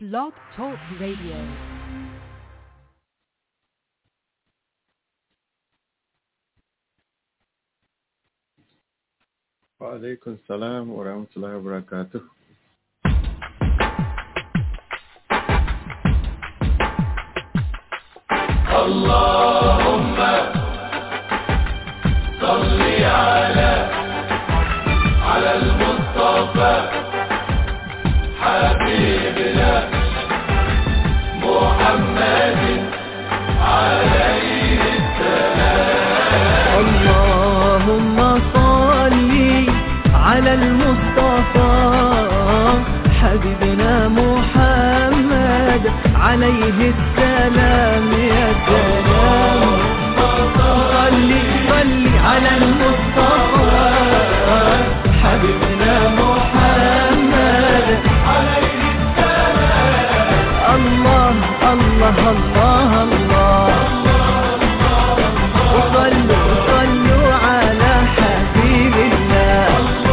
Blog Talk Radio. وعليكم السلام ورحمة الله وبركاته اللهم صل على على المصطفى حبيبنا محمد عليه اللهم صل على المصطفى حبيبنا محمد عليه السلام يا سلام صل صل على المصطفى حبيبنا محمد عليه السلام الله الله الله الله وصلوا صلوا على حبيب الله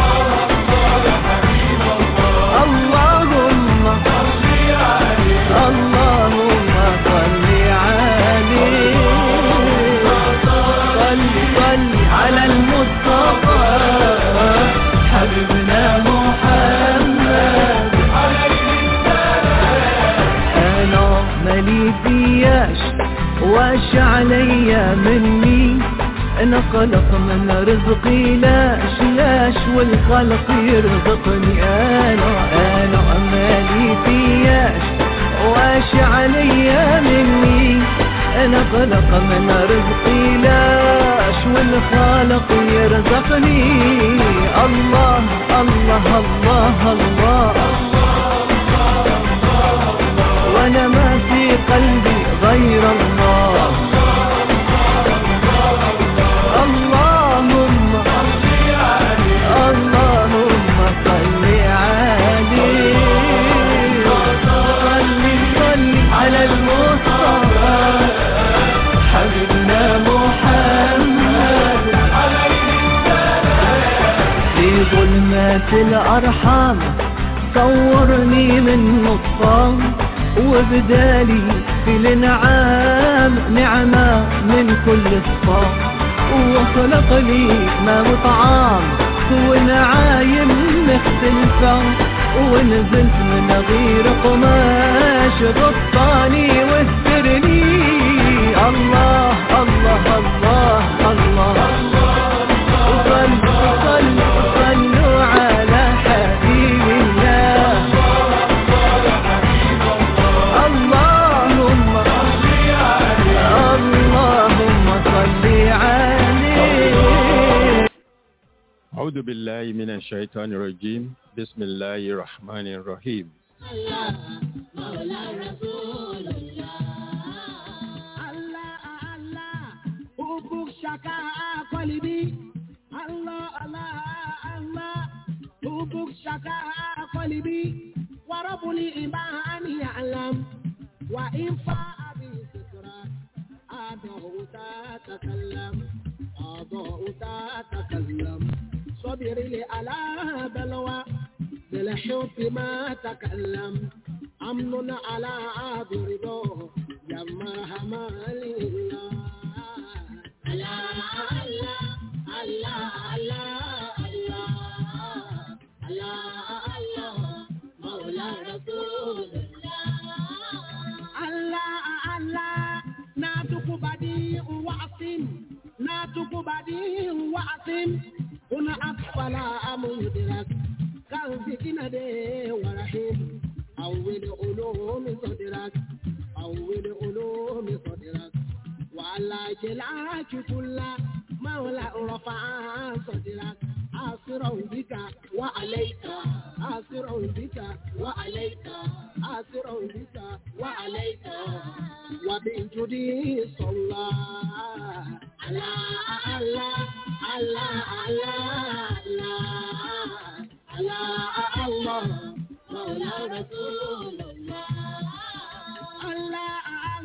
اللهم اللهم صل عليه صل صل على المصطفى حبيبنا محمد انا مالي فياش واش عليا مني انا خلق من رزقي لاش لاش والخلق يرزقني انا انا مالي فياش واش عليا مني انا خلق من رزقي لاش والخالق يرزقني الله الله الله, الله وانا ما في قلبي غير الله اللهم اللهم صل عليه صل صل على المصطفى حبيبنا محمد في ظلمات الأرحام صورني من نطفان وبدالي في الانعام نعمة من كل صفام وخلق لي ما وطعام ونعايم مختلفة ونزلت من غير قماش غطاني واسترني الله الله الله الله, صلوا صلوا صلوا على حبيب الله اللهم اللهم صل عليه أعوذ بالله من الشيطان الرجيم بسم الله الرحمن الرحيم Allah, Allah, Ubuk Shaka Kolibi. Allah, Allah, Allah, Ubuk Shaka Kolibi. Warabuli Imani Alam. Wa Infa Abi Sikra. Ado تتكلم أضاء تتكلم صبري على بلوى بالحب ما تكلم أمن على برضو جمرها ما لله الله الله الله الله الله الله مولى رسول الله الله ناتك بديع وعصم ناتك بديع وعصم هنا أطفال مدرك كان فينا دي ورحيم أول علوم صدرك أول علوم صدرك وعلى جلاك كل مولى رفع صدرك آسر بك وعليك آسر بك وعليك آسر بك وعليك وبالجدي صلى على الله على الله على الله مولى رسول الله الله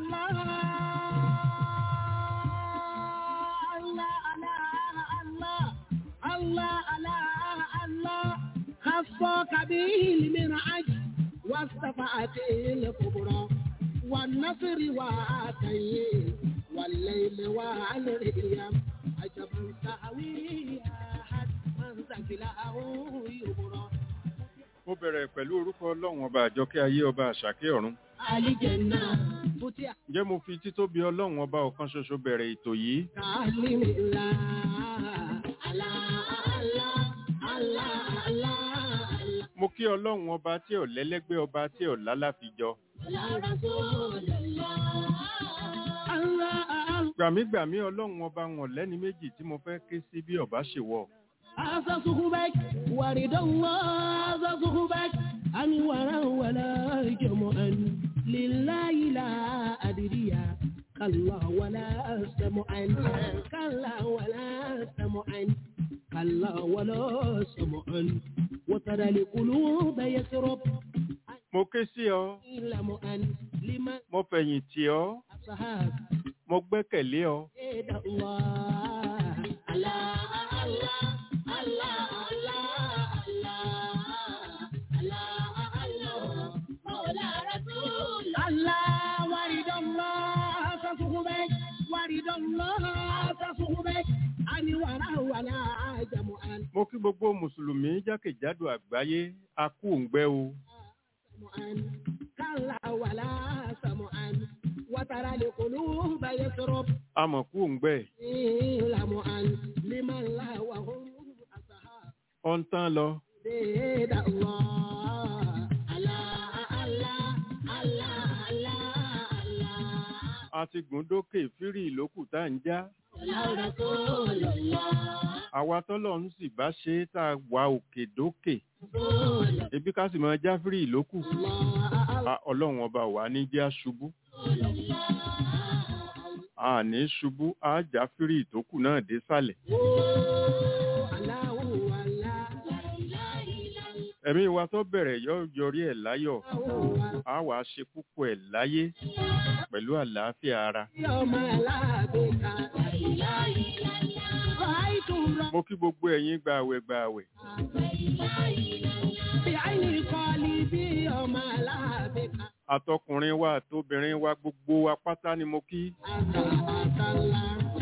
الله الله الله الله الله خصك به المنعج والشفاعة الكبرى والنصر وعطيه والليل والريم عجبا سهوي أحد من ثقله يبرى mo bẹ̀rẹ̀ pẹ̀lú orúkọ ọlọ́run ọba àjọkẹ́ ayé ọba àṣàkẹ́ ọ̀run الجنة فتح ǹjẹ́ mo fi títóbi ọlọ́run ọba ọ̀kan ṣoṣo bẹ̀rẹ̀ ètò yìí تعلم الله الله الله الله الله mo kí ọlọ́run ọba tí ò lẹ́lẹ́gbẹ́ ọba tí ò lálàfijọ يا رسول الله الله gbàmígbàmí ọlọ́run ọba wọn lẹ́ni méjì tí mo fẹ́ ké sí bí ọba ṣe wọ̀ هذا صحبك ورد الله هذا صحبك أنورا ولا جمعا لله لا أدري كلا ولا سمعا كلا ولا سمعا كلا ولا سمعا وترى القلوب يسرب mo ké sí ọ لمعا لمن mo fẹ̀yìn tì ọ أصحاب mo gbẹ́kẹ̀lé ọ إيد الله الله الله الله الله الله الله مولى رسول الله ورد الله تصحبك ورد الله تصحبك أني ولا ولا جمعا mo kí gbogbo mùsùlùmí jákèjádò àgbáyé a kú òǹgbẹ o سمعا كلا ولا سمعا وترى القلوب يسرب a mọ̀ kú òǹgbẹ لمعا لمن لا وهم أصحاب ọ ń tán lọ بيد الله الله الله الله الله الله a ti gùn dókè fírì ìlókù tá à ń já يا رسول الله àwa tọ́lọ̀ ń sì bá ṣe é tá a wà òkè dókè رسول ebi ká sì máa já fírì ìlókù الله A- ọlọ́run ọba wà ní jẹ́ aṣubú a ní ṣubú a já fírì ìtókù náà dé sàlẹ̀ الله الله ẹ̀mí wa tó bẹ̀rẹ̀ yọ yọrí ẹ̀ láyọ̀ الله a wàá ṣe púpọ̀ ẹ̀ láyé pẹ̀lú àlàáfíà ara يوم لا بك رأيت mo kí gbogbo ẹ̀yin gbààwẹ̀ gbààwẹ̀ بعين قلبي يوم لا بك àtọkùnrin wa àtobìnrin wa gbogbo wa pátá ni mo kí Àtàlà.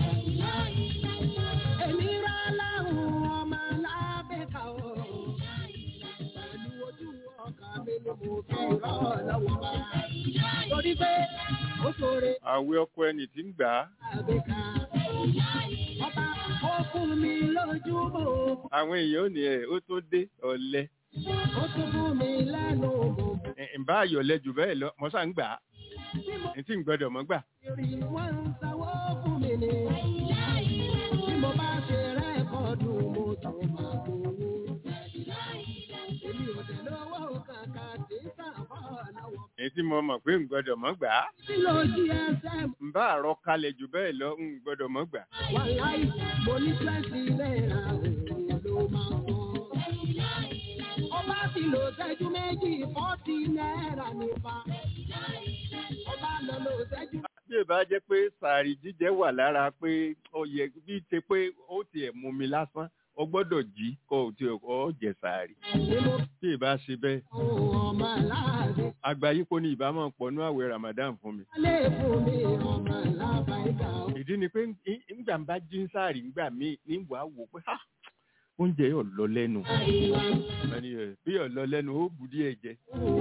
Èmi rà láhùn ọmọ lábẹ́ka o. Pẹ̀lú ojú ọkàn mi ni mo fi rọ́ lọ́wọ́ bá. Torí pé ó ṣoore àwẹ̀ ọkọ ẹni tí ń gbà á lábẹ́ka. Ọba ó fún mi lójú bò. àwọn èèyàn ò ní ẹ̀ ó tó dé ọ̀lẹ Ó tún fún mi lẹ́nu bò. ǹbá àyọ̀lẹ jù bẹ́ẹ̀ lọ mo sá ń gbà á Bí mo ní tí ń gbọ́dọ̀ mọ́ gbà rí wọ́n ń sanwó fún mi ni. Bí mo bá ṣe rẹ́kọ̀dù mo tún máa gbowó. Èmi ò dẹ̀ lówó kàkà tí ń sàbọ̀ lọ́wọ́. ní tí mo mọ̀ pé ń gbọ́dọ̀ mọ́ gbà á Tí ló jí ẹsẹ̀ ǹbá àrọ kalẹ̀ jù bẹ́ẹ̀ lọ ń gbọ́dọ̀ mọ́ gbà wà láì mo ní twenty náírà òun ló máa sọ. Ọba ti lò ṣẹ́jú méjì fọ́tì náírà nípa. Ọba lọ lò ṣẹ́jú bí ìbá jẹ́ pé sàárì jíjẹ wà lára pé ó yẹ bí ṣe pé ó tiẹ̀ mú mi lásán ó gbọ́dọ̀ jí kó o ti ọ jẹ sàárì ni mo bí ìbá ṣe bẹ́ẹ̀ fún ọmọ aláàbẹ̀. àgbáyípo ni ìbámu pọnú àwẹ̀ Ramadan fún mi Lé fún mi ọmọ alábàáyíká o. ìdí ni pé ń- ńgbà ń bá jí ń sáàrì ńgbà míì ní wàá wò pé ha oúnjẹ yóò lọ lẹ́nu ẹni ẹ bí yóò lọ lẹ́nu ó bu díẹ̀ jẹ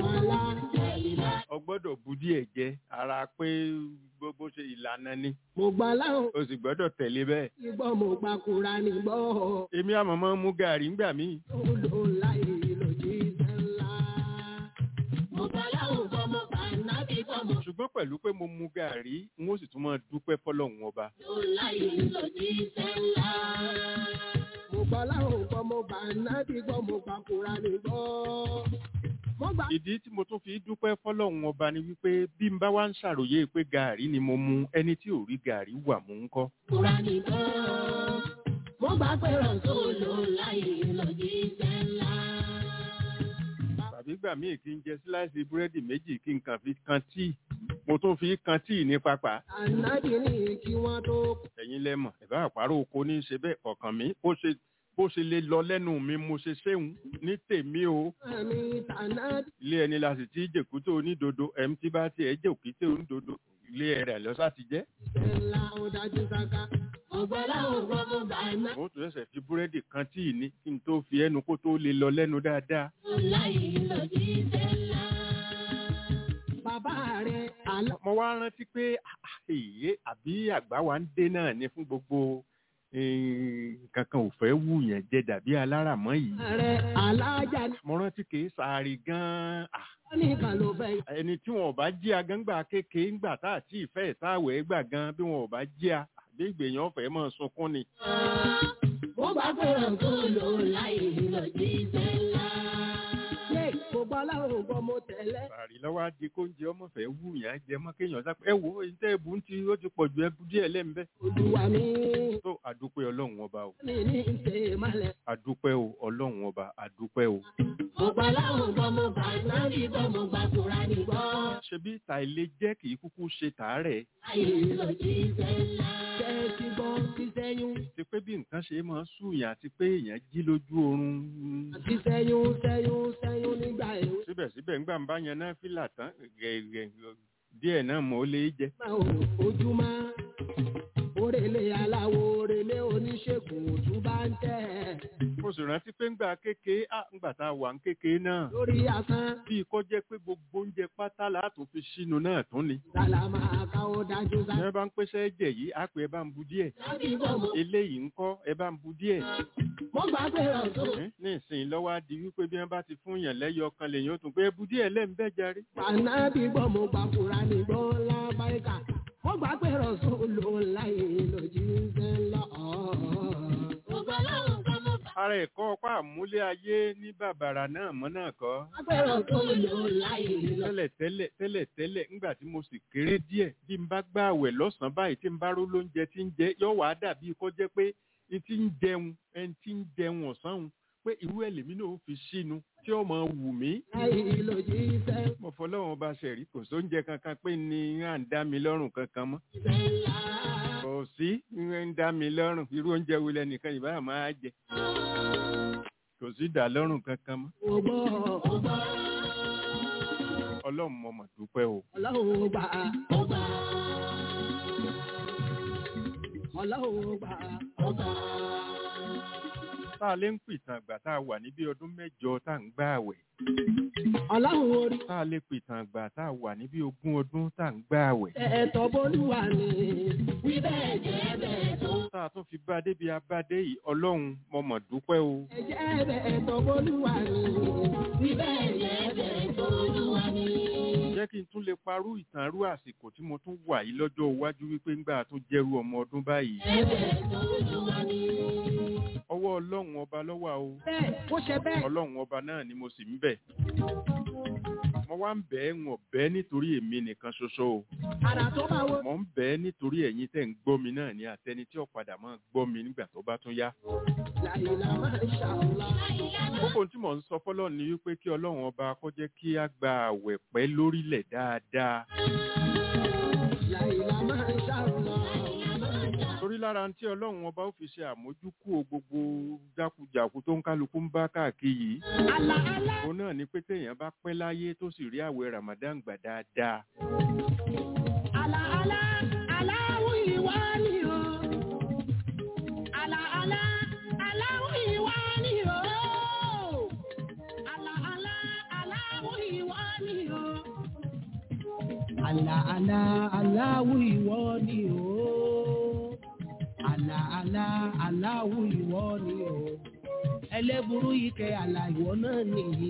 ọ gbọ́dọ̀ bu díẹ̀ jẹ ara pé gbogbo ṣe ìlànà ni Mo gbà láwọn o sì gbọ́dọ̀ tẹ̀lé bẹ́ẹ̀ ìgbọ́ mo gbà kúra ní gbọ́. èmi àmọ́ máa ń mú gàrí ńgbà míì Olò láì lòdì sẹ́ńlá. Mo gbà láwọn gbọ́ mo gbà nábì gbọ́ mo ṣùgbọ́n pẹ̀lú pé mo mu gàrí n ó sì tún máa dúpẹ́ fọlọ́run ọba lò láì lòdì sẹ́ńlá. Mo gbà láwọn gbọ́ mo gbà nábì gbọ́ mo gbà kúra ní gbọ́. Mo gbà ìdí tí mo tún fi dúpẹ́ fọlọ́run ọba ni wípé bí n bá wá ń ṣàròyé pé gàrí ni mo mu ẹni tí ò rí gàrí wà mú ń kọ́ kúra ní gbọ́. Mo gbà pé rọ̀sùn lò láì lòdì sẹ́ńlá. tàbí gbà míì kí n jẹ síláìsì búrẹ́dì méjì kí n kàn fi kan tíì mo tún fi kan tíì ní pápá Ànábì ní kí wọ́n tó ẹ̀yin lẹ́mọ̀ ẹ̀bá àpárò oko ní í ṣe bẹ́ẹ̀ ọ̀kàn mi ó ṣe bó ṣe lè lọ lẹ́nu mi mo ṣe ṣéun ní tèmi o àmì tànà ilé ẹni la sì ti jèkúté onídodo ẹ̀m tí bá tiẹ̀ jèkúté onídodo ilé rẹ̀ lọ́sà ti jẹ́ ìṣẹ̀lá ó dájú sáká. ọ̀gbọ́lá ò gbọ́ mo bá iná. mo tún ṣẹ̀ṣẹ̀ fi búrẹ́dì kan tí ì ní kí n tó fi ẹnu kó tó lè lọ lẹ́nu dáadáa láyé lòdì ìṣẹ̀lá. bàbá rẹ̀ àlọ́. mo wá rántí pé ah, èyí àbí àgbà wa ń dé náà ni fún gbogbo eh, nǹkan kan ò fẹ́ wù yẹn jẹ dàbí aláràmọ́ yìí rẹ̀ alájà ní mo rántí kì í sáré gan-an ah, nìkan ló fẹ́. ẹni tí wọn ò bá jí agángbà kékeré ńgbà tá àti ìfẹ́ ìsáwẹ̀ gbà gan bí wọn ò bá jí a àbí ìgbèyàn ọ̀fẹ́ mọ̀ sunkún ni. mo bá fẹ́ràn tó lò láyé lòdì ìṣẹ̀lá. ṣé gbogbo aláwọ̀ gbọ́ mo tẹ̀lé. sàrí lọ́wọ́ á di kóúnjẹ ọmọ fẹ́ wù yẹn á jẹ mọ́ kéèyàn sápẹ́ ẹ wo ìtẹ́ ẹ̀bù ń ti ó ti pọ̀ ju ẹbú díẹ̀ lẹ́ńbẹ́. olúwa mi tó àdúpẹ́ ọlọ́run ọba o ní ní ṣe malẹ̀. àdúpẹ́ o ọlọ́run ọba àdúpẹ́ o. gbogbo aláwọ̀ gbọ́ mo bá iná bí gbọ́ mo gbà kúra ní gbọ́. ṣebí ta ilé jẹ́ kì í kúkú ṣe tàárẹ̀ láyé lòdì ìṣẹ̀lá. ṣé ẹ ti gbọ́ ti sẹ́yún. ti pé bí nǹkan ṣe máa ń sùnyàn àti pé èèyàn jí lójú oorun àti sẹ́yún sẹ́yún sẹ́yún nígbà èwe. síbẹ̀síbẹ̀ ńgbà ń bá yan náà fìlà tán gẹ̀gẹ̀ díẹ̀ náà mọ̀ ó lè jẹ. máa ò ojúmọ́ òrèlé aláwo òrèlé oníṣègùn òtún bá ń tẹ̀. mo sì rántí pé ńgbà kékeré á ńgbà tá a wà ń kékeré náà lórí asán bí kò jẹ́ pé gbogbo oúnjẹ pátá látún fi sínú náà tún ni. sálàmà káwọ́ dájú sá. ẹ bá ń pèsè ẹ̀jẹ̀ yìí á pé ẹ bá ń bu díẹ̀ láti bọ̀ mo eléyìí ń kọ́ ẹ bá ń bu díẹ̀. mo gbà pé ọ̀tún. Ẹ́, ní ìsìn lọ́wọ́ á di wípé bí wọ́n bá ti fún yàn lẹ́yọ kan lèyìn ó tún pé ẹ bu díẹ̀ lẹ́ńbẹ́ jarí. Bàná bí gbọ́ mo gbà fúra ní gbọ́ lábáríkà. Mo gbà pé rọ̀sùn ló láyé lòdì ń fẹ́ lọ. Gbogbo aláwọ̀ gbọ́ mo gbà ara ẹ̀kọ́ ọpá àmúlé ayé ní bàbàrà náà mọ́ náà kọ́. pé rọ̀sùn ló láyé lọ. tẹ́lẹ̀ tẹ́lẹ̀ tẹ́lẹ̀ tẹ́lẹ̀ ńgbà tí mo sì kéré díẹ̀ bí n bá gbààwẹ̀ lọ́sàn-án báyìí tí n bá ró lóúnjẹ tí ń jẹ yóò wá dàbí kó jẹ́ pé n ti ń jẹun ẹni tí ń jẹun ọ̀sán òun pé irú ẹ̀ lèmi náà ó fi sínú tí ó máa wù mí. Láyé lòdì ìfẹ́ mo fọlọ́run bá ṣẹ̀rí kò sóúnjẹ kankan pé ní à ń dá mi lọ́rùn kankan mọ́. ńlá. kò sí ń dá mi lọ́rùn irú oúnjẹ wo lẹnìkan ìbára máa jẹ. kò sí dá lọ́rùn kankan mọ́. Mo gbọ́ ọgbà ọlọ́run mo mọ̀ dúpẹ́ o. ọlọ́run gbà ọgbà. Ọlọ́run gbà ọgbà. tá a lè ń pìtàn àgbà tá a wà ní bí ọdún mẹ́jọ tá à ń gbà àwẹ̀. Ọlọ́run orí tá a lè pìtàn àgbà tá a wà ní bí ogún ọdún tá à ń gbà àwẹ̀. ẹ̀ẹ́tọ̀ bólúwa ni. Wí bẹ́ẹ̀ jẹ́ bẹ́ẹ̀ tó. tá a tún fi bá a débi abádé yìí ọlọ́run mo mọ̀ dúpẹ́ o. Ẹ̀jẹ̀ bẹ́ẹ̀ tọ́ bólúwa ni. Wí bẹ́ẹ̀ jẹ́ bẹ́ẹ̀ tó olúwa ni. jẹ́ kí n tún lè parú ìtànrú àsìkò tí mo tún wà yìí lọ́jọ́ iwájú wípé ńgbà tó jẹ́rú ọmọ ọdún báyìí. Ẹ̀bẹ̀ tó olúwa ni. ọwọ́ ọlọ́run ọba lọ́wọ́ o. Bẹ́ẹ̀ ó ṣe bẹ́ẹ̀. ọlọ́run ọba náà ni mo sì ń bẹ̀. mo wá ń bẹ̀ ẹ́ wọ̀n bẹ́ẹ̀ nítorí èmi nìkan ṣoṣo o. Àrà tó bá wo. mo ń bẹ̀ ẹ́ nítorí ẹ̀yin tẹ̀ ń gbọ́ mi náà ní àtẹni tí ó padà máa gbọ́ mi nígbà tó bá tún yá. Láìlá máa ń ṣàlá. kókó tí mò ń sọ fọ́lọ́ ni wípé kí ọlọ́run ọba kó jẹ́ kí á gba àwẹ̀ pẹ́ lórílẹ̀ dáadáa. Láìlá máa ń ṣàlá. torí lára tí ọlọ́run ọba ó fi ṣe àmójúkú o gbogbo jákujàku tó ń kálukú ń bá káàkiri yìí. Àlà àlà. òun náà ni pé téèyàn bá pẹ́ láyé tó sì rí àwẹ̀ Ramadan gbà dáadáa. Àlà àlà. Aláwù ìwà ni o. Àlà àlà. Aláwù ìwà ni o. Àlà àlà. Aláwù ìwà ni o. Àlà àlà. Aláwù ìwọ ni o. Àlà àlà. Aláwù ìwọ ni o. Ẹlẹ́burú yìí kẹ àlà ìwọ náà nìyí.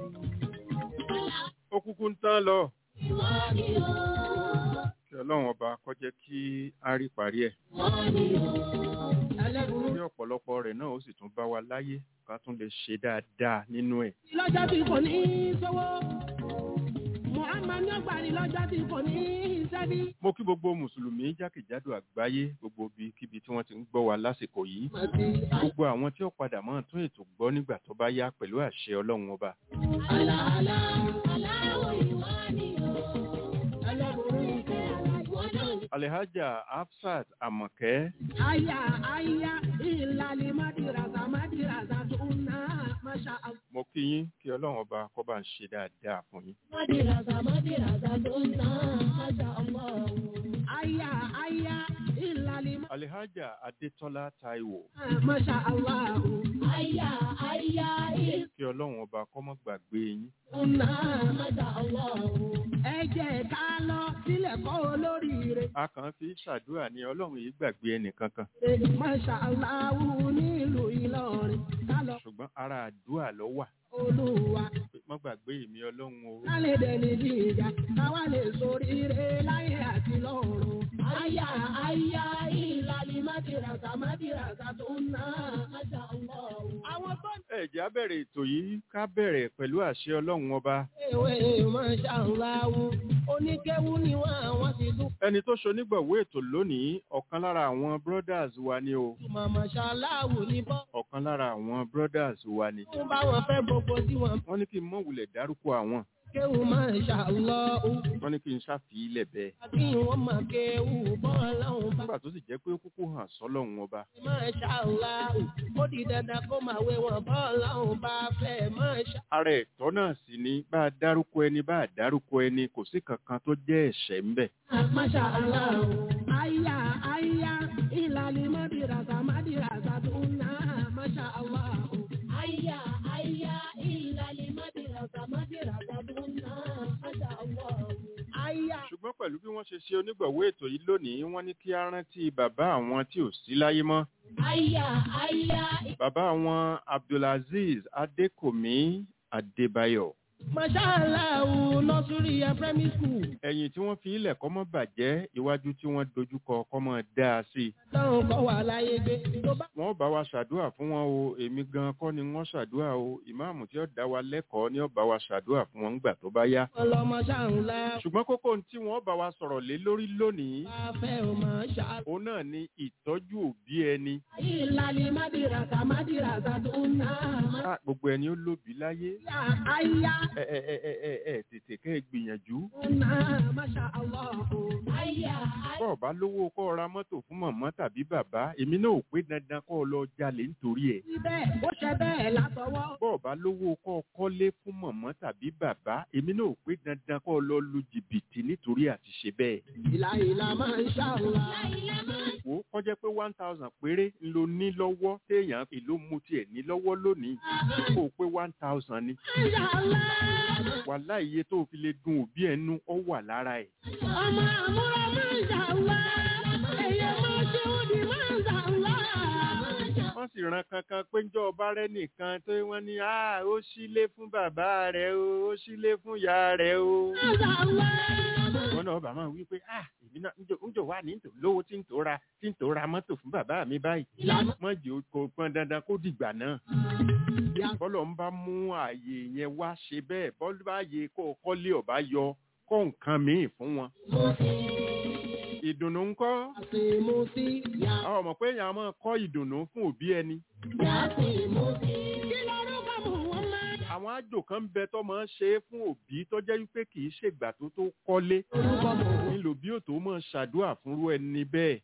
ó kúkú ń tán lọ. Ìwọ ni o. kí ọlọ́run ọba kó jẹ́ kí á rí parí ẹ̀. Ẹlẹ́burú kí ọ̀pọ̀lọpọ̀ rẹ̀ náà ó sì tún bá wa láyé ká tún lè ṣe dáadáa nínú ẹ̀. lọ́jọ́ tí kò ní í sọ́wọ́. Muhammad ní ọgbàrí lọ́jọ́ tí kò ní í sẹ́bí. mo kí gbogbo mùsùlùmí jákèjádò àgbáyé gbogbo ibikíbi tí wọ́n ti ń gbọ́ wa lásìkò yìí. gbogbo àwọn tí ó padà máa tún ètò gbọ́ nígbà tó bá yá pẹ̀lú àṣẹ ọlọ́run ọba. Àlàálá aláwọ̀ ìwà ni o. Ẹlẹ́burú ìfẹ́ ìwọ náà ni. alihaja hafsat amọ̀kẹ́ Aya aya ìlàlí Madirasa Madirasa Sunna Masha Allah. mo kí yín kí ọlọ́run ọba kó bá ń ṣe dáadáa fún yín. Madirasa Madirasa Sunna Masha Allah. Aya aya ìlàlí alihaja adétọ́lá taiwo Masha Allah. Aya aya kí ọlọ́run ọba kó má gbàgbé yín. ìsunna Masha Allah. Ẹ jẹ́ ká lọ sílẹ̀ kọ́ olóríire. a kàn fi ṣàdúrà ní ọlọ́run yìí gbàgbé ẹnìkankan Masha Allah nílùú Ìlọrin. Ká lọ ṣùgbọ́n ara àdúrà ló wà Olúwa. pé má gbàgbé èmi ọlọ́run o. ká lè dẹni jíjà káwá lè soríire láyé àti lọ́run. àyà àyà ìlàlí májìràsà májìràsà tó ń ná àjà ọlọ́run. àwọn tó ń ẹ jẹ́ á bẹ̀rẹ̀ ètò yìí ká bẹ̀rẹ̀ pẹ̀lú àṣẹ ọlọ́run ọba tẹ̀wé máa ṣàǹláwù oníkéwú ni wọ́n àwọn ti dún. ẹni tó ṣonígbọ̀wé ètò lónìí ọ̀kan lára àwọn brothers wa ni o màmá ṣàláwù ní bọ́. ọ̀kan lára àwọn brothers wa ni fún báwọn fẹ́ gbogbo tí wọ́n wọ́n ní kí n mọ̀ wulẹ̀ dárúkọ àwọn kéwú máa ṣàlọ́wù. wọ́n ní kí n ṣàfihìlẹ̀ bẹ́ẹ̀ àbí wọ́n máa kéwú bọ́ọ̀lọ́hún bá. nígbà tó sì jẹ́ pé ó kúkú hàn sọ́lọ́run ọba máa ṣàlọ́wù ó di dandan kó máa wé wọn bọ́ọ̀lọ́hún bá fẹ́ máa ṣà. ara ẹ̀tọ́ náà sì ni bá a dárúkọ ẹni bá a dárúkọ ẹni kò sí kankan tó jẹ́ ẹ̀ṣẹ̀ ńbẹ̀ Masha Allah. Aya, aya, ilali madirasa, madirasa tuna. Masha Allah. Aya, aya, ilali madirasa, madirasa tuna. Masha Allah. Aya. ṣùgbọ́n pẹ̀lú bí wọ́n ṣe ṣe onígbọ̀wé ètò yìí lónìí wọ́n ní kí á rántí bàbá àwọn tí ò sí láyé mọ́ Aya, aya. bàbá àwọn abdulaziz adékòmí adébáyọ̀ Masha Allah. Nursery and primary school. ẹ̀yìn tí wọ́n fi ilẹ̀ kọ́ mọ́ bàjẹ́ iwájú tí wọ́n dojúkọ kọ́ mọ́ dáa sí i Táwọn kọ́ wà láyé gbé. Tó bá wọ́n bá wa ṣàdúrà fún wọn o èmi gan kọ́ ni wọ́n ṣàdúrà o ìmáàmù tí ó dá wa lẹ́kọ̀ọ́ ni ó bá wa ṣàdúrà fún wọn nígbà tó bá yá wọn lọ Masha Allah. ṣùgbọ́n kókó ohun tí wọ́n bá wa sọ̀rọ̀ lé lórí lónìí Bá fẹ́ o Masha Allah. òun náà ni ìtọ́jú òbí ẹni Ilali madirasa, madirasa tuna. Ah, gbogbo ẹni ó lóbi láyé Aya, aya. ẹ ẹ ẹ ẹ ẹ ẹ tètè kẹ́ ẹ gbìyànjú Una, Masha Allah. Aya, aya. bọ́ọ̀ bá lówó kọ́ ọ ra mọ́tò fún mọ̀mọ́ tàbí bàbá èmi náà ò pé dandan kọ́ ọ lọ jalè nítorí ẹ̀ Síbẹ̀, ó ṣe bẹ́ẹ̀ látọwọ́. bọ́ọ̀ bá lówó kọ́ ọ kọ́lé fún mọ̀mọ́ tàbí bàbá èmi náà ò pé dandan kọ́ ọ lọ lu jìbìtì nítorí àti ṣe bẹ́ẹ̀ Ìlà ìlà máa ń ṣàlùwà. wò ó kọ́ jẹ́ pé one thousand péré ń lo ní lọ́wọ́ téèyàn èló mu tiẹ̀ ní lọ́wọ́ lónìí kó o pé one thousand ni wàhálà iye tó o fi lè dun òbí ẹ̀ nú ọ wà lára ẹ̀ Ọmọ àmúra máa ń ṣàlùwà. Ẹyẹ máa ṣe òdì máa ń ṣàlùwà. wọ́n sì ran kankan pé ńjọ́ ọba rẹ̀ nìkan tó wọ́n ní "Ah, ó sílé fún bàbá rẹ̀ o ó sílé fún ìyá rẹ̀ o. Ṣàlùwà. wọn náà bàbá wí pé ah èmi náà ńjọ ńjọ wà ní tò lówó tí ń tó ra tí ń tó ra mọ́tò fún bàbá mi báyìí mọ́ jẹ́ kó pọn dandan kó dìgbà náà bọ́lọ̀ ń bá mú ààyè yẹn wá ṣe bẹ́ẹ̀ bọ́lú bá yẹ kó o kọ́lé ọ̀bá yọ kọ́ nǹkan míì fún wọn. ìdùnnú ńkọ́ Àṣì mo sí. Yà àwọn ọmọ pé èèyàn máa kọ́ ìdùnnú fún òbí ẹni. yà sí mo sí. Kí lorúkọ mò ń máa? àwọn àjò kan ń bẹ tó máa ń ṣe é fún òbí tó jẹ́ wípé kì í ṣègbà tó tó kọ́lé Orúkọ mò ń nílò bí òtó máa ṣàdúrà fúnrú ẹni bẹ́ẹ̀.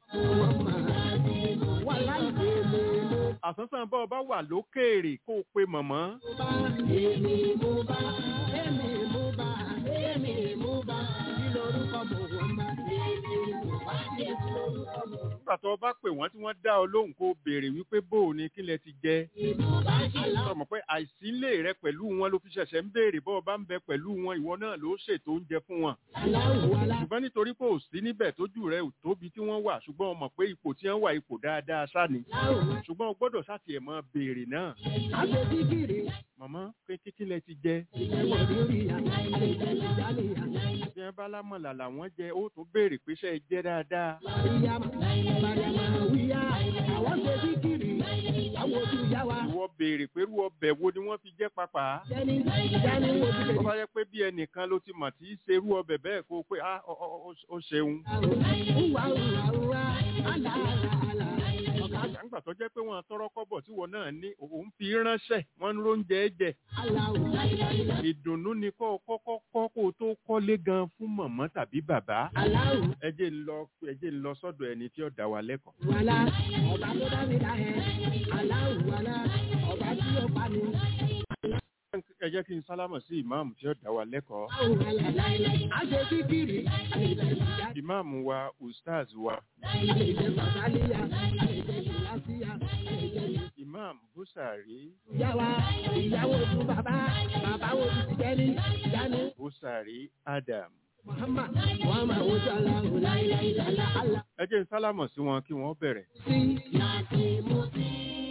wà láìpẹ́ mi mo àsánsán bá ọba wà lókèèrè kó o pe mọ̀mọ́ bá. Èmi mo bá. Èmi mo bá. Èmi mo bá. Kí lorúkọ mò ń máa? Èmi mo bá. Kí lorúkọ mò ń nígbà tó o bá pè wọ́n tí wọ́n dá ọ lóhùn kó o béèrè wípé bó o ní kí lẹ ti jẹ sọmọ pé àìsílè rẹ pẹ̀lú wọn ló fi ṣẹ̀ṣẹ̀ ń béèrè bọ́ ọ bá ń bẹ pẹ̀lú wọn ìwọ náà ló ṣètò oúnjẹ fún wọn ṣùgbọ́n nítorí pé ò sí níbẹ̀ tójú rẹ ò tóbi tí wọ́n wà ṣùgbọ́n o mọ̀ pé ipò tí wọ́n wà ipò dáadáa sá ni ṣùgbọ́n o gbọ́dọ̀ sá tiẹ̀ mọ́ béèrè náà Àgbẹ̀dìgìrì. màmá pé kíkí lẹ ti jẹ Ìjẹ́wọ̀ lórí àná. Ìjẹ́lẹ̀ ìjálẹ̀ àná. bí wọ́n bá lámọ̀là làwọn jẹ ó tún béèrè pé ṣe é jẹ dáadáa Ìyá Mariama wíyá. Àwọn ṣe dígìrì. Àwọn ojú ìyá wa. ìwọ béèrè pé irú ọbẹ̀ wo ni wọ́n fi jẹ́ papà Jẹ́ni Jẹ́ni wo ti lè tó bá yẹ pé bí ẹnìkan ló ti mọ̀ tí í ṣerú ọbẹ̀ bẹ́ẹ̀ kó o pé ah ọ- ọ- ọ- ó ṣeun Uwa uwa uwa. Àlà àlà àlà. Ọ̀gá nígbà tó jẹ́ pé wọ́n tọrọ kọ́bọ̀ tí wọ́n náà ní òun fi ránṣẹ́ wọ́n ń róúnjẹ jẹ Aláwọ̀ ìdùnnú ni kó o kọ́kọ́ kọ́ kó o tó kọ́lé gan fún mọ̀mọ́ tàbí bàbá aláwọ̀ ẹ jẹ́ ń lọ ẹ jẹ́ ń lọ sọ́dọ̀ ẹni tí ó dá wa lẹ́kọ̀ọ́. wàlá ọba tó dá mi dá ẹ aláwọ̀ wàlá ọba tí ó pa mi. ẹ jẹ́ kí n sálámọ̀ sí ìmáàmù tí ó dá wa lẹ́kọ̀ọ́. Aláwọ̀ wàlá a ṣe kíkiri àlejò ìjà ìmáàmù wa ustaz wa àlejò bàbáníyà àlejò ìlàsíyà àlejò imam busari ìyá wa ìyàwó fún bàbá bàbá wo ti ti jẹ́ni ìyáni busari adam. Muhammad Muhammad ojú aláwọ̀ láìláì ìdálá àlá ẹ jẹ́ n sálámọ̀ sí wọn kí wọ́n bẹ̀rẹ̀. sí láti mú sí.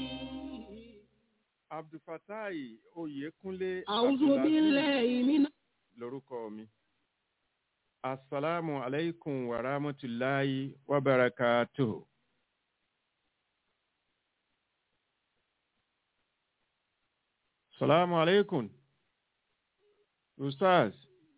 abdulfatai oyekunle A'udhu Abdulaziz billahi minash lorúkọ mi. asalaamu alaykum wa rahmatulahi wa barakatuh. salaamu alaykum. ustaz.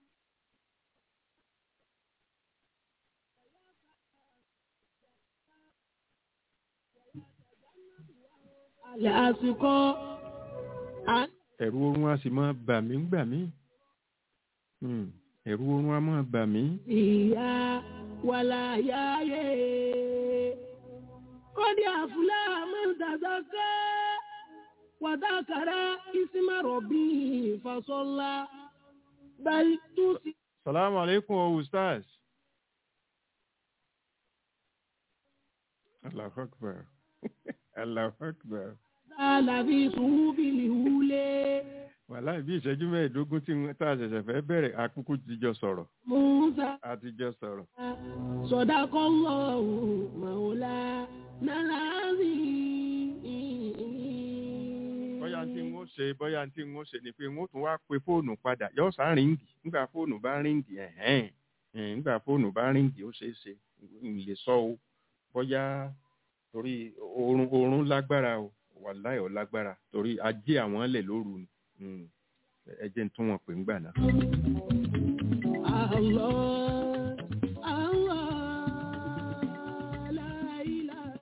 alẹ́ àsìkò à- ẹ̀rù oorun a sì máa bà mí gbà mí. Hmm, ẹ̀rù oorun a máa bà mí. ìyá wàlà yáyé kọ́dí àfúlà mọ́tàzáká wàtàkàrà ìsímàrọ̀ bí ìfàsọ́lá báyìí tó sì. salaamu alaykum o ustaz. allahu akbar allahu akbar. Àlàbí sùúbìlì wúlé. wàhálà bí ìṣẹ́jú mẹ́ẹ̀ẹ́dógún tí wọ́n- tá a ṣẹ̀ṣẹ̀ fẹ́ bẹ̀rẹ̀ akúkú ti jọ sọ̀rọ̀ Musa a ti jọ sọ̀rọ̀. sọ̀dákọ́ lọ́wọ́ màwòlá nàlàázì. bóyá tí n ó ṣe bóyá tí n ó ṣe ni pé n ó tún wá pe fóònù padà yóò sá ríǹgì nígbà fóònù bá ríǹgì ẹ̀hẹ́n ẹ̀hẹ́n, nígbà fóònù bá ríǹgì ó ṣeé ṣe n lè sọ o bóyá torí oorun oorun lágbára o wàláì ó lágbára torí ajé àwọn lẹ̀ lóru ni Mm. ẹ jẹ́ n tún wọn pè ń gbà náà. Allah, Allah, la ilaha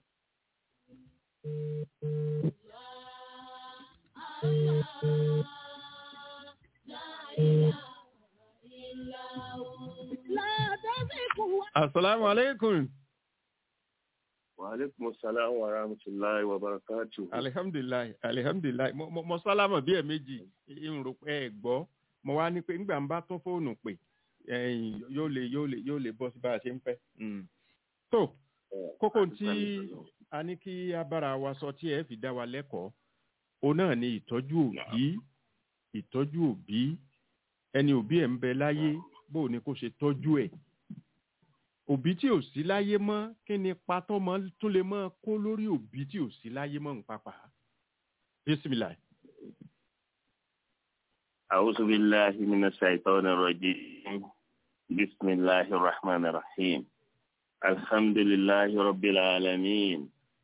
La tasiku asalaamu aleykum. Wàhálẹ́kùn sàlámù wa rahmatulahi wa barakatu. alihamdulilayi alihamdulilayi mo mo- mo sálámọ̀ bí ẹ̀ẹ̀mejì n rò pé ẹ gbọ́ mo wá ní pé ńgbà ń bá tún fóònù pè ẹ̀yìn yóò lè yóò lè yóò lè bọ́ sí bá a ṣe ń fẹ́. Mm. tó kókó tí a ní kí a bára wa sọ tí ẹ fi dá wa lẹ́kọ̀ọ́ òun náà ni ìtọ́jú òbí ìtọ́jú òbí ẹni òbí ẹ̀ ń bẹ láyé bó o ní kó ṣe tọ́jú ẹ̀ òbí tí ò sí láyé mọ́ kí ni patọ́ mọ́ tún lè mọ́ kó lórí òbí tí ò sí láyé mọ́ ń papà. bisimilayi. أعوذ بالله من الشيطان الرجيم بسم الله الرحمن الرحيم الحمد لله رب العالمين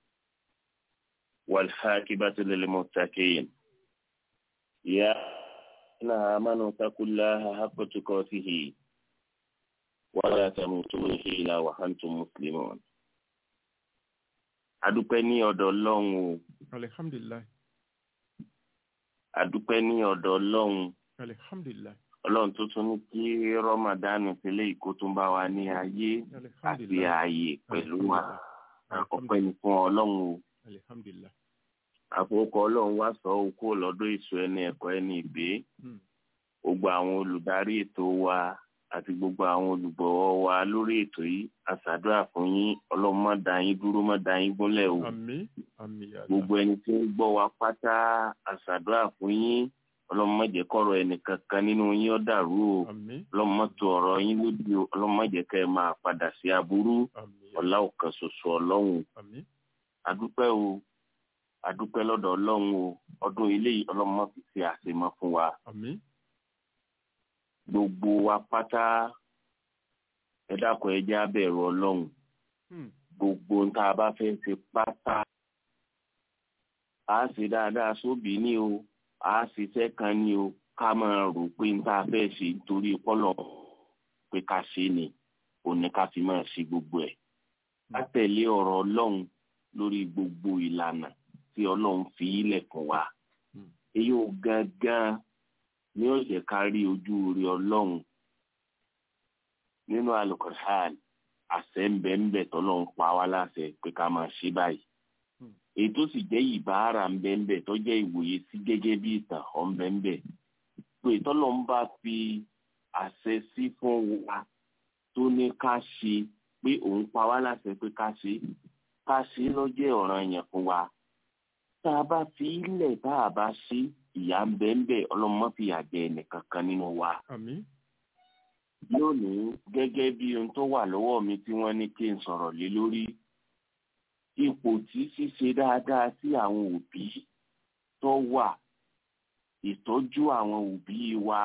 والحاكبة للمتقين يا الذين آمنوا اتقوا الله حق تقاته ولا تموتون إلا وأنتم مسلمون adúpẹ́ ní ọ̀dọ̀ ọlọ́run o alihamdulilayi adúpẹ́ ní ọ̀dọ̀ ọlọ́run alihamdulilayi ọlọ́run tó tún ní kí rọ́màdánù sílẹ̀ ìkó tún bá wa ní ayé àti alihamdulilayi ààyè pẹ̀lú wa ọpẹ́ ní fún ọlọ́run o alihamdulilayi. àfọwọ́kọ ọlọ́run wá sọ okó lọ́dọ̀ èso ẹni ẹ̀kọ́ ẹni ìgbé Hmm. gbogbo àwọn olùdarí ètò wa àti gbogbo àwọn olùgbọ̀wọ́ wa lórí ètò yìí àṣàdúrà fún yín ọlọ́run má dá yín dúró má dá yín gúnlẹ̀ o àmì àmì yàrá. gbogbo ẹni tí ń gbọ́ wa pátá àṣàdúrà fún yín ọlọ́run má jẹ́ kọ́rọ̀ ẹnìkankan nínú yín ó dàrú o àmì ọlọ́run má tò ọ̀rọ̀ yín lódì o ọlọ́run má jẹ́ kẹ́ ẹ máa padà sí aburú àmì ọlá ọ̀kan ṣoṣo ọlọ́run àmì adúpẹ́ o adúpẹ́ lọ́dọ̀ ọlọ́run o ọdún eléyìí ọlọ́run má fi ṣe àṣemọ́ fún wa àmì gbogbo wa pátá ẹ dákun ẹ jẹ́ á bẹ̀rù ọlọ́run Hmm. gbogbo ohun tá a bá fẹ́ ṣe pátá a ṣe dáadáa sóbì ní o a ṣiṣẹ́ kan ní o ká máa rò pé n tá a fẹ́ ṣe nítorí pọ́lọ̀ pé ká ṣe ni ò ní ká fi máa ṣe gbogbo ẹ̀ ká tẹ̀lé ọ̀rọ̀ ọlọ́run lórí gbogbo ìlànà tí ọlọ́run fi ilẹ̀ fún wa Mm. èyí ò gangan ni ó jẹ́ ká rí ojú rí ọlọ́run nínú alukur'an àṣẹ ń bẹ ń bẹ tọ́lọ́run pa wá láṣẹ pé ká máa ṣe báyìí Mm. èyí tó sì jẹ́ ìbára ń bẹ ń bẹ tó jẹ́ ìwòye sí gẹ́gẹ́ bí ìtàn ọ̀ ń bẹ ń bẹ pé tọ́lọ́run bá fi àṣẹ sí fún wa tó ní ká ṣe pé òun pa wá láṣẹ pé ká ṣe ká ṣe lọ́jẹ́ ọ̀ràn yẹn fún wa tá a bá fi ilẹ̀ tá a bá ṣe ìyá ń bẹ ń bẹ ọlọ́mọ fi àjẹ ẹnìkankan nínú wa àmín lónìí gẹ́gẹ́ bí ohun tó wà lọ́wọ́ mi tí wọ́n ní kí n sọ̀rọ̀ lé lórí ipò tí ṣíṣe dáadáa sí àwọn òbí tó wà ìtọ́jú àwọn òbí wa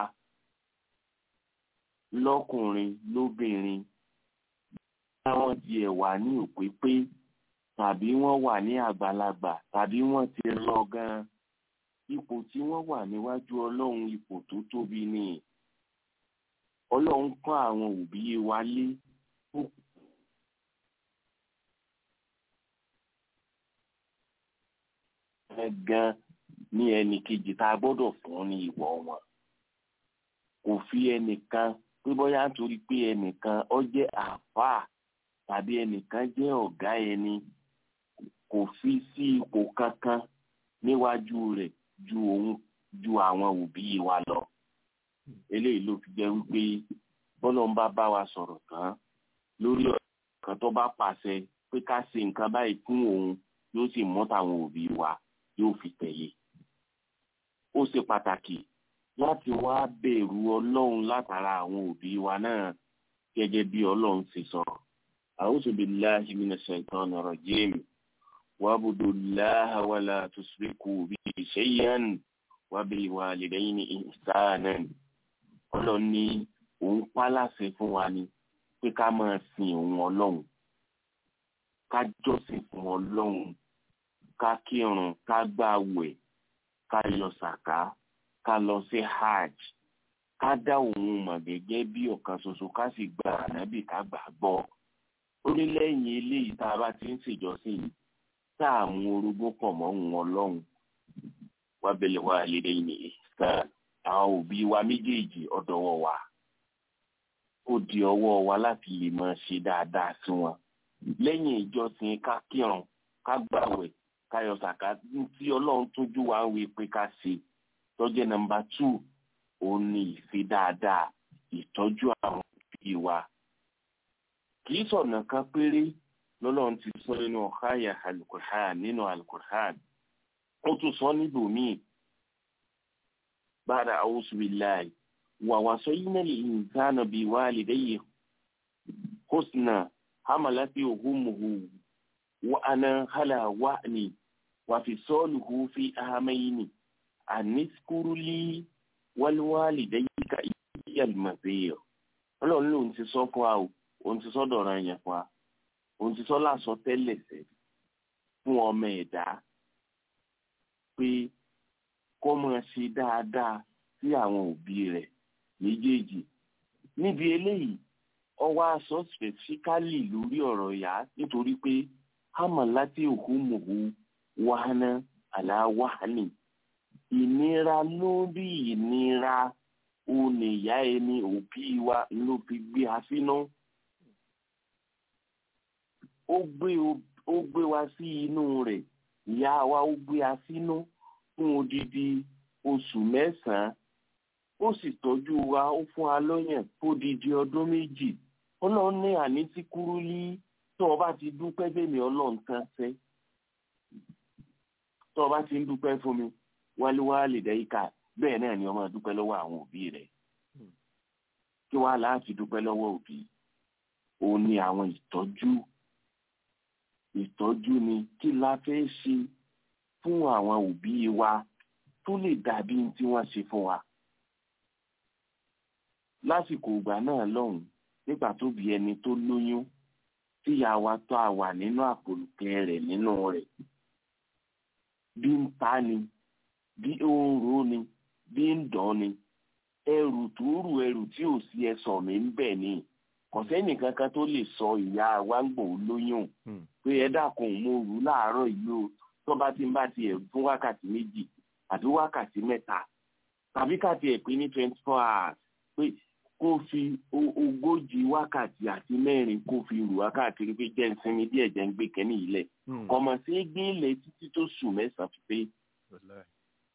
lọ́kùnrin lóbìnrin táwọn tiẹ̀ wà ní òpépé tàbí wọ́n wà ní àgbàlagbà tàbí wọ́n ti lọ gan-an ipò tí wọ́n wà níwájú ọlọ́run ipò tó tóbi ni ọlọ́run kọ́ àwọn òbí wa lé ó gan ní ẹnì kejì tá a gbọ́dọ̀ fún ní ìwọ̀ wọn kò fi ẹnìkan pé bóyá nítorí pé ẹnìkan ó jẹ́ àáfàá tàbí ẹnìkan jẹ́ ọ̀gá ẹni kò fi sí ipò kankan níwájú rẹ̀ ju òun ju àwọn òbí wa lọ eléyìí ló fi jẹ́ wípé bọ́lọ̀ ń bá bá wa sọ̀rọ̀ tán lórí ọ̀rọ̀ kan tó bá pàṣẹ pé ká ṣe nǹkan báyìí fún òun yóò sì mú tàwọn òbí wa yóò fi tẹ̀lé ó ṣe pàtàkì láti wá bẹ̀rù ọlọ́run látara àwọn òbí wa náà gẹ́gẹ́ bí ọlọ́run ṣe sọ a'udhu billahi minash shaitani rajim wa'budu llaha wa la tushriku bihi shay'an wa bil walidayni ihsanan ọlọ́run ní òun pa láṣẹ fún wa ni pé ká máa sin òun ọlọ́run ká jọ́sìn fún ọlọ́run ká kírun ká gbààwẹ̀ ká yọ sàká ká lọ sí hajj ká dá òun mọ̀ gẹ́gẹ́ bí ọ̀kan ṣoṣo ká sì gba ànábì ká gbà gbọ́ ó ní lẹ́yìn eléyìí tá a bá ti ń ṣèjọsìn yìí tá a mú orogún pọ̀ mọ́ òun ọlọ́run wá bẹ̀lẹ̀ wá lédè ní ìsàn àwọn òbí wa méjèèjì ọ̀dọ̀wọ̀ wa ó di ọwọ́ wa láti lè máa ṣe dáadáa sí wọn lẹ́yìn ìjọsìn ká kírun ká gbàwẹ̀ ká yọ sàká tí ọlọ́run tójú wa ń wí pé ká ṣe tọ́jẹ́ nọ́mbà tù òun ni ìṣe dáadáa ìtọ́jú àwọn òbí wa kì í sọ̀nà kan péré lọ́lọ́run ti sọ nínú ọ̀háyà alukur'an nínú alukur'an ó tún sọ níbòmíì bára a'udhu billahi wa wasayna al-insana biwalidayhi husna hamalati ummuhu wa ana hala wa'ni wa fisaluhu fi ahamaini anishkuru li wal walidayka iyal masir ọlọ́run lòun ti sọ fún wa o òun ti sọ dọ̀rọ̀ yẹn fún wa òun ti sọ láṣọ tẹ́lẹ̀ sẹ́ fún ọmọ ẹ̀dá pé kó máa ṣe dáadáa sí àwọn òbí rẹ̀ méjèèjì níbi eléyìí ọwọ́ aṣọ specifically lórí ọ̀rọ̀ ìyá nítorí pé hàmà láti òkú mòhú wàhánà aláwàhánì ìnira lórí ìnira òní ìyá ẹni òbí wa ló fi gbé a sínú ó gbé ó gbé wa sí inú rẹ̀ ìyá wa ó gbé a sínú fún odidi oṣù mẹ́sàn-án ó sì tọ́jú wa ó fún wa lọ́yàn fódidi ọdún méjì ọlọ́run ní àní tí kúrú ní tó o bá ti dúpẹ́ bẹ́mi ọlọ́run tán fẹ́ tó o bá ti ń dúpẹ́ fún mi wáléwálé dẹ́yíkà bẹ́ẹ̀ náà ni o máa dúpẹ́ lọ́wọ́ àwọn òbí rẹ̀ kí wàá láti dúpẹ́ lọ́wọ́ òbí òun ni àwọn ìtọ́jú ìtọ́jú ni kí la fẹ́ ṣe fún àwọn òbí wa tó lè dàbí tí wọ́n ṣe fún wa lásìkò ìgbà náà lọ́hùn nígbà tó bí ẹni tó lóyún tíyà wa tó a wà nínú àpòlùkẹ́ rẹ̀ nínú rẹ̀ bí ń ta ni bí ó ń ro ni bí ń dán ni ẹrù tó rù ẹrù tí ò sí ẹsọ̀ mi ń bẹ̀ ni kò sẹ́nìkan kan tó lè sọ ìyá wa ń gbòó lóyún Hmm. pé ẹ dákun mo rù ú láàárọ̀ yìí o tó bá ti ń bá tiẹ̀ fún wákàtí méjì àbí wákàtí mẹ́ta tàbí ká tiẹ̀ pé ní twenty four hours pé kó fi o- ogójì wákàtí àti mẹ́rin kó fi rù wákàtí pé jẹ́ ń sinmi díẹ̀ jẹ́ ń gbé kẹ́ni yìí lẹ̀ Hmm. kọ̀mọ̀ sí gbé ilẹ̀ títí tó sùn mẹ́sàn-án fi pé Wàláhì.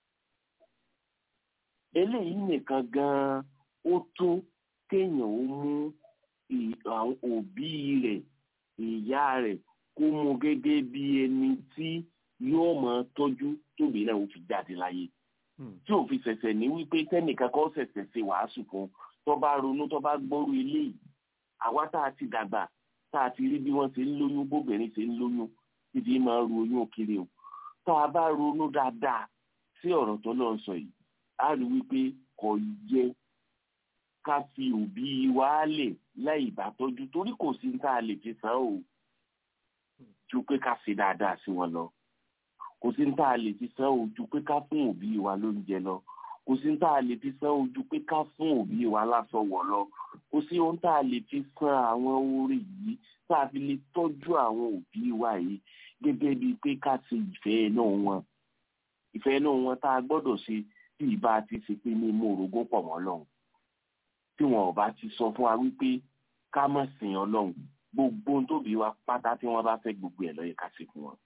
eléyìí nìkan gan-an ó tó kéèyàn ó mú ì- àwọn òbí rẹ̀ ìyá rẹ̀ kó mú gẹ́gẹ́ bí ẹni tí yóò máa tọ́jú tóbi náà ó fi jáde láyé Hmm. tí ò fi ṣẹ̀ṣẹ̀ ní wípé tẹ́nìkan kan ṣẹ̀ṣẹ̀ ṣe wàásù fún un tó bá ronú tó bá gbọ́rú eléyìí àwa tá a ti dàgbà tá a ti rí bí wọ́n ṣe ń lóyún bóbìnrin ṣe ń lóyún títí máa ń ru oyún kiri o tá a bá ronú dáadáa sí ọ̀rọ̀ tó lọ́ọ́ sọ yìí a rí wípé kò yẹ ká fi òbí wa lẹ̀ láì bá tọ́jú torí kò sí tá a lè fi san o ju pé ká ṣe dáadáa sí wọn lọ kò sí tá a lè fi san o ju pé ká fún òbí wa lóúnjẹ lọ kò sí tá a lè fi san o ju pé ká fún òbí wa láṣọ wọ̀ lọ kò sí ohun tá a lè fi san àwọn orí yìí tá a fi lè tọ́jú àwọn òbí wa yìí gẹ́gẹ́ bíi pé ká ṣe ìfẹ́ náà wọn ìfẹ́ náà wọn tá a gbọ́dọ̀ ṣe tí ìbá ti ṣe pé ní mú orogún pọ̀ mọ́ lọ́hùn tí wọn ò bá ti sọ fún wa wípé ká má sìn ọlọ́hun gbogbo ohun tóbi wa pátá tí wọ́n bá fẹ́ gbogbo ẹ̀ lọ́yẹ̀ ká ṣe fún wọn.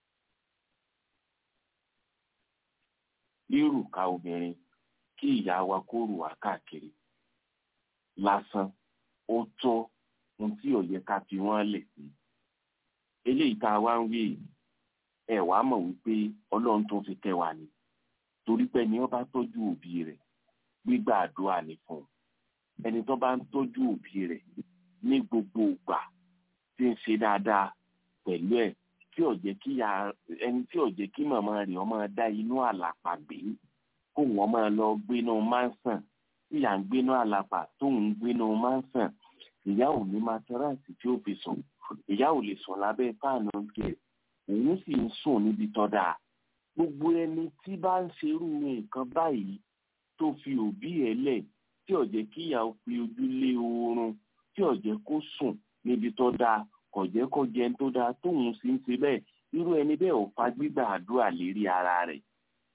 rírù ká obìnrin kí ìyá wa kó rù wá káàkiri lásán ó tó ohun tí ò yẹ ká fi wọ́n lẹ̀ sí. eléyìí tá a wá ń wí yìí, ẹ wàá mọ̀ wípé ọlọ́run tó fi kẹ́ wa ni torí pé ni wọ́n bá tọ́jú òbí rẹ̀ gbígbà àdúrà ní fún un ẹni tó bá ń tọ́jú òbí rẹ̀ ní gbogbo ìgbà tí ń ṣe dáadáa pẹ̀lú ẹ̀ tí ò jẹ́ kí ya ẹni tí ò jẹ́ kí màmá rẹ̀ ọmọ dá inú àlàpà gbé kó wọ́n máa lọ gbénú mánsàn tí ìyá ń gbénú àlàpà tóun ń gbénú mánsàn ìyá ò ní mátáráàsì tí ó fi sùn ìyá ò lè sùn lábẹ́ fáànù tiẹ̀ òun sì ń sùn níbi tọ́da gbogbo ẹni tí bá ń ṣerú nǹkan báyìí tó fi òbí ẹ̀ lẹ̀ tí ó jẹ́ kí ìyá ó fi ojú lé oorun tí ó jẹ́ kó sùn níbi tó dáa kò jẹ́ kó jẹun tó dáa tóun sì ń ṣe bẹ́ẹ̀ irú ẹni bẹ́ẹ̀ ò fa gbígbà àdúrà lérí ara rẹ̀.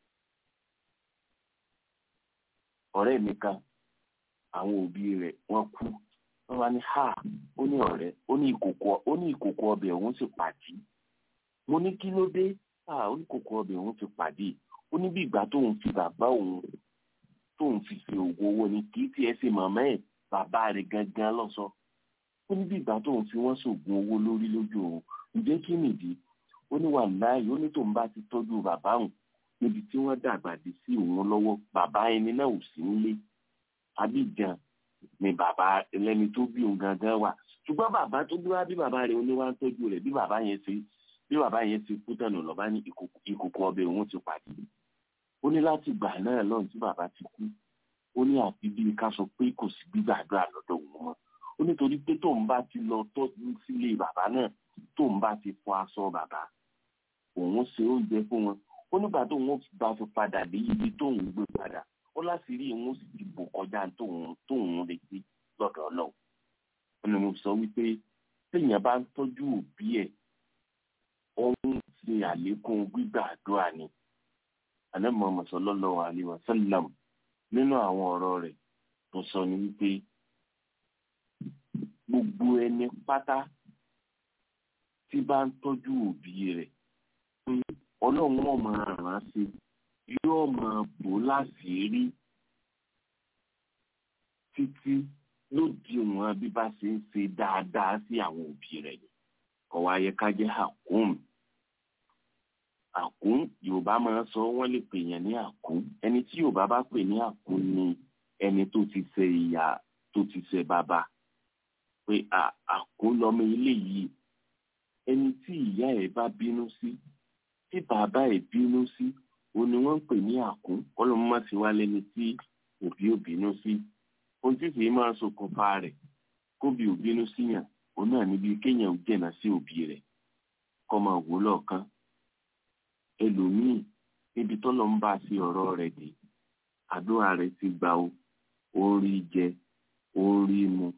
ọ̀rẹ́ mi kan àwọn òbí rẹ̀ wọ́n kú wọ́n wá ní ha ó ní ọ̀rẹ́ ó ní ìkòkò ó ní ìkòkò ọbẹ̀ òun sì pàdé mo ní kí ló dé ha ó ní ìkòkò ọbẹ̀ òun ti pàdé ó ní bí ìgbà tóun fi bàbá òun tóun fi ṣe oògùn owó ni kì í tiẹ̀ ṣe màmá ẹ̀ bàbá rẹ̀ gangan lọ́sọ ó ní bí ìgbà tóun fi wọ́n ṣoògùn owó lórí lójú òun ǹjẹ́ kí nìdí ó ní wà láàyè ó ní tóun bá ti tọ́jú bàbá òun níbi tí wọ́n dàgbà dé sí òun lọ́wọ́ bàbá ẹni náà ò sí nílé Abidjan ni bàbá ẹlẹ́ni tó bí òun gangan wà ṣùgbọ́n bàbá tó bí wá bí bàbá rẹ̀ ó ní wá ń tọ́jú rẹ̀ bí bàbá yẹn ṣe bí bàbá yẹn ṣe kú tẹ̀nù lọ́ba ní ìkòkò ìkòkò ọbẹ̀ òun ti pàdé ó ní láti gbà náà lọ́run tí bàbá ti kú ó ní àfi bíi ká sọ pé kò sí gbígbàdúrà lọ́dọ̀ òun mọ́ ó nítorí pé tóun bá ti lọ tọ́jú sílé bàbá náà tóun bá ti fọ aṣọ bàbá òun ṣe oúnjẹ fún wọn ó nígbà tóun bá fi padà dé ibi tóun gbé padà ó láti rí òun sì ti bò kọjá tóun tóun retí lọ́dọ̀ ọlọ́run ó ní mo sọ wípé téèyàn bá ń tọ́jú òbí ẹ̀ ó ń ṣe àlékún gbígbàdúrà ni ànábì Muhammad sallallahu alaihi wasallam nínú àwọn ọ̀rọ̀ rẹ̀ tó sọ ní wípé gbogbo ẹni pátá tí bá ń tọ́jú òbí rẹ̀ ọlọ́run ọ̀ máa ràn án sí yóò máa bò láṣìírí títí lódiwọ̀n bí bá ṣe ń ṣe dáadáa sí àwọn òbí rẹ̀ ni kò wá yẹ ká jẹ́ àkóhùn àkún yorùbá máa ń sọ wọ́n lè pè yẹn ní àkún ẹni tí yorùbá bá pè ní àkún ni ẹni tó ti ṣe ìyá tó ti ṣe bàbá pé àkún lọmọ ilé yìí ẹni tí ìyá ẹ̀ bá bínú sí tí bàbá ẹ̀ bínú sí òun ni wọ́n ń pè ní àkún kọlọmọ má ti wá lẹ́ni tí òbí ò bínú sí ohun tí kì í máa ṣokùnfà rẹ̀ kóbi ò bínú síyàn òun náà níbi kéèyàn ò jẹ̀nà sí òbí rẹ̀ kọ́ máa wò lọ́ọ̀kan ẹlòmíì níbi tọ́lọ̀ ń bá sí ọ̀rọ̀ rẹ̀ dé àdúrà rẹ̀ ti gbà ó ó rí jẹ ó rí mu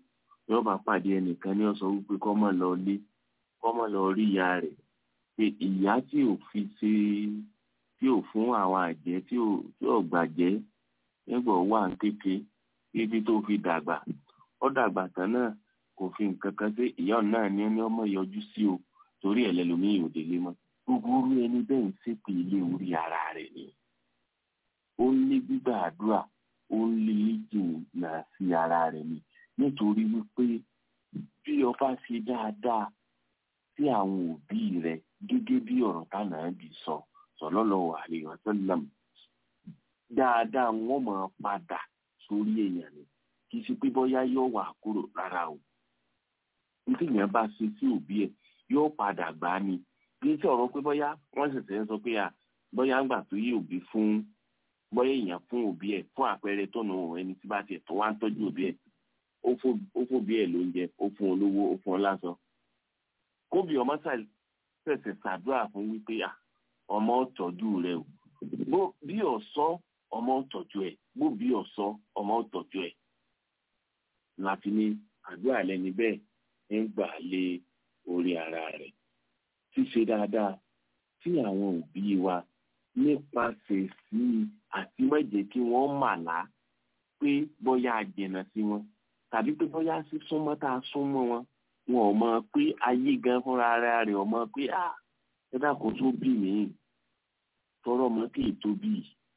yóò bá pàdé ẹnìkan ní ọ̀sán wípé kọ́ mọ̀ lọ lé kọ́ mọ̀ lọ rí ìyá rẹ̀ pé ìyá tí ò fi ṣe tí ò fún àwọn àjẹ́ tí ò tí ò gbàjẹ́ nígbà ó wà ń kéke títí tó fi dàgbà ó dàgbà tán náà kò fi nǹkan kan sí ìyá náà ní ẹni ọmọ yọjú sí o torí ẹ̀ lẹ́lòmíì ò délé mọ́ gbogbo orú ẹni bẹ́ẹ̀ ń ṣépè ilé orí ara rẹ̀ ni ó ń lé gbígbà àdúrà ó ń lé jìnnà sí ara rẹ̀ ni nítorí wípé bí ọba ṣe dáadáa sí àwọn òbí rẹ̀ gẹ́gẹ́ bí ọ̀rọ̀ táwọn bí sọ sallallahu alaihi wasallam dáadáa wọn máa padà sórí èèyàn ni kì í ṣe pé bóyá yóò wà kúrò rárá o nítorí yẹn bá ṣe sí òbí ẹ̀ yóò padà gbá ni kì í ṣe ọ̀rọ̀ pé bóyá wọ́n ṣẹ̀ṣẹ̀ ń sọ pé à bóyá ń gbà tó yí òbí fún bóyá èèyàn fún òbí ẹ̀ fún àpẹẹrẹ tọ̀nà ẹni tí bá tiẹ̀ tó wá ń tọ́jú òbí ẹ̀ ó fòbí ẹ̀ lóúnjẹ ó fún olówó ó fún ọ lásán kóbi ọmọ ṣẹ̀ṣẹ̀ ṣàdúrà fún wípé à ọmọ ọ̀tọ́jú rẹ o bó bí ọ̀sọ́ ọmọ ọ̀tọ́jú ẹ̀ bó bí ọ̀sọ́ ọmọ ọ̀tọ́jú ẹ̀ láti ní àdúrà lẹ́ni bẹ́ẹ̀ ń gbà lé orí ara rẹ̀ ṣíṣe dáadáa tí àwọn òbí wa nípasẹ̀ sí àti mọ̀jẹ̀ kí wọ́n màlá pé bóyá a jìnnà sí wọn tàbí pé bóyá sísúnmọ́ tá a súnmọ́ wọn wọn ò mọ̀ pé ayé gan fúnra ara rẹ̀ ò mọ̀ pé à ẹ dákun tó bí mi tọrọ mọ kí n tóbi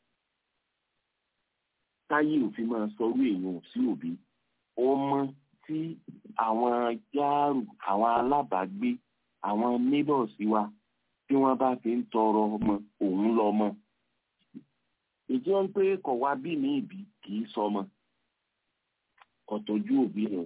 táyé òfin máa sọrú èèyàn sí òbí ọmọ tí àwọn jáàrù àwọn alábàágbé àwọn neighbors wa tí wọ́n bá fi ń tọrọ ọmọ òun lọ́mọ ìjọ ń pé kọ̀ wá bí mi ìbí kì í sọmọ kò tọ́jú òbí rẹ̀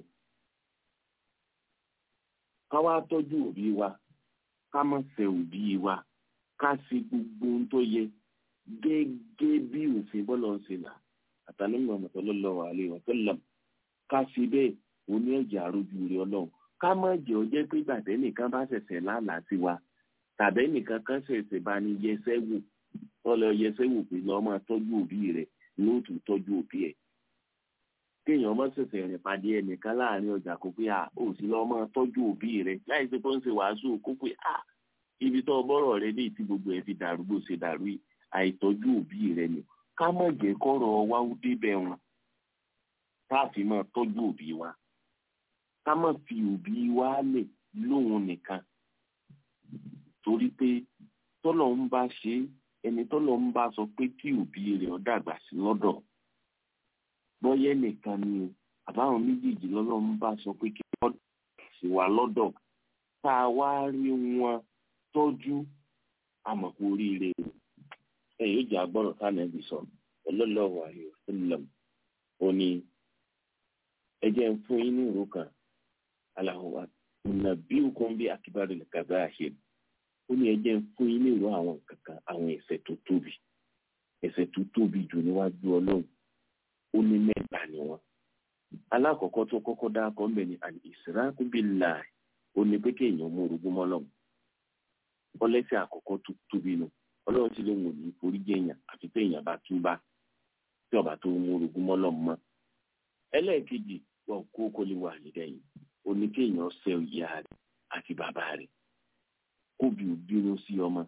ká wá tọ́jú òbí wa ká má ṣẹ̀ òbí wa ká sí gbogbo ohun tó yẹ gẹ́gẹ́ bí òfin bọ́lá ń ṣe là àtàlẹ́mọ̀ sallallahu alaihi wa sallam ká sí bẹ́ẹ̀ oní ẹ̀jẹ̀ àròjù rẹ̀ ọlọ́run ká má jẹ́ ọjẹ́ pé gbàtẹ́ nìkan bá ṣẹ̀ṣẹ̀ lálàá sí wa tàbẹ́ nìkan kan ṣẹ̀ṣẹ̀ bá ní yẹsẹ́ wò tọ́lọ yẹsẹ́ wò pé lọ́ọ́ máa tọ́jú òbí rẹ̀ lóòtú tọ́jú òbí ẹ̀ kéèyàn má ṣẹ̀ṣẹ̀ rìn pàdé ẹnìkan láàrin ọjà kó pé à ó sì lọ́ọ́ máa tọ́jú òbí rẹ̀ láì sí pé ó ń ṣe wàásù kó pé à ibi tó bọ́rọ̀ rẹ ní ìtí gbogbo ẹ̀ fi dàrú bó ṣe dàrú yìí àìtọ́jú òbí rẹ ni ká má jẹ́ kọ́rọ̀ wá ó débẹ̀ wọn ká fi máa tọ́jú òbí wa ká má fi òbí wa lè lóhun nìkan torí pé tọ́lọ̀ ń bá ṣe ẹni tọ́lọ̀ ń bá sọ pé kí òbí rẹ̀ ó dàgbà sí lọ́dọ̀ bọ́yẹ́ nìkan ni o àbáwọn méjèèjì lọ́lọ́ ń bá sọ pé kí wọ́n sì wà lọ́dọ̀ tá a wá rí wọn tọ́jú àmọ̀kú oríire o ẹ yóò jẹ́ agbọ́rọ̀ táwọn ẹbí sọ sallallahu alaihi wasallam ó ní ẹ jẹ́ ń fún yín ní ìró kan aláwọ̀ unabbiukum bi akbaril kaba'ir ó ní ẹ jẹ́ ń fún yín ní ìró àwọn kankan àwọn ẹ̀ṣẹ̀ tó tóbi ẹ̀ṣẹ̀ tó tóbi jù níwájú ọlọ́run ó ní mẹ́ta ni wọ́n alákọ̀ọ́kọ́ tó kọ́kọ́ dákọ́ ń bẹ̀ ní al-israku billahi ó ní pé kéèyàn mú orogún mọ́ lọ́hùn ọlẹ́sẹ̀ àkọ́kọ́ tó tóbi nù ọlọ́run sì lóun ò ní forí jẹ́ èèyàn àfi pé èèyàn bá túbá tí ọba tó mú orogún mọ́ lọ́hùn mọ́ ẹlẹ́ẹ̀kejì wọn kó kó lè wà nídẹ̀yìn ó ní kéèyàn ṣe ìyá rẹ̀ àti bàbá rẹ̀ kóbi ò bínú sí ọmọ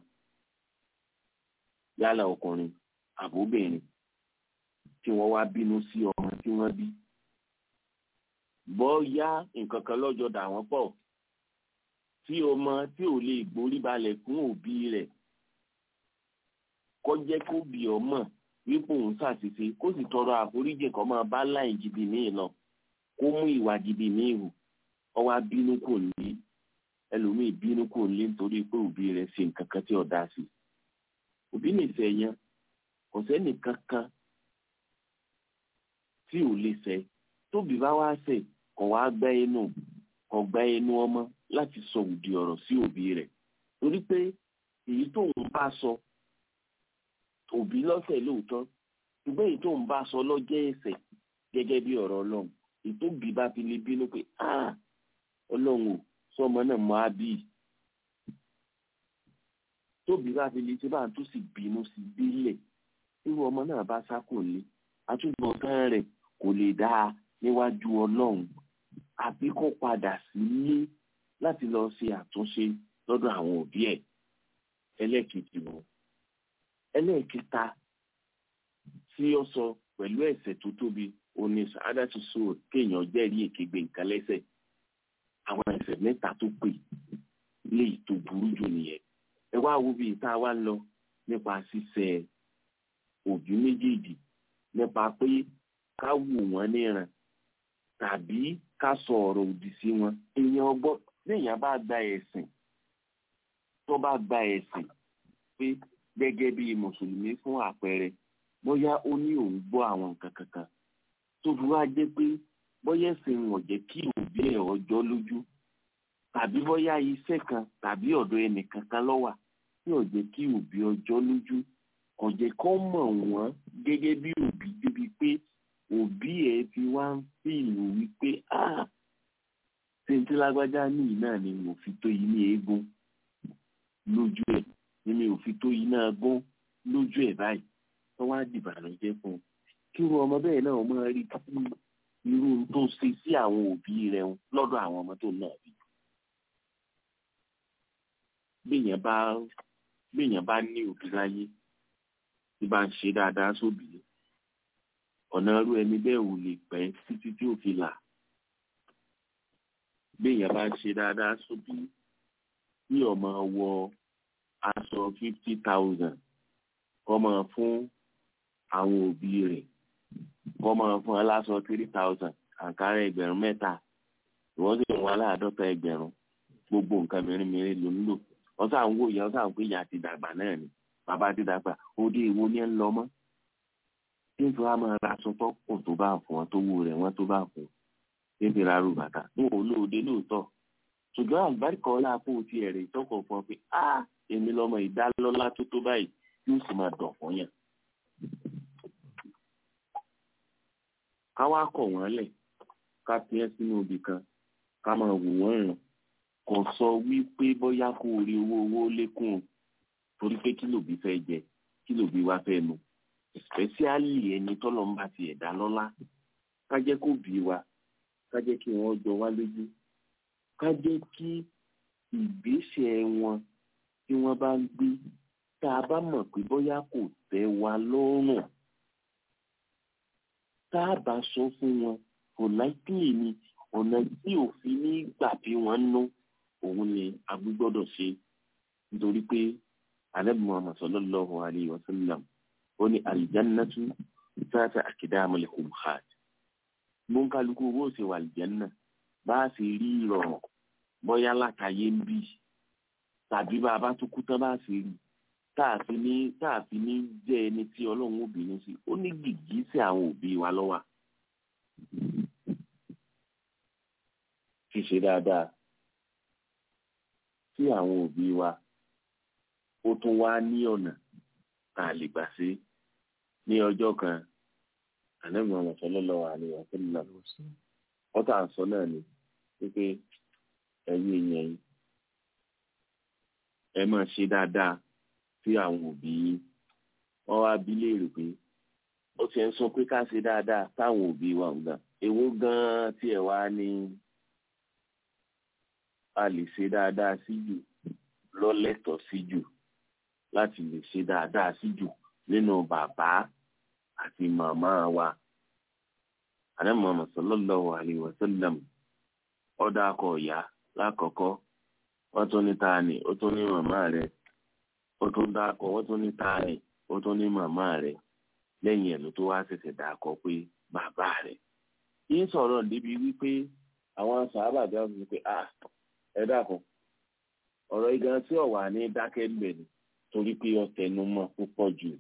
yálà ọkùnrin àbóbìnrin tí wọ́n wá bínú sí ọmọ tí wọ́n bí bọ́yá nǹkan kan lọ́jọ́ dà wọ́n pọ̀ tí ọmọ tí ò lè gborí balẹ̀ fún òbí rẹ̀ kó jẹ́ kó bí ọmọ wípé òun ṣàṣìṣe kó sì tọrọ àforíjì kó máa bá láì jìbì míì lọ kó mú ìwà jìbì míì hù ó wá bínú kò ní ẹlòmíì bínú kò ní nítorí pé òbí rẹ̀ ṣe nǹkan kan tí ò dá sí òbí nìfẹ́ yẹn kò sẹ́nì kankan tí ò lè ṣe tóbi bá wá ṣe kò wá gbẹ́ inú kò gbẹ́ inú ọmọ láti sọ òdì ọ̀rọ̀ sí òbí rẹ̀ torí pé èyí tó ń bá sọ òbí lọ́sẹ̀ lóòótọ́ ṣùgbọ́n èyí tó ń bá sọ lọ́jẹ́ ẹ̀ṣẹ̀ gẹ́gẹ́ bí ọ̀rọ̀ ọlọ́run èyí tó bí bá fi lè bínú pé ah ọlọ́run ò sọmọ náà mọ́ á bí tóbi bá fi lè ṣe bá tó sì bínú sí délẹ̀ irú ọmọ náà bá sá kò lé àtúbọ̀tán rẹ̀ kò lè dáa níwájú ọlọ́run àbí kó padà sílé láti lọ ṣe àtúnṣe lọ́dọ̀ àwọn òbí ẹ̀ ẹlẹ́ẹ̀kejì wọn ẹlẹ́ẹ̀kẹta tí ó sọ pẹ̀lú ẹ̀ṣẹ̀ tó tóbi òní sàádàtú sóò kéèyàn jẹ́rìí èkégbè nǹkan lẹ́sẹ̀ àwọn ẹ̀ṣẹ̀ mẹ́ta tó pè léyìí tó burú jù nìyẹn ẹ wá wo bí tá a wá lọ nípa ṣíṣẹ̀ òbí méjèèjì nípa pé ká wù wọ́n níran tàbí ká sọ ọ̀rọ̀ òdì sí wọn èèyàn gbọ́ léèyàn bá gba ẹ̀sìn tó bá gba ẹ̀sìn pé gẹ́gẹ́ bí mùsùlùmí fún àpẹẹrẹ bóyá ó ní òun gbọ́ àwọn nǹkan kankan tó fi wá jẹ́ pé bóyá ẹ̀sìn wọn jẹ́ kí òbí ẹ̀ ọjọ́ lójú tàbí bóyá iṣẹ́ kan tàbí ọ̀dọ̀ ẹnì kankan lọ́wà tí ò jẹ́ kí òbí ọjọ́ lójú kò jẹ́ kó mọ̀ wọ́n gẹ́gẹ́ bí òbí débi pé òbí ẹ̀ fi wá ń fìlù wípé ah tèntè lágbájá níyì náà ni mo fi tó yìí ní eégún lójú ẹ̀ ni mi ò fi tó yìí náà gún lójú ẹ̀ báyìí tó wá dìbànújẹ́ fún un kí irú ọmọ bẹ́ẹ̀ náà máa rí kí irú tó ṣe sí àwọn òbí rẹ̀ lọ́dọ̀ àwọn ọmọ tó náà bí. béèyàn bá béèyàn bá ní òbí láyé tí bá ń ṣe dáadáa sóbì ọ̀nà irú ẹni bẹ́ẹ̀ ò lè pẹ́ títí tí ò fi là béèyàn bá ń ṣe dáadáa sóbì bí ọmọ wọ aṣọ fifty thousand kọ́mọ fún àwọn òbí rẹ̀ kọ́mọ fún aláṣọ three thousand àǹkárá ẹgbẹ̀rún mẹ́ta ìwọ́n sì ń wá láàádọ́ta ẹgbẹ̀rún gbogbo nǹkan mìíràn ló ń lò wọ́n sàn ń wò yẹn wọ́n sàn ń pè yà ti dàgbà náà ni bàbá ti dàgbà òde ìwo ni ẹ ń lọ mọ́ tí n fi wá máa ra aṣọ tó kù tó bá fún wọn tó wù rẹ̀ wọ́n tó bá fún tí n fi ra rú bàtà n ò lóde lóòótọ́ ṣùgbọ́n àlùbáríkà ọlá fún ti ẹ̀rẹ̀ ìtọ́kọ̀ fún ọ pé a èmi lọ́mọ ìdálọ́lá tó tó báyìí yóò sì máa dọ̀ fún yàn. ká wá kọ̀ wọ́n lẹ̀ ká fi ẹ́ sínú ibì kan ká máa wò wọ́n ràn kò sọ wípé bóyá kó rí owó owó lékún o torí pé kí lòbí fẹ́ jẹ kí lòbí wá fẹ́ mu especially ẹni tọ́lọ́ ń bá ti ẹ̀dá lọ́lá ká jẹ́ kó bí wa ká jẹ́ kí wọ́n jọ wá lójú ká jẹ́ kí ìgbésẹ̀ wọn tí wọ́n bá ń gbé tá a bá mọ̀ pé bóyá kò tẹ́ wa lọ́rùn tá a bá sọ fún wọn kò láìpẹ́ ni ọ̀nà tí òfin ní gbà bí wọ́n nú òun ni a gbọ́dọ̀ ṣe nítorí pé alẹ́ muhammad sallallahu alayhi wa sallam ó ní aljannatu tata akidamul umhat gbóǹkálukú owó ṣe wà aljanna bá a sì rí ìrọ̀rùn bóyá látàyé ń bì tàbí bá a bá tún kú tán bá a sì rí táàfin ní táàfin ní jẹ́ ẹni tí ọlọ́run ó bínú sí ó ní gìgí sí àwọn òbí wa lọ́wọ́ ṣíṣe dáadáa sí àwọn òbí wa ó tún wá ní ọ̀nà tá a lè gbà sí ní ọjọ́ kan ànábì Muhammad sallallahu alaihi wa sallam wọ́n tà ń sọ náà ni wípé ẹ̀yin èèyàn yìí ẹ máa ṣe dáadáa sí àwọn òbí yín wọ́n wá bí léèrè pé ó ti ń sọ pé ká ṣe dáadáa táwọn òbí wa ń gan èwo gan-an tí ẹ wá ní a lè ṣe dáadáa sí jù lọ́lẹ́tọ̀ọ́ sí jù láti lè ṣe dáadáa sí jù nínú bàbá àti màmá wa àná Muhammad sallallahu alayhi wa sallam ọ̀dà akọ̀ ọ̀yà lákọ̀ọ́kọ́ wọ́n tún ní taani ó tún ní màmá rẹ̀ ó tún dákọ̀ wọ́n tún ní taani ó tún ní màmá rẹ̀ lẹ́yìn ẹ̀ ló tó wá ṣẹ̀ṣẹ̀ dákọ̀ pé bàbá rẹ̀ yín sọ̀rọ̀ débi wípé àwọn sàábà bí wọ́n fi pé ah ẹ dákun ọ̀rọ̀ igan tí ọ̀wà ní dákẹ́ gbẹ̀lú torí pé ọ̀tẹnumọ́ púpọ̀ jù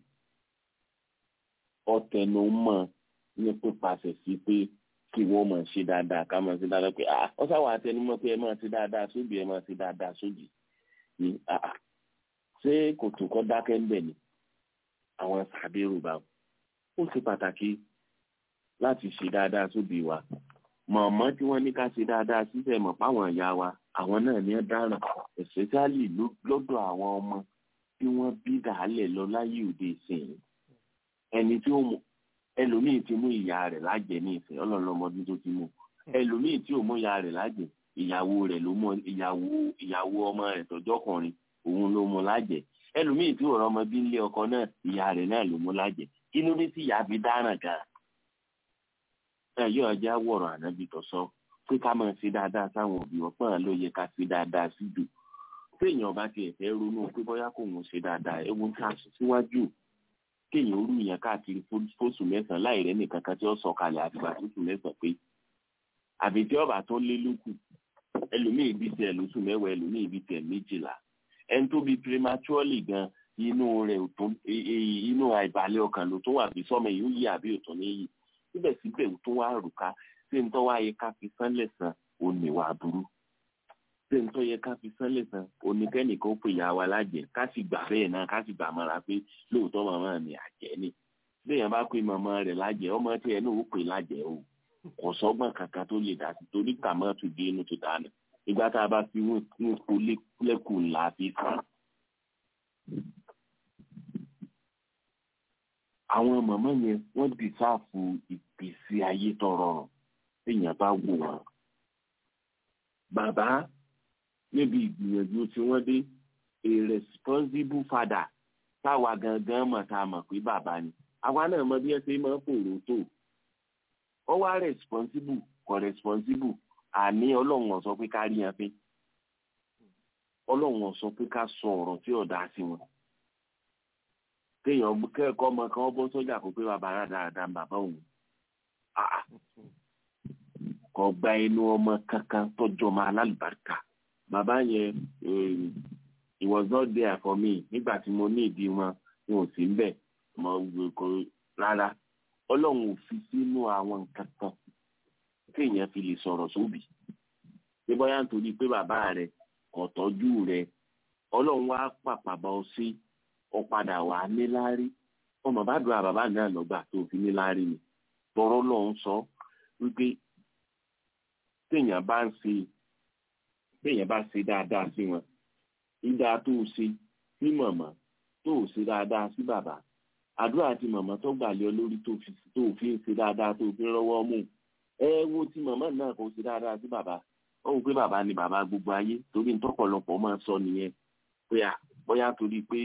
ọ̀tẹnumọ́ ní pípasẹ̀ sí pé kí wọ́n máa ṣe dáadáa ká máa ṣe dáadáa pé ah ọ sáwà àtẹnumọ́ pé ẹ máa ṣe dáadáa sóbì ẹ máa ṣe dáadáa sóbì ní ah ṣé kò tó kọ́ dákẹ́ ńbẹ̀ ni àwọn sàbẹ̀rù bá ó ṣe pàtàkì láti ṣe dáadáa sóbì wa mọ̀mọ́ tí wọ́n ní ká ṣe dáadáa síbẹ̀ mọ̀ páwọn ìyá wa àwọn náà ní dáràn especially lọ́dọ̀ àwọn ọmọ tí wọ́n bí dàálẹ̀ lọ láyé òde ìsìn ẹni tí ó mú ẹlòmíì ti mú ìyá rẹ̀ lájẹ ní ìsìn ọlọ́run ọmọdún tó ti mú ẹlòmíì tí ò mú ya rẹ̀ lájẹ ìyàwó rẹ̀ ló mú ìyàwó ìyàwó ọmọ rẹ̀ tọjọkùnrin òun ló mú lájẹ ẹlòmíì tí ò rọmọ bí nílé ọkọ náà ìyá rẹ̀ náà ló mú lájẹ kí ló dé tí ìyá fi dáràn gan ẹ yóò ọjà wọ̀rọ̀ ànábì tó sọ pé ká máa ṣe dáadáa sáwọn òbí wọn pọ́n ló yẹ ká ṣe dáadáa sí jù téèyàn bá tiẹ̀ fẹ́ ronú pé bóyá kò ń ṣe dáadáa ewu ká síwájú kéèyàn rú yẹn káàkiri fóṣù mẹ́sàn-án láì rẹ́ nìkan kan tí ó sọ kalẹ̀ àtìgbà fóṣù mẹ́sàn-án pé àbí tí ọba tó lé lókù ẹlòmíì bí tiẹ̀ lóṣù mẹ́wàá ẹlòmíì bí tiẹ̀ méjìlá ẹni tó bí prematurely gan inú rẹ̀ ò tó inú àìbalẹ̀ ọkàn ló tó wà bí sọ́mọ yìí ó yí àbí òtún ní yí síbẹ̀síbẹ̀ ó tó wá rùká ṣé ń tọ́ wá yẹ ká fi sánlẹ̀ sàn ó níwà burú ṣé ń tọ́ yẹ ká fi sánlẹ̀ sàn oníkẹ́nìkan ó pè ya wa lájẹ ká sì gbà bẹ́ẹ̀ náà ká sì gbà mọ́ra pé lóòótọ́ màmá mi àjẹ́ ni béèyàn bá pè màmá rẹ̀ lájẹ ọmọ tí ẹ náà ó pè lájẹ o kò sọ́gbọ́n kankan tó lè dá sí torí kàmọ́ tó dé inú tó dáná ìgbà tá a bá fi ń kó lẹ́kùn ńlá fi fún. àwọn màmá yẹn wọ́n dìsáàfù ìgbésí ayé tó rọrùn téèyàn bá wò wọ́n. bàbá níbi ìgbìyànjú tí wọ́n dé a responsible father táwa gangan mọ̀ tá a mọ̀ pé bàbá ni àwa náà mọ bí ẹ ṣe máa ń fòrò tó ó wá responsible kò responsible àní ọlọ́run ó sọ pé ká rí yẹn pé ọlọ́run ó sọ pé ká sọ ọ̀rọ̀ tí ò dá sí wọn kéèyàn kẹ́kọ̀ọ́ ọmọ kan bọ́ sọ́jà kó pé bàbá rà dáadáa bàbá òun kò gba inú ọmọ kankan tọ́jú ọmọ alálùbáríkà bàbá yẹn he was not there for me nígbà tí mo ní ìdí wọn wọn ò sí ń bẹ̀ mo kò rárá ọlọ́run ò fi sínú àwọn nǹkan kan kéèyàn fi lè sọ̀rọ̀ sóbì pé bóyá nítorí pé bàbá rẹ kò tọ́jú rẹ ọlọ́run wá pàpà bá ọ sí ọ padà wà níláárí ọmọ bá dùn àbàbà náà lọ́gbà tó fi níláárí ni tọrọ lọ́hún sọ wípé téèyàn bá ń ṣe téèyàn bá ṣe dáadáa sí wọn ìdá tó o ṣe sí màmá tó o ṣe dáadáa sí bàbá àdúrà tí màmá tó gbà lé ọ lórí tó fi tó fi ń ṣe dáadáa tó fi ń rọwọ́ mú ẹ wo tí màmá náà kò ṣe dáadáa sí bàbá ó wò pé bàbá ni bàbá gbogbo ayé torí ntọ́pọ̀lọpọ̀ máa sọ nìyẹn pé à bóyá torí pé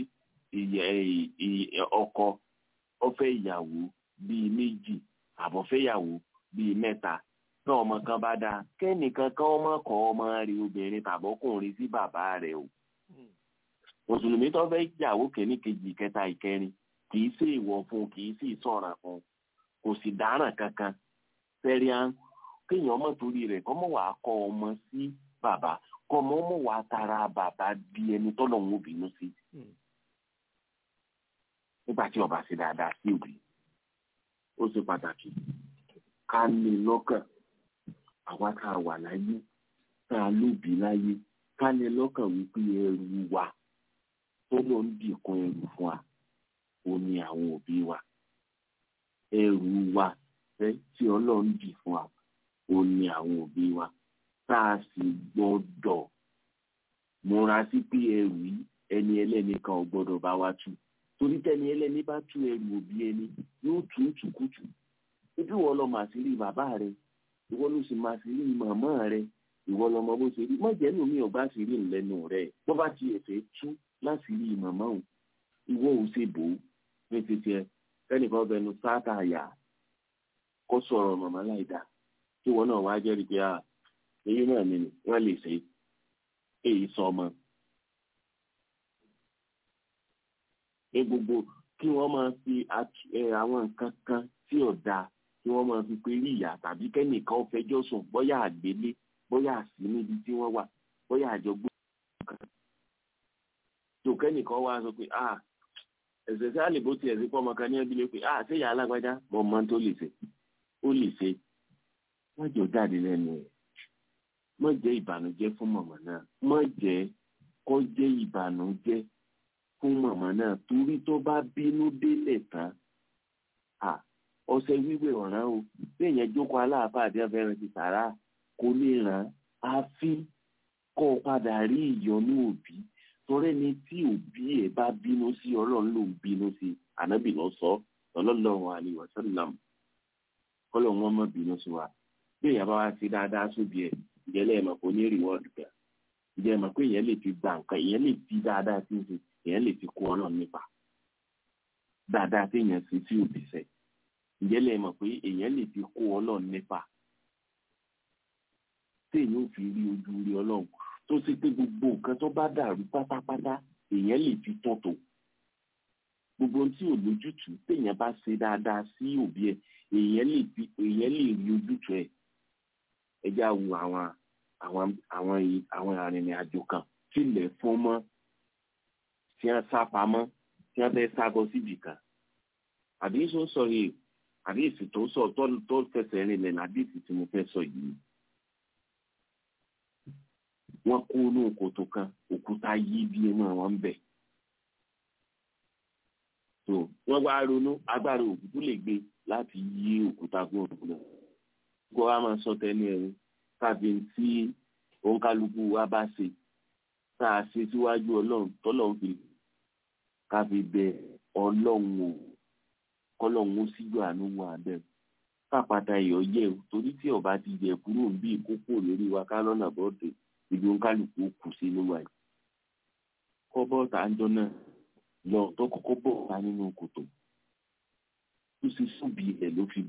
ọkọ ọfẹ́ ìyàwó bíi méjì àbọ̀fẹ́ ìyàwó bíi mẹ́ta náà ọmọ kan bá dáa kẹ́nìkan kan ọmọ kọ́ ọmọ rẹ̀ obìnrin tàbọ́kùnrin sí bàbá rẹ̀ o mùsùlùmí tó fẹ́ ìyàwó kẹ́ní kejì kẹta ìkẹrin kì í sí ìwọ̀ fún kì í sí ìsọ̀ràn fún kò sì dáràn kankan fẹ́ríán kéèyàn ọmọ torí rẹ̀ kọ́ mọ̀ wàá kọ́ ọmọ sí bàbá kọ́ ọmọ mọ̀ wàá tara bàbá di ẹni tọ́lọ̀ ń bínú sí nígbà tí ọba ṣe dáadáa sí òbí ó ṣe pàtàkì ká ní lọ́kàn àwa tá a wà láyé tá a lóbi láyé ká ní lọ́kàn wípé ẹrù wa tó ló ń dìkun ẹrù fún wa ó ní àwọn òbí wa ẹrù wa fẹ́ tí ọlọ́run dì fún wa ó ní àwọn òbí wa tá a sì gbọ́dọ̀ múra sí pé ẹrù yìí ẹni ẹlẹ́ni kan ò gbọ́dọ̀ bá wa tú torí tẹ́ni ẹlẹ́ni bá tú ẹrù òbí ẹni yóò tú tùkùtù ibi wọ́n lọ màá sí rí bàbá rẹ ìwọ ló sì máa sí rí màmá rẹ ìwọ lọmọ bó ṣe rí mọ̀jẹ́ nù mí ọba sì rí lẹ́nu rẹ bó bá ti ẹ̀fẹ̀ tú láti rí màmá òun ìwọ ò ṣe bò ó ní títí ẹ kẹ́nìkan bẹnu sáátà yà kó sọ̀rọ̀ màmá láì dá tí wọn náà wá jẹ́rìí pé èyí náà ni wọ́n lè ṣe èyí sọ ọmọ. ní gbogbo kí wọ́n máa fi àwọn nǹkan kan tí ò dáa kí wọ́n máa fi pé rí ìyá tàbí kẹ́nìkan ó fẹjọ́ sùn bóyá àgbélé bóyá àsí níbi tí wọ́n wà bóyá àjọgbó kan. tó kẹ́nìkan wá sọ pé ah ẹ̀sẹ̀ sí àlè bó tiẹ̀ sí pọ́nmọ kan ní ẹbí lé pé ah ṣé ìyá alágbájá mọ ọmọ tó lè ṣe ó lè ṣe wọ́n jọ jáde lẹ́nu ẹ̀ mọ̀ jẹ́ ìbànújẹ́ fún mọ̀mọ́ náà mọ̀ jẹ́ kó jẹ́ ìbànújẹ́ fún mọ̀mọ́ náà torí tó bá bínú délẹ̀ tán ọṣẹ wíwẹ̀ ọ̀ràn o bí èèyàn jókòó aláàfáà àti afẹ́rẹ́ ti sàrà kò lè ràn á fi kọ́ ọ padà rí ìyọnú òbí torí ẹni tí òbí ẹ̀ bá bínú sí ọlọ́run ló ń bínú sí ànábì lọ sọ sallallahu alaihi wasallam kọ́lọ̀ wọn mọ̀ bínú sí wa bí èèyàn bá wá sí dáadáa sóbi ẹ̀ ìjẹ́lẹ̀ ẹ̀mọ̀ kò ní rìwọ́ọ̀dù kan ìjẹ́ ẹ̀mọ̀ pé èèyàn lè fi gba nǹkan èèyàn lè fi dáadáa sí ṣe èèyàn lè fi kó ọlọ́run nípa dáadáa tí èèyàn sì sí òbí sẹ́ ìjẹ́lẹ̀ ẹ̀mọ̀ pé èèyàn lè fi kó ọlọ́run nípa tí èèyàn ò fi rí ojú rí ọlọ́run tó ṣe pé gbogbo nǹkan tó bá dàrú pátápátá èèyàn lè fi tọ́tò gbogbo ohun tí ò lójútùú téèyàn bá ṣe dáadáa sí òbí ẹ̀ èèyàn lè fi èèyàn lè rí ojútùú ẹ̀ ẹ já wo àwọn àwọn àwọn àwọn arìnrìn àjò kan tí ilẹ̀ fún mọ́ tí wọ́n sá pamọ́ tí wọ́n fẹ́ sá bọ́ síbì kan àbí sọ sọ yìí àbí èsì tó sọ tó tó fẹsẹ̀ rìn lẹ̀ àbí èsì tí mo fẹ́ sọ yìí wọ́n kó inú kòtò kan òkúta yí bí inú wọn ń bẹ̀ tó wọ́n wá ronú agbára òkútù lè gbé láti yí òkúta kó òkúta kó wa máa sọ tẹ́lẹ̀ ẹ̀rú tàbí tí òǹkálukú wa bá ṣe tá a ṣe síwájú ọlọ́run tọ́lọ́run fi ká fi bẹ ọlọ́run o kọ́lọ́run ó síjú àánú wà bẹ́ẹ̀ kápátá ìyọ̀ yẹ̀ o torí tí ọba ti yẹ kúrò ń bí ìkókó lórí wa ká lọ́nà bọ́ọ̀dù ibi òǹkálukú kù sí ló wà yìí kọ́ bọ́ọ̀tà àjọ náà lọ tó kọ́kọ́ bọ́ọ̀tà nínú kòtò tó sì súnbi ẹ̀ ló fi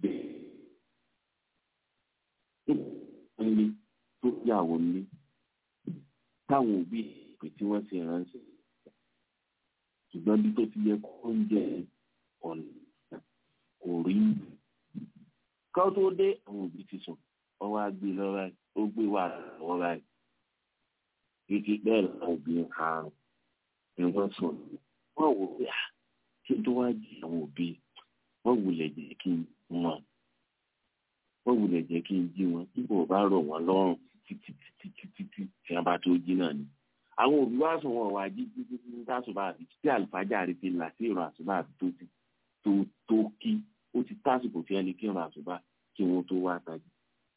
bẹ́ẹ̀ nílé tó yàwó nílé táwọn òbí ìpè tí wọ́n ti ránṣẹ́ ṣùgbọ́n bí tó ti yẹ kó ń jẹ ọ̀nà kò rí ká tó dé àwọn òbí ti sùn ọwọ́ á gbé lọ́wọ́ ẹ̀ ó gbé wà lọ́wọ́ ẹ̀ kíkí bẹ́ẹ̀ làwọn òbí ń ha ni wọ́n sùn wọ́n wò ó yà kí n tó wá jí àwọn òbí wọ́n wulẹ̀ jẹ́ kí n wọn wọ́n wulẹ̀ jẹ́ kí n jí wọn tí kò bá rọ̀ wọ́n lọ́rùn títí títí títí tí wọ́n bá tó jí náà ni. àwọn òbí wá sùn wọn wá jí títí tí tásùbà àti tí àlùfáàjà rẹ ti là sí ìrun àsùbà àti tó ti tó tó kí ó ti tásìkò tí wọ́n lè kí ìrun àsùbà kí wọ́n tó wá tají.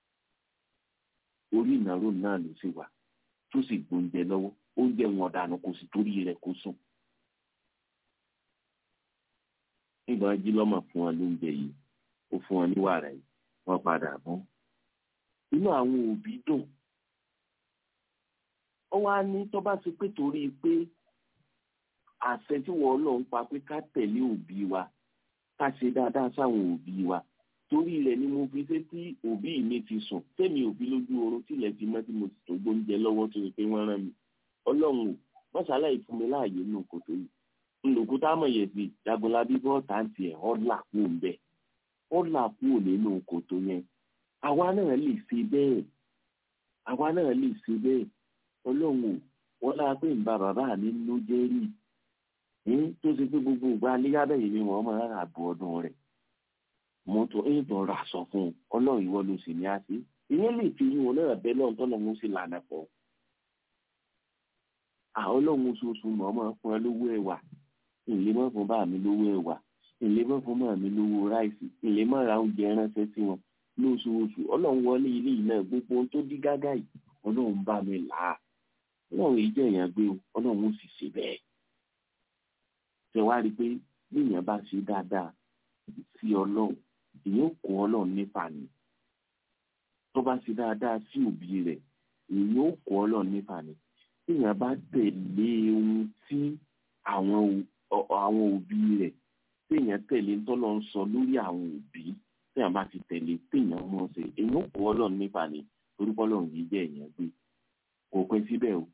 orí ìnáwó náà ló sì wà tó sì gbóúnjẹ lọ́wọ́ oúnjẹ wọn dànù kò sì torí rẹ̀ kó sùn. nígbà jí lọ́mọ fún wọn lóúnjẹ yìí ó fún wọn ní wàrà yìí wọ́n padà bọ́. inú àwọn òbí dùn ó wá ní tó bá ti pé torí pé àṣẹ tí wọ́n lọ ń pa pé ká tẹ̀lé òbí wa ká ṣe dáadáa sáwọn òbí wa torí rẹ̀ ni mo fi ṣe tí òbí mi ti sùn tẹ́mi òbí lójú oorun tilẹ̀ ti mọ́ tí mo sì tó gbóúnjẹ lọ́wọ́ tó ṣe pé wọ́n rán mi ọlọ́run ò mọ́ṣálá ìfún mi láàyè nínú kòtò yìí ńlòkúta mọ̀yẹ̀sì jagunlabi bọ́ọ̀tà ń tiẹ̀ ọ́là kú ń bẹ́ẹ̀ ó là kúrò nínú kòtò yẹn àwa náà lè ṣe bẹ́ẹ̀ àwa náà lè ṣe bẹ́ẹ̀ ọlọ́run ò wọ́n lára pé ń ba bàbá mi ló jẹ́ rí tó ṣe pé gbogbo ìgbà aléyábẹ̀yẹ ni wọ́n máa rà bọ́ ọdún rẹ̀ mọ́tò ń tọ́ ra sọ fún un ọlọ́run ìwọ ló sì ní á sí ìyẹn lè fi yín wọn náà bẹ́ẹ̀ lọ́n tọ́nà wọn sì lànà pọ̀ àwọn ọlọ́run oṣooṣù mọ̀ ọmọ fún ẹ lówó ẹ̀wà ìlé mọ́ fún bá mi lówó ẹ̀wà ìlé mọ́ fún mọ́ mi lówó ráìsì ìlé mọ́ ra oúnjẹ ránṣẹ́ sí wọn lóṣooṣù ọlọ́run wọlé ilé yìí náà gbogbo ohun tó dí gágá yìí ọlọ́run bá mi là á ọlọ́run yìí jẹ́ èèyàn gbé o ọlọ́run ó sì ṣe bẹ́ẹ̀. ṣe wá rí i pé bí èèyàn bá ṣe dáadáa sí ọlọ́run èèyàn kó ọlọ́run nípa ni tó bá ṣe dáadáa sí òbí rẹ̀ èèyàn kó ọlọ́run nípa ni bí èèyàn bá tẹ̀lé ohun tí àwọn àwọn òbí rẹ̀ téèyàn tẹ̀lé tọ́lọ́ ń sọ lórí àwọn òbí téèyàn bá ti tẹ̀lé téèyàn mọ̀ ṣe èèyàn kò ọlọ́run nípa ni orúkọ ọlọ́run yìí jẹ́ èèyàn gbé kò pẹ́ síbẹ̀ o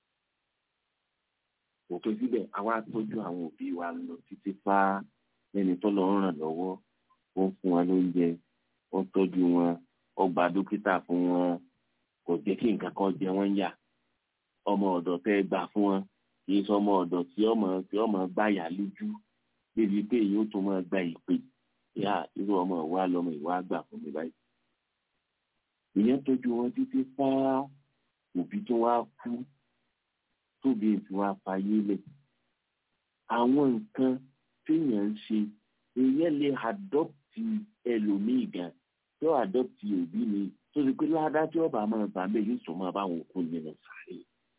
kò pẹ́ síbẹ̀ àwa tọ́jú àwọn òbí wa lọ títí fá lẹ́ni tọ́lọ́ ń ràn lọ́wọ́ ó ń fún wọn lóúnjẹ ó ń tọ́jú wọn ó gba dókítà fún wọn kò jẹ́ kí nǹkan kan jẹ wọ́n yà ọmọ ọ̀dọ̀ tẹ́ gbà fún wọn kì í sọ ọmọ ọ̀dọ̀ tí ọmọ tí ọmọ gbáyà lójú débi pé èyí ó tún máa gba ìpè yá irú ọmọ ìwà lọmọ ìwà gbà fún mi báyìí. ìyẹn tọ́jú wọn títí fá òbí tó wá kú tóbi tí wàá fayé lẹ̀. àwọn nǹkan téèyàn ń ṣe èèyàn lè àdọ́pì ẹlòmíì gan tí ó àdọ́pì òbí mi tó ti pé ládàá tí ọba máa bà bẹ́ẹ̀ yóò sọ máa bá wọn kú nínú sáré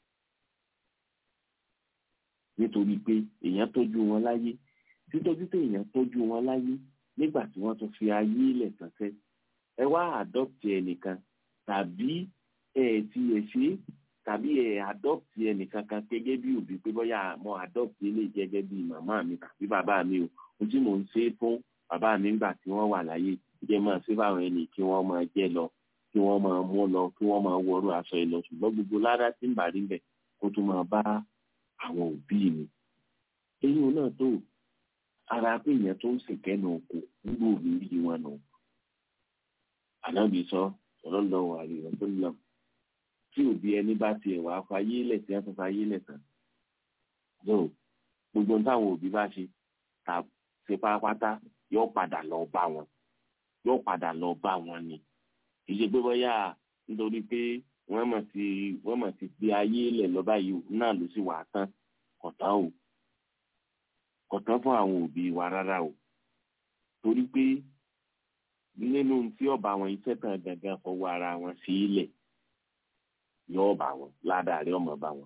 nítorí pé èèyàn tọ́jú wọn láyé títọ́jú tó èèyàn tọ́jú wọn láyé nígbà tí wọ́n tún fi ayé lẹ̀ tánṣẹ́ ẹ wá adopt ẹnìkan tàbí ẹ ti ẹ ṣe tàbí ẹ adopt ẹnìkan kan gẹ́gẹ́ bí òbí pé bóyá mo adopt ilé gẹ́gẹ́ bí màmá mi tàbí bàbá mi o ohun tí mò ń ṣe fún bàbá mi nígbà tí wọ́n wà láyé jẹ́ máa ṣe báwọn ẹni kí wọ́n máa jẹ́ lọ kí wọ́n máa mú lọ kí wọ́n máa wọrú aṣọ ẹ lọ ṣùgbọ́n gbogbo ládá tí ń bà rí bẹ̀ kó tún máa bá àwọn òbí mi. eyín náà tó ara pé èèyàn tó ń sìnkẹ́nu oko nígbà òbí rí wọn nù. ànábì sọ sallallahu alaihi wasallam tí òbí ẹni bá tiẹ̀ wá fayé lẹ̀ tí wọ́n fi fayé lẹ̀ tán. so gbogbo táwọn òbí bá ṣe ta ṣe pátápátá yóò padà lọ bá wọn yóò padà lọ bá wọn ni kì í ṣe pé bóyá nítorí pé wọ́n mọ̀ sí wọ́n mọ̀ sí pé ayé lẹ̀ lọ́ba yìí náà ló sì wà á tán kọ̀tán o kọ̀tán fún àwọn òbí wa rárá o torí pé nínú tí ọba àwọn iṣẹ́ kan gangan fọwọ́ ara wọn sí ilẹ̀ yóò bá wọn ládàá rí ọmọ bá wọn.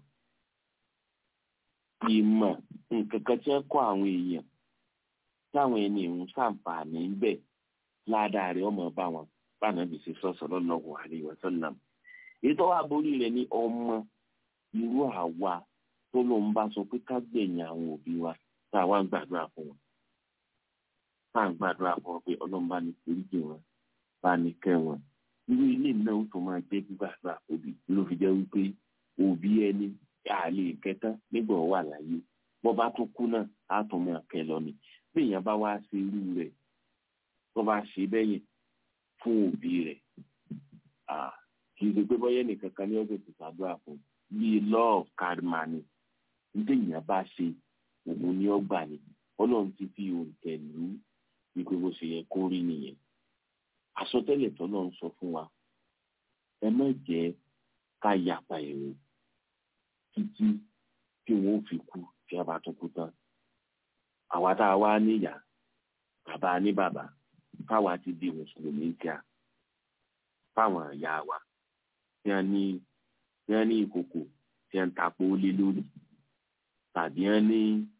ìmọ̀ nǹkan kan tí wọ́n kọ́ àwọn èèyàn táwọn ẹni ìhun ṣàǹfààní ń bẹ̀ ládàá rí ọmọ bá wọn bánàbì ṣe sọ sallallahu alaihi wasallam èyí tó wà borí rẹ̀ ní ọmọ irú àwa tó ló ń bá sọ pé ká gbẹ̀yìn àwọn òbí wa tá a wá ń gbàdúrà fún wọn tá à ń gbàdúrà fún wọn pé ọlọ́run bá ní foríjì wọn bá ní kẹ́ wọn irú ilé náà tó máa jẹ́ gbígbàdúrà òbí ló fi jẹ́ wípé òbí ẹni àlè kẹtàn nígbà wà láyé bọ́ bá tún kú náà á tún máa kẹ́ lọ ni bí èèyàn bá wá ṣe irú rẹ̀ tó bá ṣe bẹ́yìn fún òbí rẹ̀ kì í ṣe pé bọ́yẹ́ nìkan kan ní ọ̀sẹ̀ tó ṣàdúrà fún bíi law of karma ni nítorí èèyàn bá ṣe òun ni ó gbà ní ọlọ́run ti fi òǹtẹ̀ lù ú wípé bó ṣe yẹ kó rí nìyẹn àsọtẹ́lẹ̀ tọ́lọ́run sọ fún wa ẹ má jẹ́ ká yapa èrò títí tí wọn ò fi kú tí a bá tún kú tán àwa tá a wá níyà bàbá ní bàbá káwa ti di mùsùlùmí kíá fáwọn ìyá wa tí wọn ní tí wọn ní ìkòkò tí wọn ń tapo lé lórí tàbí wọn ní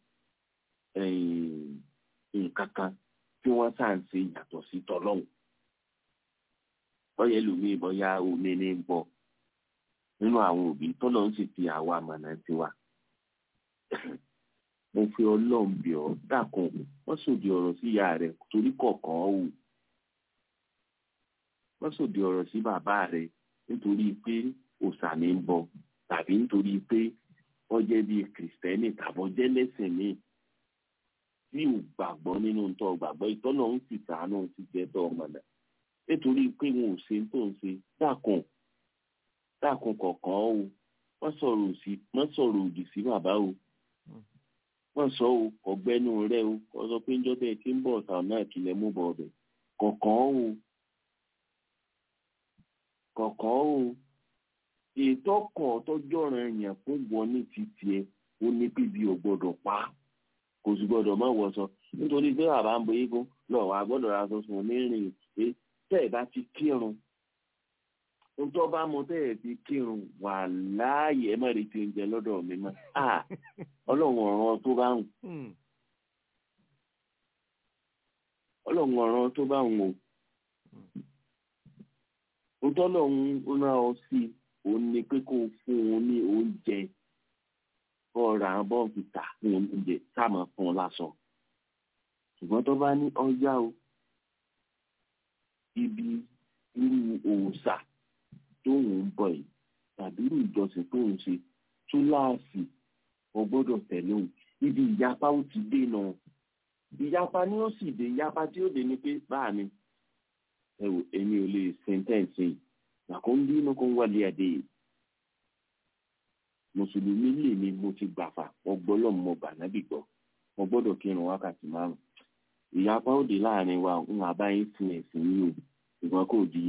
nǹkan kan tí wọn sá ń ṣe yàtọ̀ sí tọlọ́hùn bọ́yá ẹlòmíì bọ́yá omi ní ń bọ̀ nínú àwọn òbí tọ́lọ́hún sì fi àwa àmọ̀nà tiwa mo fi ọlọ́run bì ọ́ dákun wọ́n sòdì ọ̀rọ̀ sí ìyá rẹ̀ torí kọ̀ọ̀kan ò wọ́n sòdì ọ̀rọ̀ sí bàbá rẹ̀ nítorí pé òòṣà ní ń bọ tàbí nítorí pé wọ́n jẹ́ bíi kìrìsìtẹ́nì tàbọ̀ jẹ́ lẹ́sìn míì tí ò gbàgbọ́ nínú tó gbàgbọ́ ìtọ́nà ń sì sàánú ti jẹ́ tó ọmọdé nítorí pé wọn ò ṣe tó ń ṣe dákun dákun kọ̀ọ̀kan o wọ́n sọ̀rọ̀ òdì sí bàbá o wọ́n sọ o ọ̀gbẹ́nu rẹ o wọ́n sọ pé njọ́ tẹ́ tí ń bọ̀ ọ̀tà náà kìlẹ̀ mú bọ̀ ọ̀bẹ kọ̀ọ̀kan o kọ̀ọ̀kan o ètò ọkọ̀ tọ́jọ́ rẹ̀ yàn fún wọn ní ti tiẹ̀ ó ní bíbí ò gbọ́dọ̀ pa kò sì gbọ́dọ̀ má wọ̀ sọ nítorí pé bàbá ń bo eégún lọ́wọ́ àgbọ́dọ̀ ra sọ fún onírìn pé tẹ́ ẹ̀ bá ti kírun ntọ́ bá mo tẹ́ ẹ̀ ti kírun wà láàyè ẹ̀ má rí ti ń jẹ lọ́dọ̀ mi mọ́ ọlọ́run ọ̀ràn tó bá ń ọlọ́run ọ̀ràn tó bá ń wò ntọ́lọ́run rán ọ sí òun ni pé kó o fún un ní oúnjẹ kó o ra bọ́ọ̀fù tà fún oúnjẹ sáàmù fún un lásán ṣùgbọ́n tó bá ní ọjà o ibi irú òòṣà tó ń bọ̀ yìí tàbí irú ìjọsìn tó ń ṣe túláàsì o gbọ́dọ̀ tẹ̀lé òun ibi ìyapa ó ti dé náà ìyapa ni ó sì dé ìyapa tí ó dé ni pé báà ni ẹ wò èmi ò lè sentence yìí nàkó ń bínú kó ń wálé adé yìí mùsùlùmí lè ní mo ti gbàfà ọgbọ́lọ́ mo bà nábì gbọ́ mo gbọ́dọ̀ kírun wákàtí márùn ìyapa ó dé láàrin wa ń àbáyé fún ẹ̀sìn yìí o ṣùgbọ́n kò di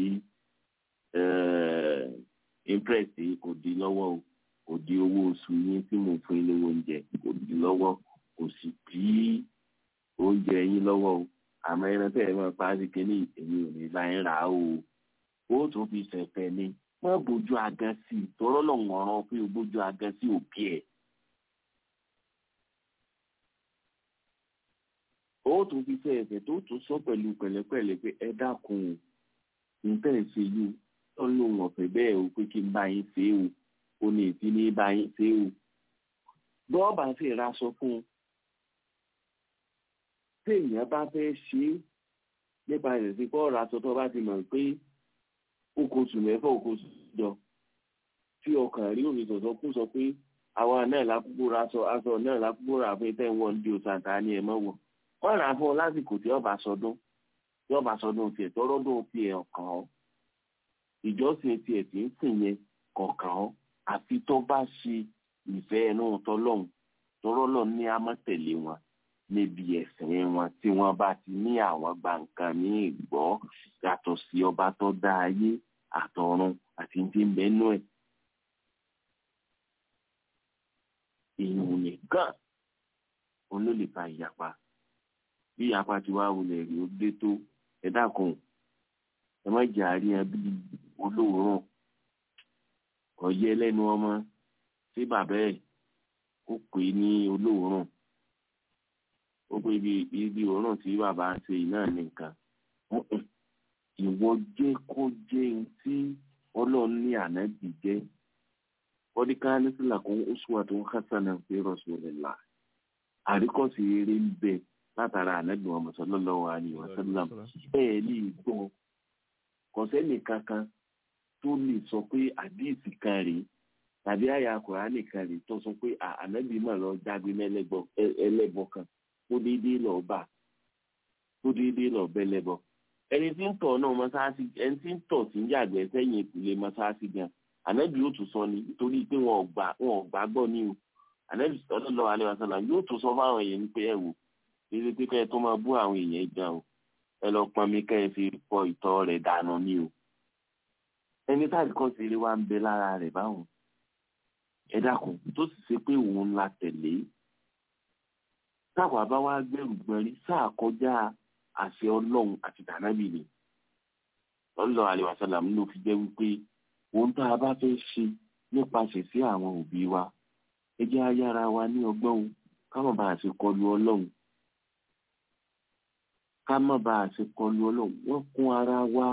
impress kò di lọ́wọ́ o kò di owó oṣù yín tí mo fún yín lówó oúnjẹ kò di lọ́wọ́ kò sì bí oúnjẹ yín lọ́wọ́ o àmọ́ ẹran tẹ́ ẹ máa pa á sí kínní èmi ò ní bá yín rà á o ó tún fi ṣẹ̀fẹ̀ ni má bójú agan sí i tọ́rọ́ lọ́wọ́ ọ̀ràn pé o bójú agan sí òbí ẹ̀. ó tún fi ṣe ẹ̀fẹ̀ tó tún sọ pẹ̀lú pẹ̀lẹ́pẹ̀lẹ́ pé ẹ dákun nǹkan ẹ̀ ṣe yìí wọ́n lóun ọ̀fẹ́ bẹ́ẹ̀ o pé kí n bá yín ṣe é o ó ní ìdí ní bá yín ṣe é o bọ́ọ̀bà sì raṣọ fún un téèyàn bá fẹ́ ṣe é nípa ìrètí kọ́ ọ̀rọ̀ aṣọ tó bá ti mọ̀ pé okòṣù mẹ́fà okòṣù jọ tí ọkàn rí òní sọ̀tọ̀ kún sọ pé àwa náà lákòókò ra aṣọ aṣọ náà lákòókò rà fún tẹ́ ń wọ́n di òṣàǹtà ni ẹ̀ mọ́ wọ̀ wọ́n rà á fún ọ lásìkò tí ọba sọdún tí ọba sọdún tiẹ̀ tọ́rọ́dún tiẹ̀ ọ̀kàn ọ́ ìjọsìn tiẹ̀ tí ń sìn yẹn kọ̀ọ̀kan ọ́ àfi tó bá ṣe ìfẹ́ ẹnu tọ́lọ́hún tọ́rọ́lọ́ ní amọ̀tẹ̀lé wọn níbi ẹ̀sìn wọn tí wọ́n bá ti ní àwọn gba nǹkan ní ìgbọ́ yàtọ̀ sí ọba tó dá ayé àtọ̀run àti ti ń bẹ́nu ẹ̀. ìyún nìkan òun ló lè fa ìyapa bí ìyapa ti wá wọlé rí ó dé tó ẹ dákun ẹ má jẹ àárín ẹbí olóòórùn ọyẹ lẹ́nu ọmọ sí bàbá ẹ̀ ó pè é ní olóòórùn ó pé ibi ibi òórùn tí bàbá ń ṣe náà ní nǹkan ìwọ jẹ́ kó jẹ́ ohun tí ọlọ́run ní ànábì jẹ́ kọ́díkà nísìlá kún uswatun hasana fi rasulillah àríkọ́sí eré ń bẹ látara ànábì Muhammad sallallahu alaihi wasallam bẹ́ẹ̀ ní ìgbọ́ kọ̀sẹ́nì kankan tó lè sọ pé àdíìsì kan rèé tàbí àyà kùránì kan rèé tó sọ pé ànábì mà lọ jágbe ẹlẹ́bọ kan tó déédéé lọ bá tó déédéé lọ bẹ́lẹ́bọ ẹni tí ń tọ̀ náà mọ́sáàsì ẹni tí ń tọ̀ sí ń yàgbẹ́ sẹ́yìn ìpìlẹ̀ mọ́sáàsì gan ànábì yóò tún sọ ni nítorí pé wọn ò gbà wọn ò gbà gbọ́ ní o ànábì sallallahu alaihi wasallam yóò tún sọ fáwọn èèyàn ní pé ẹ wò eré pé kẹ́ ẹ tó máa bú àwọn èèyàn gan o ẹ lọ pọn mi kẹ́ ẹ fi fọ ìtọ̀ rẹ̀ dànù ní o ẹni táàdì kan sì rí wa ń bẹ lára rẹ̀ báwọn ẹ dákun tó sì ṣe pé òun la tẹ̀lé táwa bá wá gbẹrù gbẹrí sáà kọjá àṣẹ ọlọ́run àti tànábì ni sallallahu alaihi wasallam ló fi jẹ́ wípé ohun tá a bá fẹ́ ṣe nípasẹ̀ sí àwọn òbí wa ẹ jẹ́ ayára wa ní ọgbọ́n o ká má bàa ṣe kọlu ọlọ́run ká má bàa ṣe kọlu ọlọ́run wọ́n kún ara wa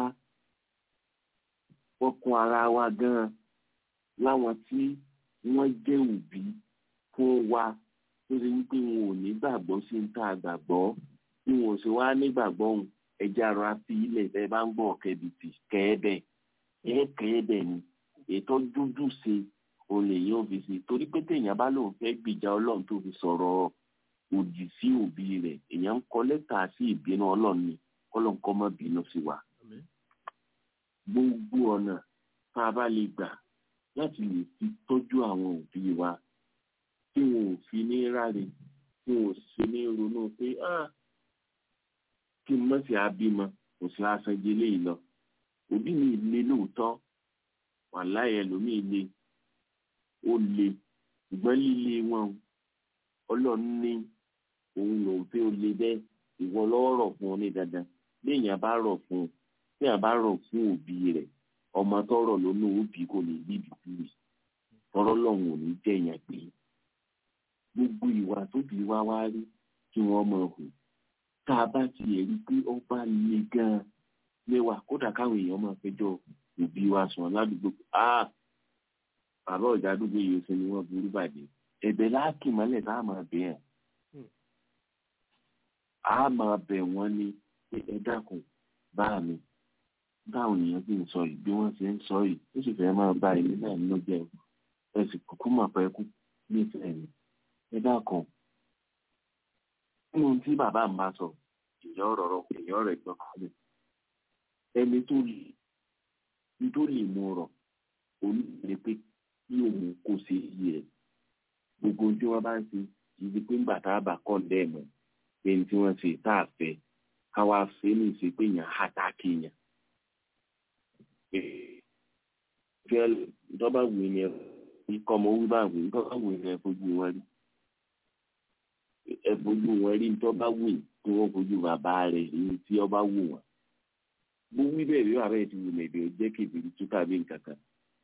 wọ́n kún ara wa gan-an láwọn tí wọ́n jẹ́ òbí fún wa tó ṣe wípé wọn ò ní gbàgbọ́ sí ní tá a gbàgbọ́ bí wọn ò ṣe wá nígbàgbọ́ òun ẹja ara fi ilẹ̀ ẹ bá ń gbọ́ kẹ́bìtì kẹ́ẹ́bẹ̀ ẹ kẹ́ẹ́bẹ̀ ni ètò dúdú ṣe olè yóò fi ṣe torí pé téèyàn bá lóun fẹ́ gbìjà ọlọ́run tó fi sọ̀rọ̀ òdì sí òbí rẹ̀ èèyàn ń kọ lẹ́tà sí ìbínú ọlọ́run ni kọ́lọ́n kọ́ mọ́ bínú sí wa. gbogbo ọ̀nà tá a bá lè gbà láti lè fi tọ́jú àwọn òbí wa tí wọn ò fi ní ráre tí wọn ò sì ní ronú pé kí n mọ̀ sí abímọ kò sí aṣojú eléyìí lọ òbí mi le lóòótọ́ wàláhì ẹlòmíì le ó le ṣùgbọ́n líle wọn ọlọ́run ní òun lòun pé ó le bẹ́ẹ̀ ìwọ lọ́wọ́ rọ̀ fún ọ ní dandan léèyàn bá rọ̀ fún un léèyàn bá rọ̀ fún òbí rẹ̀ ọmọ tọrọ lónú òbí kò ní bí bìbí tọrọ lọ́hùn ò ní jẹ̀yàn pé gbogbo ìwà tóbi wá wá rí kí wọ́n mọ̀ hù tá a bá ti rí pé ó bá le gan-an mẹ́wàá kódà káwọn èèyàn máa fẹjọ́ òbí wa sùn ládùúgbò ah bàbá ọ̀dà àdúgbò yìí ṣe ni wọ́n burú bàjẹ́ ẹ̀bẹ̀ láàkì mọ́lẹ̀ tá a máa bẹ̀ ẹ́ a máa bẹ̀ wọ́n ní ẹ dákun bá mi báwọn èèyàn sì ń sọ yìí bí wọ́n ṣe ń sọ yìí ó sì fẹ́ máa bá ilé náà nínú jẹ́ ẹ sì kúkú mọ̀ pé kú nífẹ̀ẹ́ mi ẹ dákun nínú tí bàbá mi bá sọ èèyàn rọrọ èèyàn rẹ̀ gbọ́kànlé ẹni tó lè tó lè mú rọ onílé pé kí òun kò ṣe iye rẹ̀ gbogbo tí wọ́n bá ń ṣe ìdí pé ńgbà tá a bá kọ́ lẹ́ẹ̀mọ́ pé ní tí wọ́n ṣe tá a fẹ́ káwá ṣe ní ìṣe pé yàn á tá a kéèyàn. fẹ́ dọ́bà wù ní ẹ kọ́ ọmọ wí bá wù ní dọ́bà wù ní ẹ fojú wọn rí ẹ fojú wọn rí ní dọ́bà wù ní kí wọ́n fojú bàbá rẹ̀ ní tí ọba wù wọn. bó wí bẹ́ẹ̀ bí bàbá yẹn ti wù lẹ́dẹ̀ ó jẹ́ kébìrì tó tàbí nǹkan kan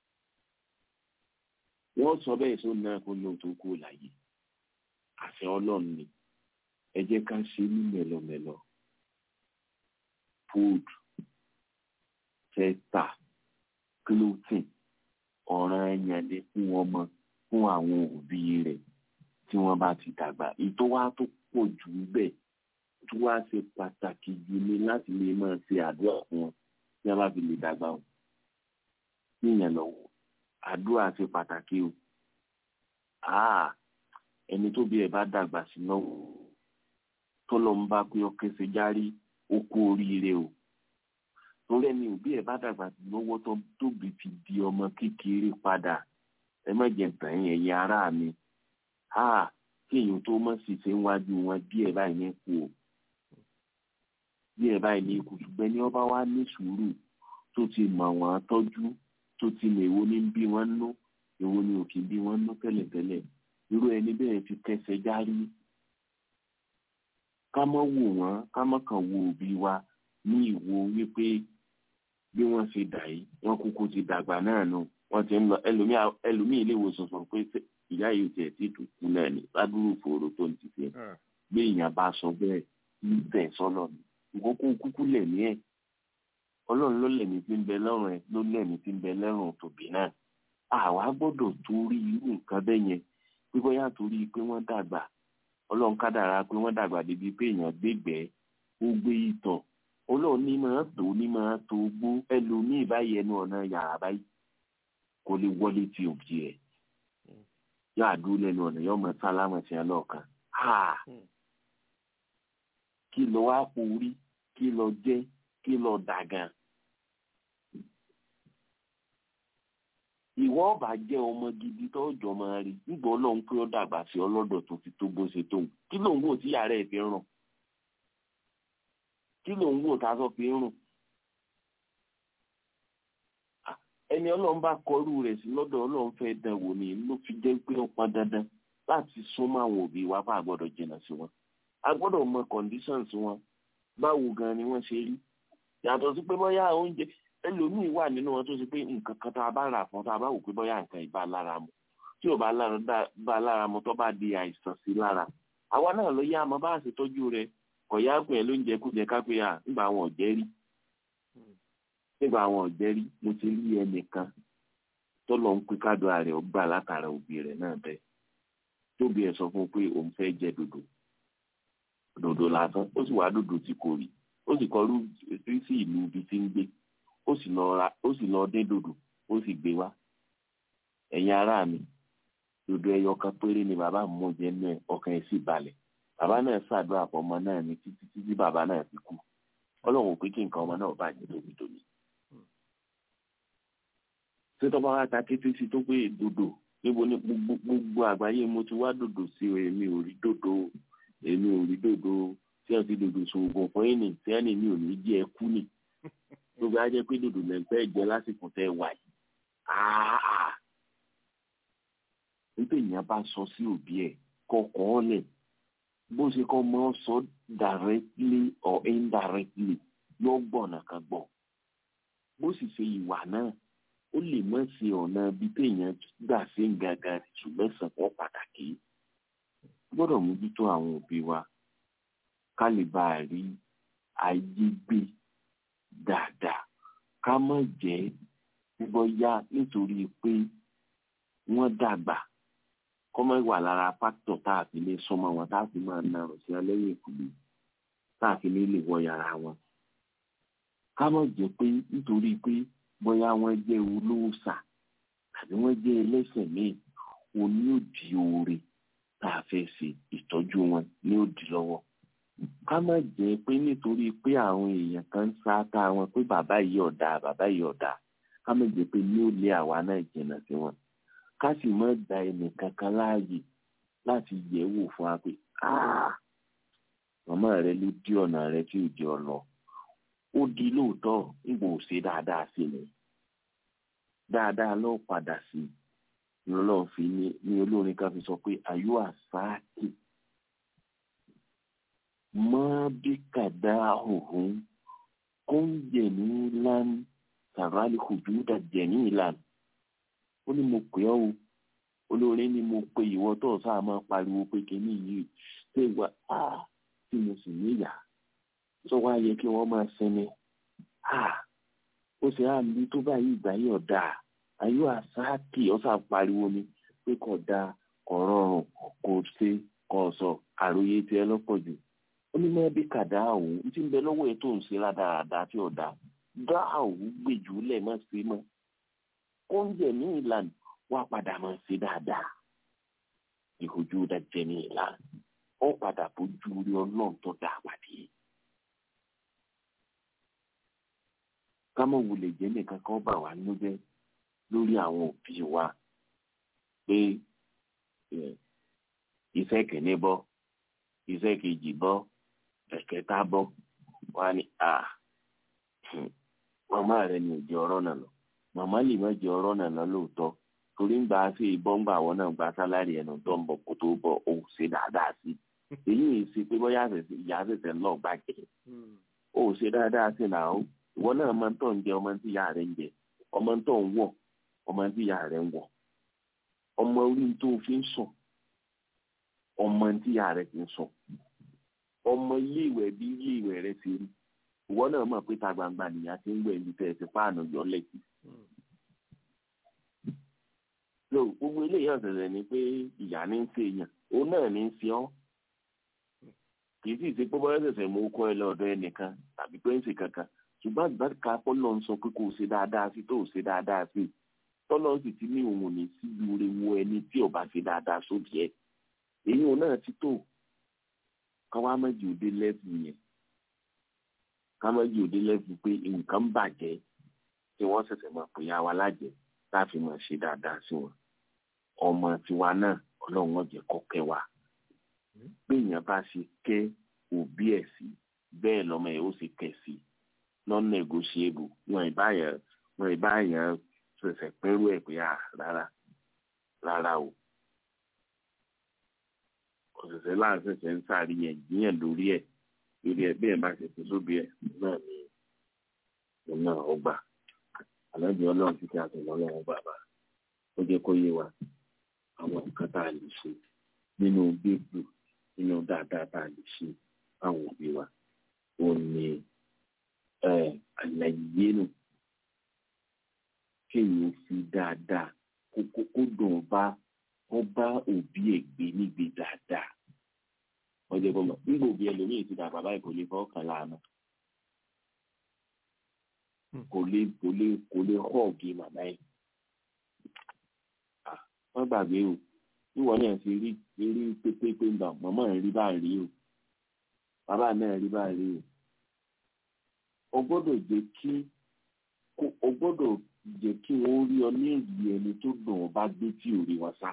wọ́n sọ bẹ́ẹ̀ sọ náà kó lóun tó kú láyé àṣẹ ọlọ́run ni ẹ jẹ́ ká ṣe ní mẹ́lọmẹ́lọ food fẹ́ tà clothing ọ̀ràn ẹ̀yàn lé fún ọmọ fún àwọn òbí rẹ̀ tí wọ́n bá ti dàgbà ìtọ́ wa tó pọ̀ jù bẹ́ẹ̀ tó wá ṣe pàtàkì jù ní láti lè máa ṣe àdúrà fún wọn tí wọ́n bá fi lè dàgbà o níyẹn lọ́wọ́ àdúrà ṣe pàtàkì o ẹni tó bí ẹ bá dàgbà sí lọ́wọ́ tó lọ ń bá pé ọkẹ́ ṣe járí ó kú oríire o torí ẹni òbí ẹ bá dàgbà sí lọ́wọ́ tó tóbi fi di ọmọ kékeré padà ẹ má jẹ tàn yín ẹ̀yin ará mi kí èèyàn tó mọ̀ sí ṣe ń wájú wọn díẹ̀ báyìí ní kú o díẹ̀ báyìí ní kú ṣùgbọ́n ní ọba wa ní sùúrù tó ti mọ̀ wọ́n tọ́jú tó ti mọ èwo ní bí wọ́n nú èwo ní òkè bí wọ́n nú tẹ́lẹ̀tẹ́lẹ̀ irú ẹni bẹ́ẹ̀ ti kẹsẹ̀ járí ká mọ́ wò wọ́n ká mọ́ kàn wo òbí wa ní ìwo wípé bí wọ́n ṣe dà yìí wọ́n kúkú ti dàgbà náà nù wọ́n ti ń lọ ẹlòmíì ilé ìwòsàn sọ pé ìyá yìí tiẹ̀ ti dùkú náà ní ládùúgbò fòrò tó ń ti fi bí èèyàn bá sọ bẹ́ẹ̀ ń tẹ̀ sọ́lọ̀ ní ìkókó kúkú lẹ̀ ní ẹ̀ ọlọ́run ló lẹ̀mí tí ń bẹ lọ́rùn ẹ̀ ló lẹ̀mí tí ń bẹ lẹ́rùn tòbí náà àwa gbọ́dọ̀ torí irú nǹkan bẹ́ẹ̀ yẹn pé bóyá torí pé wọ́n dàgbà ọlọ́run kádàrá pé wọ́n dàgbà débi pé èèyàn gbégbẹ́ ó gbé ìtọ̀ ọlọ́run ní máa tó ní máa tó gbó ẹlòmíì báyìí ẹnu ọ̀nà yàrá báyìí kò lè wọlé tí òbí ẹ̀ yóò àdúró lẹ́nu ọ̀nà yóò mọ sálámà sí ẹ lọ́ọ̀kan kí lọ wá porí kí lọ jẹ́ kí lọ dàgàn. ìwọ ọba jẹ ọmọ gidi tó jọ máa rí nígbà Ọlọ́run pé ó dàgbà sí ọlọdọ tó fi tó bó ṣe tóun kí ló ń wò tí yàrá ẹ fi ń rùn kí ló ń wò tá a sọ fi ń rùn ẹni Ọlọ́run bá kọrú rẹ̀ sí lọ́dọ̀ Ọlọ́run fẹ́ẹ́ dán wò ní ló fi jẹ́ pé ó pọn dandan láti súnmọ́ àwọn òbí wa bá a gbọ́dọ̀ jìnnà sí wọn a gbọ́dọ̀ mọ conditions wọn báwo gan ni wọ́n ṣe rí yàtọ̀ sí pé bóyá oúnjẹ ẹlòmíì wà nínú wọn tó ṣe pé nǹkan kan tá a bá rà fún tá a bá wò pé bóyá nǹkan ìbá lára mu tí ò bá lára mu tó bá di àìsàn sí lára àwa náà ló yá àmọ́ bá a ṣe tọ́jú rẹ̀ kò yá pé ẹ lóúnjẹ kú jẹ ká pé à nígbà àwọn ọ̀jẹ́ rí nígbà àwọn ọ̀jẹ́ rí mo ti rí ẹnìkan tó lọ ń pín kádùá rẹ̀ ó gbà látara òbí rẹ̀ náà bẹ́ẹ̀ tóbi ẹ̀ sọ fún un pé òun fẹ́ jẹ dòdò dòdò lásán ó sì wá dòdò tí kò rí ó sì kọrú sí ìlú ibi tí ń gbé ó sì lọ ra ó sì lọ dín dòdò ó sì gbé wá ẹ̀yin ará mi dòdò ẹyọ kan péré ni bàbá mú jẹ náà ọkàn ẹ̀ sì balẹ̀ bàbá náà ṣàdúrà fún ọmọ náà ní títí títí bàbá náà fi kú ọlọ́run pé kí nǹkan ọmọ náà bàjẹ́ tóbi tóbi. ṣé tọ́ba wa ta kété sí tó pé dòdò níbo ni gbogbo àgbáyé mo ti wá dòdò sí o èmi ò rí dòdò èmi ò rí dòdò tí wọ́n ti dòdò sòògùn fún yín ní tí wọ́n ní mi ò ní jẹ́ ẹ kú nì gbogbo á jẹ́ pé dòdò lẹ́ ń fẹ́ jẹ lásìkò tẹ́ wà yìí nígbà èèyàn bá sọ sí òbí ẹ̀ kọkọ ọlẹ̀ bó ṣe kọ́ mọ́ sọ directly or indirectly yóò gbọ̀nà kan gbọ̀ bó sì ṣe ìwà náà ó lè mọ̀ sí ọ̀nà bí téèyàn gbà sí gangan ṣùgbọ́n sàpọ̀ pàtàkì gbọ́dọ̀ mójútó àwọn òbí wa ká lè bá a rí ayé gbé dáadáa ká má jẹ́ bóyá nítorí pé wọ́n dàgbà kọ́mọ́ wà lára pásítọ̀ tá a fi lè súnmọ́ wọn tá a fi máa na ọ̀rọ̀ sí alẹ́yìn ìkùlé tá a fi lè lè wọ yàrá wọn. ká má jẹ́ pé nítorí pé bóyá wọ́n jẹ́ olóòṣà tàbí wọ́n jẹ́ ẹlẹ́sìn míì òní òdì oore tá a fẹ́ ṣe ìtọ́jú wọn ní òdì lọ́wọ́. ká má jẹ́ pé nítorí pé àwọn èèyàn kan ń sáátá wọn pé bàbá yìí ọ̀dà bàbá yìí ọ̀dà ká má jẹ́ pé ní ó lé àwa náà jìnnà sí wọn ká sì má gba ẹnìkan kan láàyè láti yẹ̀ wò fún wa pé màmá rẹ ló dí ọ̀nà rẹ tí ò jẹ́ ọ lọ ó di lóòótọ́ nígbà ò ṣe dáadáa sí ni dáadáa ló padà sí ni ọlọ́run fi ní ní olórin kan fi sọ pé ayú àsáàkì mọ́ bí kàdá òhun kó ń jẹ̀ ní lánàá sàrálì kùjú dà jẹ̀ ní ìlànà ó ní mo pè ọ́ o olórin ni mo pe ìwọ tó sáà máa pariwo pé kíní yìí ṣé wà á tí mo sì níyà tó wá yẹ kí wọ́n máa sinmi á ó ṣe á ní tó báyìí ìgbà yìí ọ̀dà ayé àsáàkì ọ̀sà pariwo ni pé kò dáa kò rọrùn kò ṣe kò sọ àròyé tiẹ̀ lọ́pọ̀ jù ó ní mọ́ bí kàdá òun tí ń bẹ lọ́wọ́ ẹ̀ tó ń ṣe rádaràda tí ọ̀dà dá òun gbèjú lẹ̀ mọ́ sí mọ́ oúnjẹ ní ìlànà wá padà mọ́ sí dáadáa ìhojú dájẹ́ ní ìlànà ó padà bójú rí ọlọ́run tó dáa pàdé. kámọ̀ wulẹ̀ jẹ́ nìkan kan bà wá nínú jẹ́ lórí àwọn òbí wa pé iṣẹ́ kìíní bọ́ iṣẹ́ kejì bọ́ ẹ̀kẹta bọ́ wá ní à màmá rẹ ni ò jẹ́ ọ̀rọ̀ náà lọ màmá lè má jẹ́ ọ̀rọ̀ náà lọ lóòótọ́ torí ń gbà sí ìbọn ń gbà àwọn náà gba sálárì ẹnu tó ń bọ̀ kó tó bọ̀ ó ṣe dáadáa sí èyí ì ṣe pé bóyá ìyá ṣẹ̀ṣẹ̀ lọ́ọ̀ gbàjẹ́ ó ṣe dáadáa sí náà ó ìwọ náà máa ń tọ̀ ń jẹ ọmọ tí ìyá rẹ̀ ń jẹ ọmọ tó ń wọ̀ ọmọ tí ìyá rẹ̀ ń wọ̀ ọmọ orí tó fi ń sùn ọmọ tí ìyá rẹ̀ ti ń sùn ọmọ ilé ìwẹ̀ bí ilé ìwẹ̀ rẹ̀ ti rí ìwọ náà mọ̀ pé ta gbangba nìyá ti ń wẹ̀ ní tẹ̀ ti páànù yọ lẹ́kì. lo gbogbo eléyìí ọ̀sẹ̀sẹ̀ ni pé ìyá ní ń ṣe èèyàn òun náà ní ń ṣe ọ́ kì í sì ṣe pé bọ́lá ṣẹ̀ṣẹ̀ mú kọ́ ẹ lọ́dọ̀ ẹnìkan tàbí pé ń ṣe kankan ṣùgbọ́n àgbàkà pọ́lọ́ ń sọ pé kò ṣe dáadáa sí tó ṣe dáadáa sí tọ́lọ́ sì ti ní òun ní síbi oore wo ẹni tí ò bá ṣe dáadáa sóbì ẹ̀ èyí òun náà ti tó káwá méjì òde lẹ́sìn yẹn ká méjì òde lẹ́sìn pé nǹkan bàjẹ́ tí wọ́n ṣẹ̀ṣẹ̀ máa pè ya wa lájẹ́ láti máa ṣe dáadáa sí wọn ọmọ tiwa náà ọlọ́run ọ̀jẹ̀ kọ́kẹ́ wa bí èèyàn bá ṣe kẹ́ òbí ẹ̀ sí bẹ́ẹ̀ lọ́mọ ẹ̀ ó sì kẹ́ sí non-negotiable wọn ìbáyàn wọn ìbáyàn ṣẹ̀ṣẹ̀ pẹ́rú ẹ̀ pé à rárá rárá o ọ̀sẹ̀sẹ̀ láàṣẹ̀ṣẹ̀ ń sàríyàn yíyàn lórí ẹ̀ lórí ẹ̀ bí ẹ̀ bá ṣe fi sóbi ẹ̀ náà ni òun náà ọgbà àlọ́bí ọlọ́run títí àtọ̀lọ́ ọlọ́run bàbá ó jẹ́ kó yé wa àwọn nǹkan tá a lè ṣe nínú gbégbù nínú dáadáa tá a lè ṣe fáwọn òbí wa ó ní àlàyé nù kéèyàn fi dáadáa kó kó dùn bá ó bá òbí ẹ̀ gbé nígbè dáadáa wọ́n jẹ́ kó mọ̀ nígbà òbí ẹlòmíì ti dàgbà báyìí kò lè fọ́ kàn láàánú kò lè kò lè kò lè họ́ ọ̀gì màmá ẹ̀ wọ́n gbàgbé o níwọ̀n náà ṣe rí rí pépépé ń bà màmá ẹ̀ rí bá rí o bàbá náà rí bá rí o o gbọ́dọ̀ jẹ́ kí o gbọ́dọ̀ jẹ́ kí wọ́n rí ọ ní èyí ẹni tó dùn ọ́ bá gbé tí ò rí wọn sá.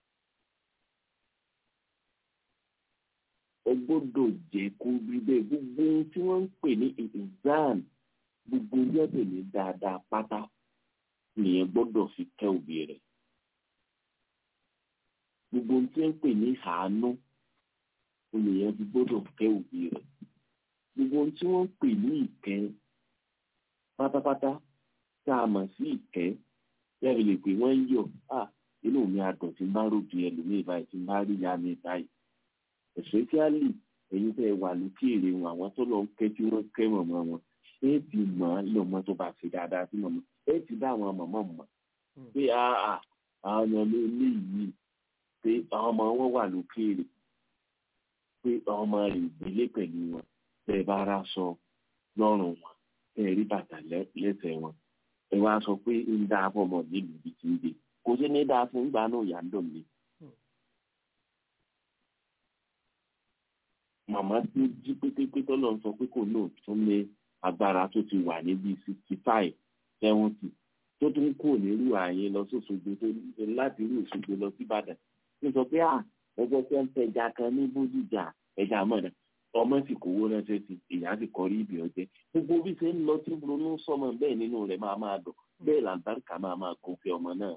o gbọ́dọ̀ jẹ́ kó rí bẹ́ẹ̀ gbogbo ohun tí wọ́n ń pè ní exam gbogbo yẹ́bẹ̀ ní dáadáa pátá nìyẹn gbọ́dọ̀ fi kẹ́ òbí rẹ̀. gbogbo ohun tí wọ́n ń pè ní àánú nìyẹn fi gbọ́dọ̀ kẹ́ òbí rẹ̀. gbogbo ohun tí wọ́n ń pè ní ìkẹ́ pátápátá tá a mọ̀ sí ìkẹ́ yẹ́rì lè pè wọ́n ń yọ̀ à inú mi àdùn tí n bá rògbì ẹlòmíì báyìí tí n bá rí ya mi báyìí especially ẹ̀yin tẹ́ ẹ wà lókèèrè wọn àwọn tó lọ ń kẹ́ tí wọ́n kẹ́ mọ̀mọ́ wọn ẹ ti mọ̀ ọ́ lọ́mọ tó bá ṣe dáadáa sí mọ̀mọ́ ẹ ti dá àwọn mọ̀mọ́ mọ̀ pé àà àwọn ọmọ ló ní yìí pé àwọn ọmọ wọn wà lókèèrè pé àwọn ọmọ rẹ̀ ìgbélé pẹ̀lú wọn tẹ́ ẹ bá rà sọ lọ́rùn wọn tẹ́ ẹ rí bàtà lẹ́sẹ̀ wọn ẹ wá sọ pé ń dá fọmọ nílùú ibi tí ń gbé kò sí ní dáa fún ìgbà náà yà ń dùn mí. màmá tí jí pétépé tọ́lọ̀ ń sọ pé kò náà tún ní agbára tó ti wà níbi sixty five seventy tó tún kò nírú ààyè lọ sóṣogbo tó láti irú Òṣogbo lọ sí Ìbàdàn ní sọ pé à ẹgbẹ́ tí wọ́n ń tẹja kan ní Bódìjà ẹja mọ̀nà ọmọ sì kówó ránṣẹ́ sí ìyá sì kọrí ibi ọjẹ́ gbogbo bí ṣe ń lọ tí ronú sọmọ bẹ́ẹ̀ nínú rẹ̀ máa máa dùn bẹ́ẹ̀ làǹtàríkà máa máa kó fi ọmọ náà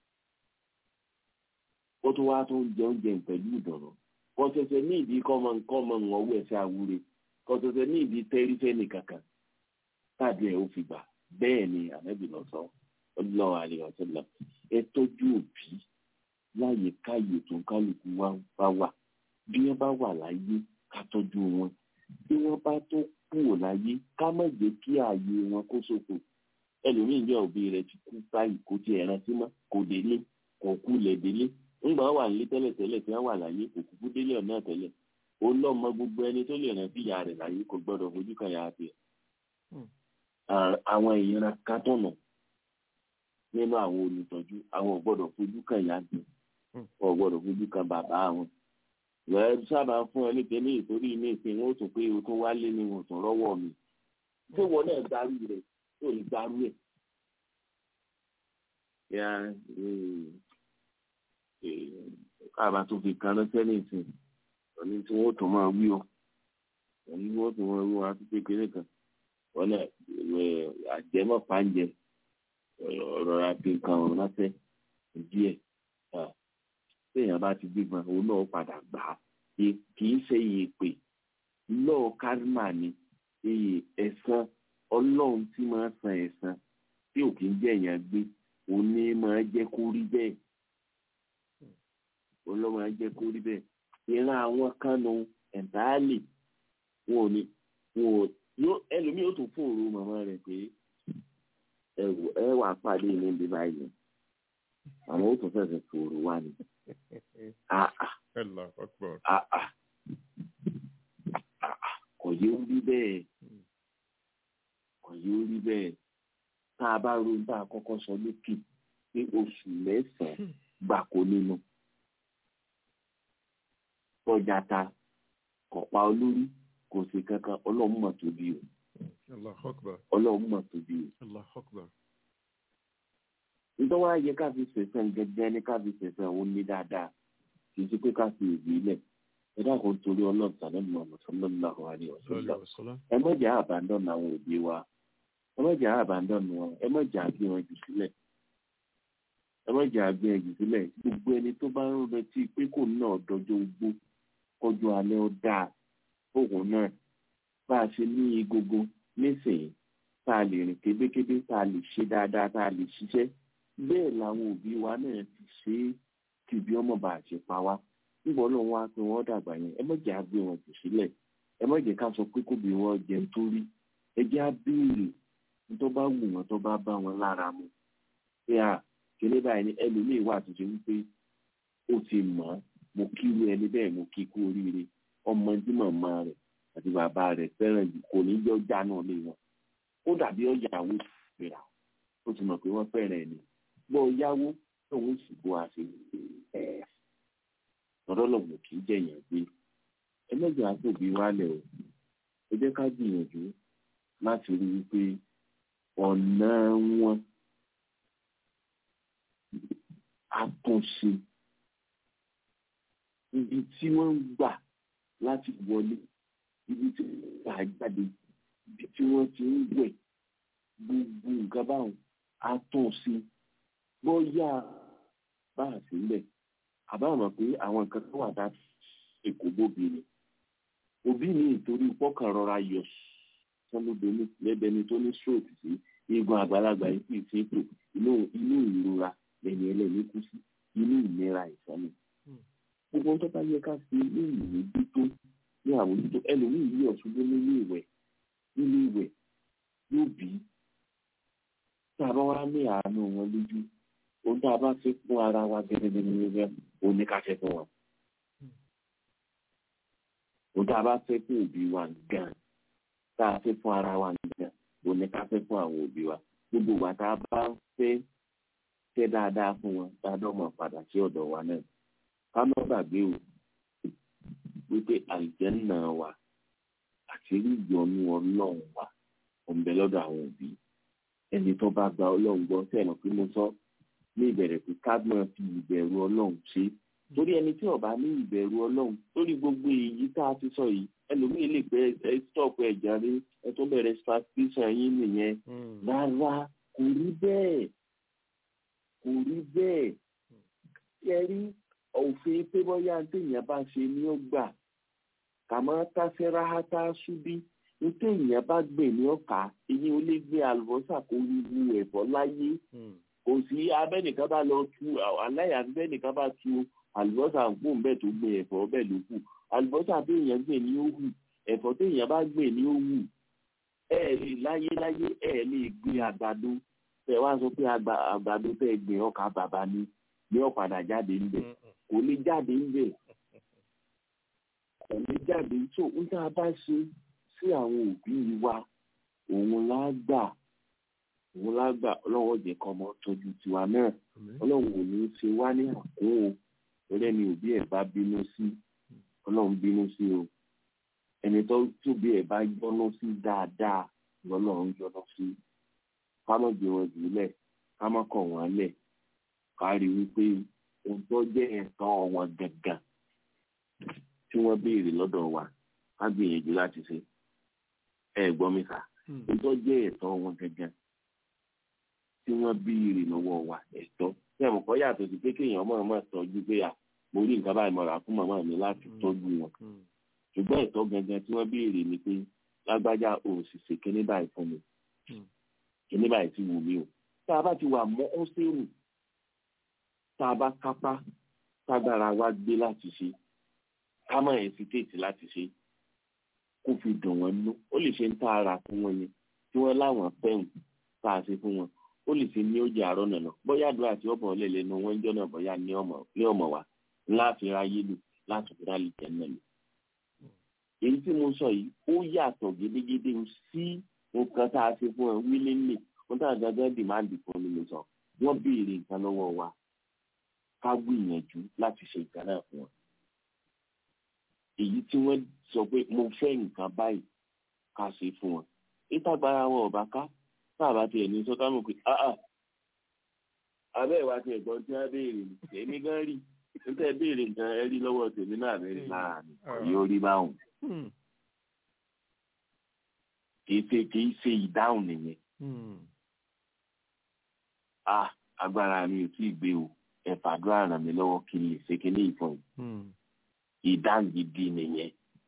ó tún wá tó ń jẹ oúnjẹ pẹ̀lú ìdùnnú kò ṣẹ̀ṣẹ̀ ní ìdí kọ́mọ kọ́mọ ọwọ́ ẹ̀ṣẹ̀ àwúre kò ṣẹ̀ṣẹ̀ ní ìdí tẹ́rífẹ́ nìkankan tàbí ẹ̀ ó fi gbà bẹ́ẹ̀ ni ànábì lọ sọ ọlọ́wọ́ àlèyàn tó lọ ẹ tọ́jú òbí láyè káyè tó ń kálukú wá bá wà bí wọ́n bá wà láyé ká tọ́jú wọn bí wọ́n bá tó kúrò láyé ká má jẹ́ kí ààyè wọn kó ṣòfò ẹlòmíì jẹ́ òbí rẹ̀ ti kú báyìí kò tiẹ̀ rántí mọ́ kò délé kò kú lẹ̀ délé ńgbà wà nílé tẹ́lẹ̀ tẹ́lẹ̀ tí wọ́n wà láyé kò kúkú délé ọ̀nà tẹ́lẹ̀ ó lọ́mọ gbogbo ẹni tó lè rántí ìyá rẹ̀ láyé kò gbọ́dọ̀ fojú kan yàrá tiẹ̀ àwọn ìran kátọ̀nà nínú àwọn olùtọ́jú àwọn ò gbọ́dọ̀ fojú kan ìyá tiẹ̀ ò gbọ́dọ̀ fojú kan bàbá àwọn ìwẹ̀ sábà fún ẹ ní tẹ́lẹ̀ ìtorí ní ìpín wọn ó tún pé o tún wálé ní wọn tún rọ́wọ́ mi ṣé wọn náà darú rẹ̀ tó lè darú ẹ̀ ya káàbà tó fi kan ránṣẹ́ ní ìsìn òní tí wọ́n tún máa wí o òní tí wọ́n tún máa wí wọn àti kékeré kan wọn náà àjẹmọ́ pàǹjẹ ọ̀rọ̀ àti nǹkan ọ̀rọ̀ ránṣẹ́ díẹ̀ téèyàn bá ti gbígbọn òun náà padà gbà á kì í ṣe iye pé lọ́ọ̀ kárìmà ni iye ẹ̀san ọlọ́run tí máa san ẹ̀san tí ò kí ń jẹ́ èèyàn gbé òun ní máa jẹ́ kó rí bẹ́ẹ̀ òun ló máa jẹ́ kó rí bẹ́ẹ̀ ìran àwọn kánú ẹ̀ńtáàlì wọn ò ní wọn ò yóò ẹlòmíì ó tún fòrò màmá rẹ̀ pé ẹ wà pàdé ní ibi báyìí àwọn ó tún fẹsẹ̀ fòrò wá ni kò yé ó rí bẹ́ẹ̀ kò yé ó rí bẹ́ẹ̀ tá a bá ronú tá a kọ́kọ́ sọ lókè pé oṣù mẹ́sàn-án gbàkó nínú tọ́jà ta kọ̀pá olórí kò sí kankan ọlọ́run mọ̀ tóbi o ọlọ́run mọ̀ tóbi o nítorí wàá yẹ ká fi sẹ̀sẹ̀ gẹ́gẹ́ ní ká fi sẹ̀sẹ̀ òun ní dáadáa kì í ṣe pé ká fi ìwé lẹ̀ ẹ dákun torí ọlọ́run tàbí ọmọ sallallahu alaihi wasallam ẹ má jẹ́ àbádọ́nù àwọn òbí wa ẹ má jẹ́ àbádọ́nù wọn ẹ má jẹ́ àgbé wọn jù sílẹ̀ ẹ má jẹ́ àgbé wọn jù sílẹ̀ gbogbo ẹni tó bá ń retí pé kò náà dọjọ́ ogbó kọjú alẹ́ ó dáa òun náà bá a ṣe ní egogo nísìnyí tá a lè rìn kébékébé tá a lè ṣe dáadáa tá a lè ṣiṣẹ́ bẹ́ẹ̀ làwọn òbí wa náà ti ṣe é kí ibi ọmọ bá a ṣe pa wá níbo ló ń wá pé wọ́n dàgbà yẹn ẹ má jẹ́ àgbé wọn jù sílẹ̀ ẹ má jẹ́ ká sọ pé kóbi wọn jẹ nítorí ẹ jẹ́ á béèrè tó bá wù wọn tó bá bá wọn lára mu pé à kíní báyìí ni ẹlòmíì wà tó ṣe wípé ó ti mọ̀ ọ́ mo kíru ẹni bẹ́ẹ̀ mo kí kú oríire ọmọ tí màmá rẹ̀ àti bàbá rẹ̀ fẹ́ràn jù kò ní jọ jáná lé wọn ó dàbí ọ̀yàwó ìfẹ́ra ó ti mọ̀ pé wọ́n fẹ́ràn ẹni gbọ́ yáwó tóun sì bó a ṣe ẹ̀ lọ́dọ́lọ́gbọ̀n kì í jẹ̀yàn gbé ẹlẹ́jọ̀ àtòbí wálẹ̀ o ẹ jẹ́ ká gbìyànjú láti rí i pé ọ̀nà wọn àtúnṣe ibi tí wọ́n ń gbà láti wọlé ibi tí wọ́n ń gbà jáde ibi tí wọ́n ti ń wẹ̀ gbogbo nǹkan báwọn àtúnṣe bóyá bá a sí lẹ̀ àbá mọ̀ pé àwọn nǹkan tó wà dá èkó bóbi ni òbí mi ìtorí pọ́kàn rọra yọ sọ́nùbẹ́ni lẹ́bẹ̀ẹ́ni tó ní stroke sí eegun àgbàlagbà yìí sì ti ń tò inú inú ìrora lẹ́yìn ẹlẹ́ni kú sí inú ìnira ìsọ́nù gbogbo tó bá yẹ ká fi ní ìwé dúdú ní àwòjútó ẹlòmíì yí ọ̀ṣunjú nínú ìwẹ̀ nínú ìwẹ̀ yóò bí tá a bá wá ní àánú wọn lójú ohun tá a bá fi fún ara wa gẹ́gẹ́gẹ́gẹ́ òun ní ká fẹ́ fún wọn. ohun tá a bá fẹ́ fún òbí wa gan tá a fẹ́ fún ara wa gan òun ní ká fẹ́ fún àwọn òbí wa gbogbo wa tá a bá fẹ́ fẹ́ dáadáa fún wọn dáadáa mọ̀ padà sí ọ̀dọ̀ wa náà ká má gbàgbé o wípé àlùjànnà wa àti ìyọ́nú ọlọ́run wa òun bẹ lọ́dọ̀ àwọn òbí ẹni tó bá gba ọlọ́run gbọ́ sẹ́nu pé mo sọ ní ìbẹ̀rẹ̀ pé ká máa fi ìbẹ̀rù ọlọ́run ṣe torí ẹni tí ó bá ní ìbẹ̀rù ọlọ́run lórí gbogbo èyí tá a ti sọ yìí ẹlòmíì lè pẹ́ ẹ stop ẹ jàre ẹ tó bẹ̀rẹ̀ spastation yín nìyẹn rárá kò rí bẹ́ẹ̀ kò rí bẹ́ẹ̀ ṣe rí òfin pé bóyá téèyàn bá ṣe ni ó gbà kàmọ́ tásẹ́ráhátá ṣubí ní téèyàn bá gbè ní ọ̀ka ìyẹn ò lè gbé àlùbọ́sà kó wíwu ẹ̀fọ́ láyé kò sí abẹ́nìkan bá lọ tu aláya abẹ́nìkan bá tu àlùbọ́sà gbòǹ bẹ́ẹ̀ tó gbé ẹ̀fọ́ bẹ́ẹ̀ ló kù àlùbọ́sà téèyàn gbè ní ó hù ẹ̀fọ́ téèyàn bá gbè ní ó hù ẹ̀ lè láyé láyé ẹ̀ lè gbé àgbàdo tẹ wá sọ pé àgbà- àgbàdo tẹ gbìn ọkà bàbá ni ní ọ̀padà jáde ń bẹ̀ kò ní jáde ń bẹ̀ kò ní jáde tó ń tá a bá ṣe sí àwọn òbí wa òun lá gbà òun lá gbà ọlọ́wọ́ jẹ́ kọ́ ọmọ tọ́jú tiwa náà ọlọ́run ò ní í ṣe wá ní àkún o torí ẹni òbí ẹ̀ bá bínú sí ọlọ́run bínú sí o ẹni tó tóbi ẹ̀ bá yọ́nú sí dáadáa lọ́lọ́run yọ́nú sí ká má gbé wọn jùlẹ̀ ká má kọ̀ wọ́n lẹ̀ ká rí i wípé ohun tó jẹ́ ẹ̀tọ́ wọn gangan tí wọ́n béèrè lọ́dọ̀ wa ká gbìyànjú láti ṣe ẹ gbọ́ mi sà ohun tó jẹ́ ẹ̀tọ́ wọn gangan tí wọ́n béèrè lọ́wọ́ wa ẹ̀tọ́ tí ẹ̀mọ̀ kọ́ yàtọ̀ sí pé kéèyàn mọ̀ mọ̀ tọ́jú pé à mo rí nǹkan báyìí mọ̀ra fún màmá mi láti tọ́jú wọn ṣùgbọ́n ẹ̀tọ́ gangan tí wọ́n béèrè ni pé lágbájá ò sì ṣe kíní báyìí fún mi kíní báyìí ti wù mí o tá a bá ti wà mọ́ ó sẹ́rù tá a bá kápá tágbára wa gbé láti ṣe ká má hesitate láti ṣe kó fi dùn wọ́n nú ó lè ṣe ń tá ara fún wọn ni tí wọ́n láwọn fẹ́hùn tá a ṣe fún wọn ó lè ṣe ní ó jẹ àárọ̀ nànà bóyá àdúrà tí ọ̀bọ̀ lè lẹ́nu wọn jọ́ náà bóyá ní ọmọ ní ọmọ wa láti ráyé lò láti fi rálì tẹ̀ náà lò. èyí tí mo sọ yìí ó yàtọ̀ gédégédé sí nǹkan tá a ṣe fún ẹ wílélè wọn tá a gángan dìmáàdì fún mi lè sọ wọn béèrè nǹkan lọ́wọ́ wa ká gbìyànjú láti ṣe nǹkan náà fún wọn. èyí tí wọ́n sọ pé mo fẹ́ nǹkan báyìí ká ṣe fún wọn. ìtagbára wọn ò bá ká sáàbà tiẹ̀ ní sọ́ká mọ̀ pé áà abẹ́ ìwà tiẹ̀ gbọ́n tí wọ́n béèrè ní èmi gan rí níta béèrè nǹkan ẹ rí lọ́wọ́ tèmi náà bẹ́ẹ̀ láàrin yóò rí báwọn. kì í ṣe kì í ṣe ìdáhùn nìyẹn. a agbára mi ò tí ì gbé o ẹ fàdúrà ràn mí lọ́wọ́ kí n lè ṣe kí ní ìfọ̀n yìí. ìdáhùn gidi nìyẹn.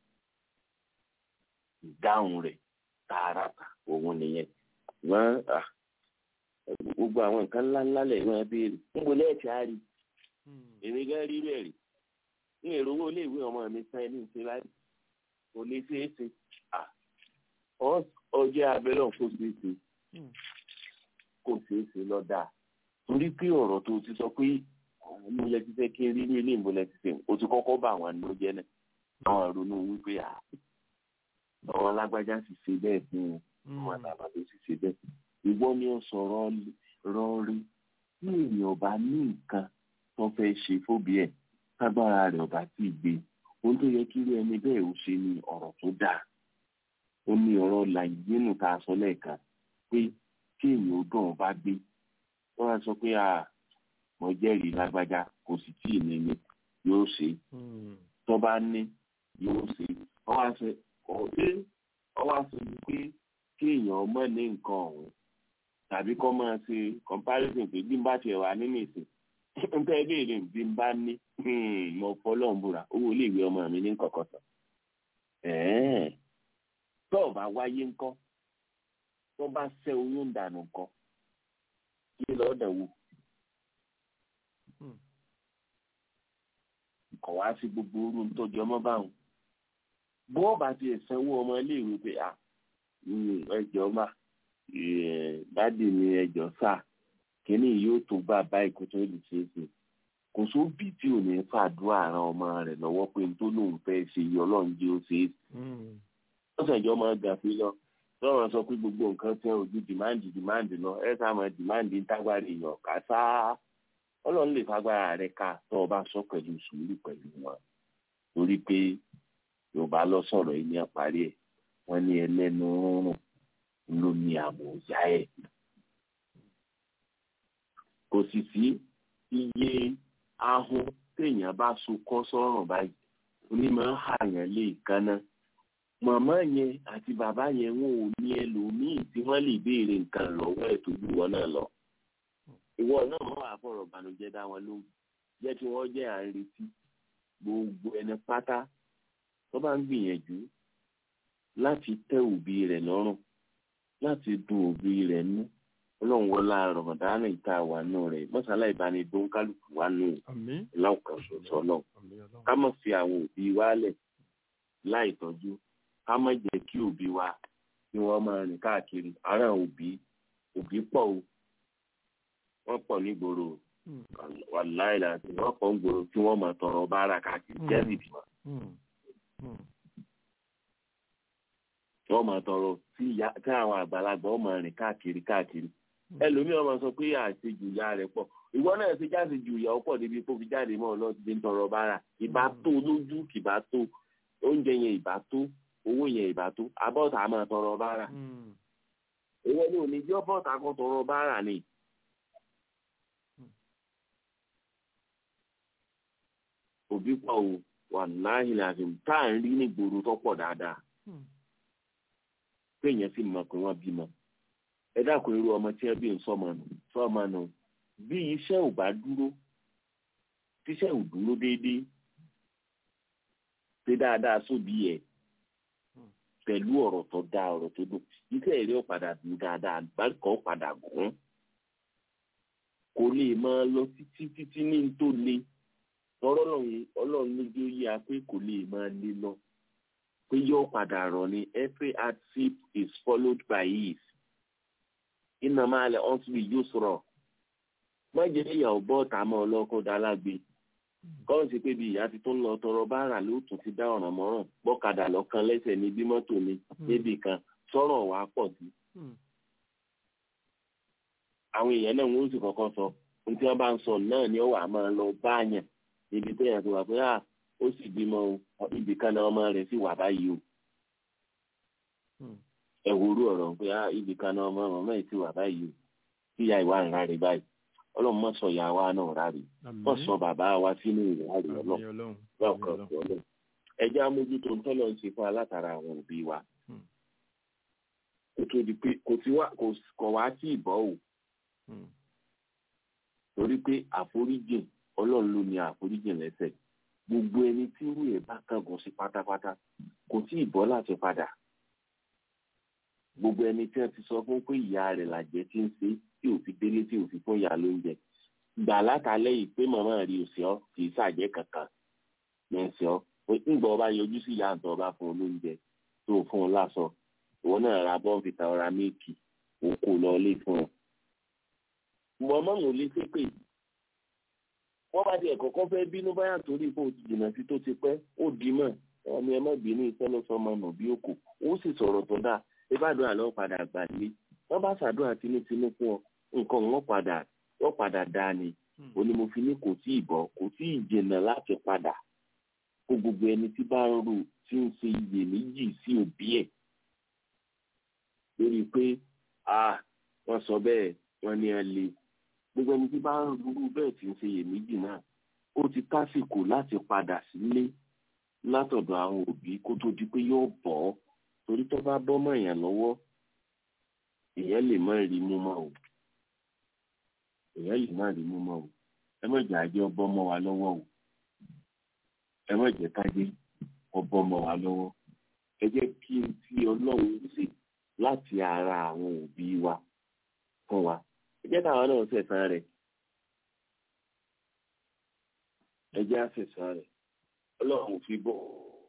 ìdáhùn rẹ̀ tààràtà òun nìyẹn wọn gbogbo àwọn nǹkan ńlá ńlá lẹ wọn béèrè níbo lẹ́ẹ̀tì á rí èmi gan rí bẹ́ẹ̀ rí ní èrò owó iléèwé ọmọ mi san ẹni ìṣe láì kò lè ṣeé ṣe ọjọ́ abẹ́rẹ́ kò ṣeé ṣe kò ṣeé ṣe lọ́dà torí pé ọ̀rọ̀ tó ti sọ pé mo lẹ ti fẹ́ kí n rí ní ilé ìbò lẹ ti ṣe o ti kọ́kọ́ bá àwọn àna jẹ́ náà àwọn ronú wípé àwọn alágbájá sì ṣe bẹ́ẹ̀ fún wọn ọmọ àtàbà tó sì ṣe bẹ́ẹ̀. ìwọ ni ó sọ̀rọ̀ rọrí tí èèyàn bá ní nǹkan tó fẹ́ ṣe fóbi ẹ̀ kágbára rẹ̀ ọba tí ì gbé ohun tó yẹ kí irú ẹni bẹ́ẹ̀ ó ṣe ni ọ̀rọ̀ tó dáa. ó ní ọ̀rọ̀ làyínú tá a sọ lẹ́ẹ̀kan pé kí èèyàn ó dùn ọba gbé wọ́n á sọ pé mo jẹ́rìí lágbájá kò sì tí ì ní ni yóò ṣe tó bá ní yóò ṣe wọ́n á sọ ọ̀dẹ́ wọ́n á sọ pé kéèyàn mọ̀ ní nǹkan ọ̀hún tàbí kọ́ máa ṣe comparison pé bí n bá tiẹ̀ wà nínú ìsìn n tẹ́ béèrè bí n bá ní mo fọlọ́n búra owó iléèwé ọmọ mi ní kọ̀kọ́ sàn. tó o bá wáyé ńkọ́ tó bá ṣẹ́ oyún dànù ńkọ́ kí lọ́ọ́ dẹ̀ wò. kọ̀ wá sí gbogbo orú ntọ́jú ọmọ báwọn bó bá tiẹ̀ sanwó ọmọ iléèwé pé à ẹjọ́ mà dádì mi ẹjọ́ sà kínní yóò tó bá báyìí kó tó lè ṣe é ṣe kò sóbì tí ò ní fàdúrà ran ọmọ rẹ̀ lọ́wọ́ pé n tó lóun fẹ́ ṣe yí ọlọ́run jẹ́ ó ṣe é ṣe. wọ́n sàjọ́ máa gàfi lọ lọ́rọ̀ sọ pé gbogbo nǹkan tẹ ojú dìmáàndì dìmáàndì lọ ẹ sá máa dìmáàndì ń tágbára èèyàn ká sáá ọlọ́run lè fagbára rẹ̀ ká tó o bá sọ pẹ̀lú sùúrù pẹ̀lú wọn torí pé yorùbá lọ sọ̀rọ̀ yìí ní àparí ẹ̀ wọ́n ní ẹlẹ́nu rúnrún ló ní àmọ̀ ọ̀yá ẹ̀. kò sì sí iye ahun téèyàn bá so kọ́ sọ́rùn báyìí onímọ̀ ń hàyàn lè kánná. màmá yẹn àti bàbá yẹn wọn ò ní ẹlòmíì tí wọ́n lè béèrè nǹkan lọ́wọ́ ẹ̀ tó ju wọn náà lọ. ìwọ náà wọ́n wà fọ̀rọ̀ bànújẹ́ dá wọn lóhùn jẹ́ kí wọ́n jẹ́ à ń retí gbogbo ẹni pátá tó bá ń gbìyànjú láti tẹ́ òbí rẹ̀ lọ́rùn láti dùn òbí rẹ̀ nú ọlọ́run wọlá rọ̀mọ̀dánù ìta wà nù rẹ̀ mọ́sálá ìbánidó kálukú wà nù ìlànà ṣoṣo náà ká má fi àwọn òbí wálẹ̀ láì tọ́jú ká má jẹ́ kí òbí wa kí wọ́n máa rìn káàkiri ara òbí òbí pọ̀ o wọ́n pọ̀ nígboro Mm. wàláì láti wọ́n pọ̀ nígboro tí wọ́n mọ̀ tọrọ bára káàkiri Mm. jẹ́rìí bímọ Mm. Mm. wọ́n mọ̀ tọrọ tí ìyá- tí àwọn àgbàlagbà wọ́n mọ̀ rìn káàkiri káàkiri ẹlòmíràn máa sọ pé àṣejù ìyá rẹ̀ pọ̀ ìwọ náà ti jáde ju ìyàwó pọ̀ débi kó fi jáde mọ́ ọlọ́run ti ń tọrọ bára ìbá tó lójú kìbá tó oúnjẹ yẹn ìbá tó owó yẹn ìbá tó abọ́ta máa tọrọ bára Mm. ìwọ ni òní jẹ́ bọ́ta kan tọrọ bára ni. òbí pọ̀ o wà láàyè láti tá à ń rí ní gbòòrò tó pọ̀ dáadáa Mm. péèyàn sì mọ̀ pé wọ́n bímọ ẹ dákun irú ọmọ tí ẹ bí ń sọmọ nù sọmọ nù bí iṣẹ́ ò bá dúró tíṣẹ́ ò dúró déédéé ṣe dáadáa sóbí ẹ̀ pẹ̀lú ọ̀rọ̀ tó dáa ọ̀rọ̀ tó dùn iṣẹ́ èrè ọ̀padà dùn dáadáa àgbàkọ́ ọ̀padà gùn kò lè máa lọ títí títí ní n tó le tọrọ lọ́run ọlọ́run lójú ó yá pé kò lè máa le lọ pé yóò padà rọ̀ ni every hardship is followed by ease iná máa lẹ ọ́n síbi yóò sọ̀rọ̀ má jẹ́ ìyàwó bọ́ọ̀tà mọ́ ọlọ́kọ̀ dálágbe kọ́run sí pé bí ìyá ti tó ń lọ tọrọ báárà ló tún ti dá ọ̀ràn mọ́ràn gbọ́kadà lọ́kàn lẹ́sẹ̀ ní bí mọ́tò ni níbì kan sọ̀rọ̀ wá pọ̀ sí. Mm. àwọn èèyàn náà wọ́n sì kọ́kọ́ sọ ohun tí wọ́n bá ń sọ náà ni ó wà máa lọ báàyàn níbi tó yàn tó wà pé ah ó sì bímọ o ibì kan náà ọmọ rẹ̀ sì wà báyìí o Mm. ẹ wo orú ọ̀rọ̀ pé ah ibì kan náà ọmọ ọmọ yìí sì wà báyìí o tí ìyá ìwà ń ráre báyìí ọlọ́run mọ̀ sọ ìyá wa náà ráre Àmín. mọ̀ sọ bàbá wa sínú ìráre Àmín ọlọ́run Ọlọ́run. lọ́kàn Àmín Ọlọ́run. ọlọ́run ẹjẹ́ amójútó ń tọ́lọ́ ń ṣe fún alátara àwọn òbí wa Mm. kó tó di pé kò sí wá kò kọ̀ wá sí ìbọ̀ o Mm. torí pé àforíjìn ọlọ́run ló ní àforíjìn lẹ́sẹ̀ gbogbo ẹni tí irú ẹ̀ bá kángun sí pátápátá kò tí ì bọ́ láti padà gbogbo ẹni tí wọ́n ti sọ fún pé ìyá rẹ̀ làjẹ́ tí ń ṣe tí ò fi délé tí ò fi fún ìyá lóúnjẹ gbà látàlẹ́ yìí pé màmá rí òsì ọ́ kì í ṣàjẹ́ kankan ní ẹ̀sìn ọ́ pé ńgbà ọba yọjú sí ìyá àtọ̀ ọba fún un lóúnjẹ tó fún un láṣọ ìwọ náà ra bọ́ǹfìtà ọ̀rá méèkì òkú lọ lé fún un mọ̀mọ́ ò lè ṣépè wọ́n bá tiẹ̀ kọ́kọ́ fẹ́ bínú báyà torí pé o ti jìnnà sí tó ti pẹ́ ó di mọ̀ ẹni ẹ má bínú iṣẹ́ ló sọ ọmọ nù bí òkò ó sì sọ̀rọ̀ tó dáa ìbádùn àlọ́ padà gbà lé wọ́n bá ṣàdúrà tinútinú fún ọ nǹkan wọn padà wọ́n padà dáa ni ó ní mo fi ní kò tí ì bọ̀ kò tí ì jìnnà láti padà kó gbogbo ẹni tí bá ń rò tí ń ṣe iyèméjì sí òbí ẹ̀ lórí pé ah wọ́n sọ bẹ́ẹ̀ wọ́n ní ẹ le gbogbo ẹni tí bá ń rúrú bẹ́ẹ̀ tí ń ṣe iyèméjì náà ó ti tásìkò láti padà sílé látọ̀dọ̀ àwọn òbí kó tó di pé yóò bọ́ ọ́ torí tó bá bọ́ mọ́ èèyàn lọ́wọ́ èèyàn lè má rí mú mọ́ o èèyàn lè má rí mú mọ́ o ẹ má jẹ́ àjẹ́ ọbọ̀ mọ́ wa lọ́wọ́ o ẹ má jẹ́ kájé ọbọ̀ mọ́ wa lọ́wọ́ ẹ jẹ́ kí n tí ọlọ́run ṣe láti ara àwọn òbí wa fún wa ẹ jẹ́ káwọn náà ṣẹ̀san rẹ̀ ẹ jẹ́ àṣẹ̀san rẹ̀ ọlọ́run fi bọ̀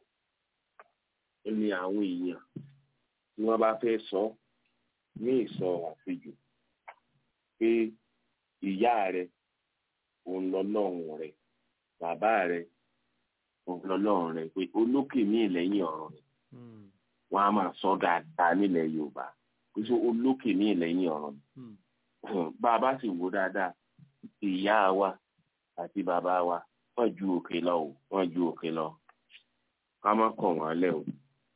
ní àwọn èèyàn tí wọ́n bá fẹ́ sọ ní ìsọ àṣejù pé ìyá rẹ̀ òun lọ́lọ́run rẹ̀ bàbá rẹ̀ òun lọ́lọ́run rẹ̀ pé olókè ní ìlẹ́yìn ọ̀rọ̀ rẹ̀ Mm. wọ́n á máa sọ dáadáa nílẹ̀ yorùbá pé sọ olókè ní ìlẹ́yìn ọ̀rọ̀ rẹ̀ Mm. bá a bá sì wò dáadáa ìyá wa àti bàbá wa wọ́n ju òkè lọ o wọ́n ju òkè lọ ká má kọ̀ wọ́n lẹ̀ o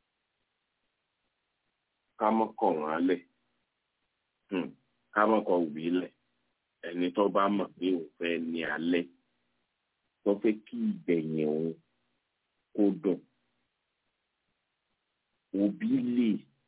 ká má kọ̀ wọ́n lẹ̀ Hmm. ká má kọ̀ òbí lẹ̀ ẹni tó bá mọ̀ pé òun fẹ́ ní alẹ́ tó fẹ́ kí ìgbẹ̀yìn òun kó dùn òbí lè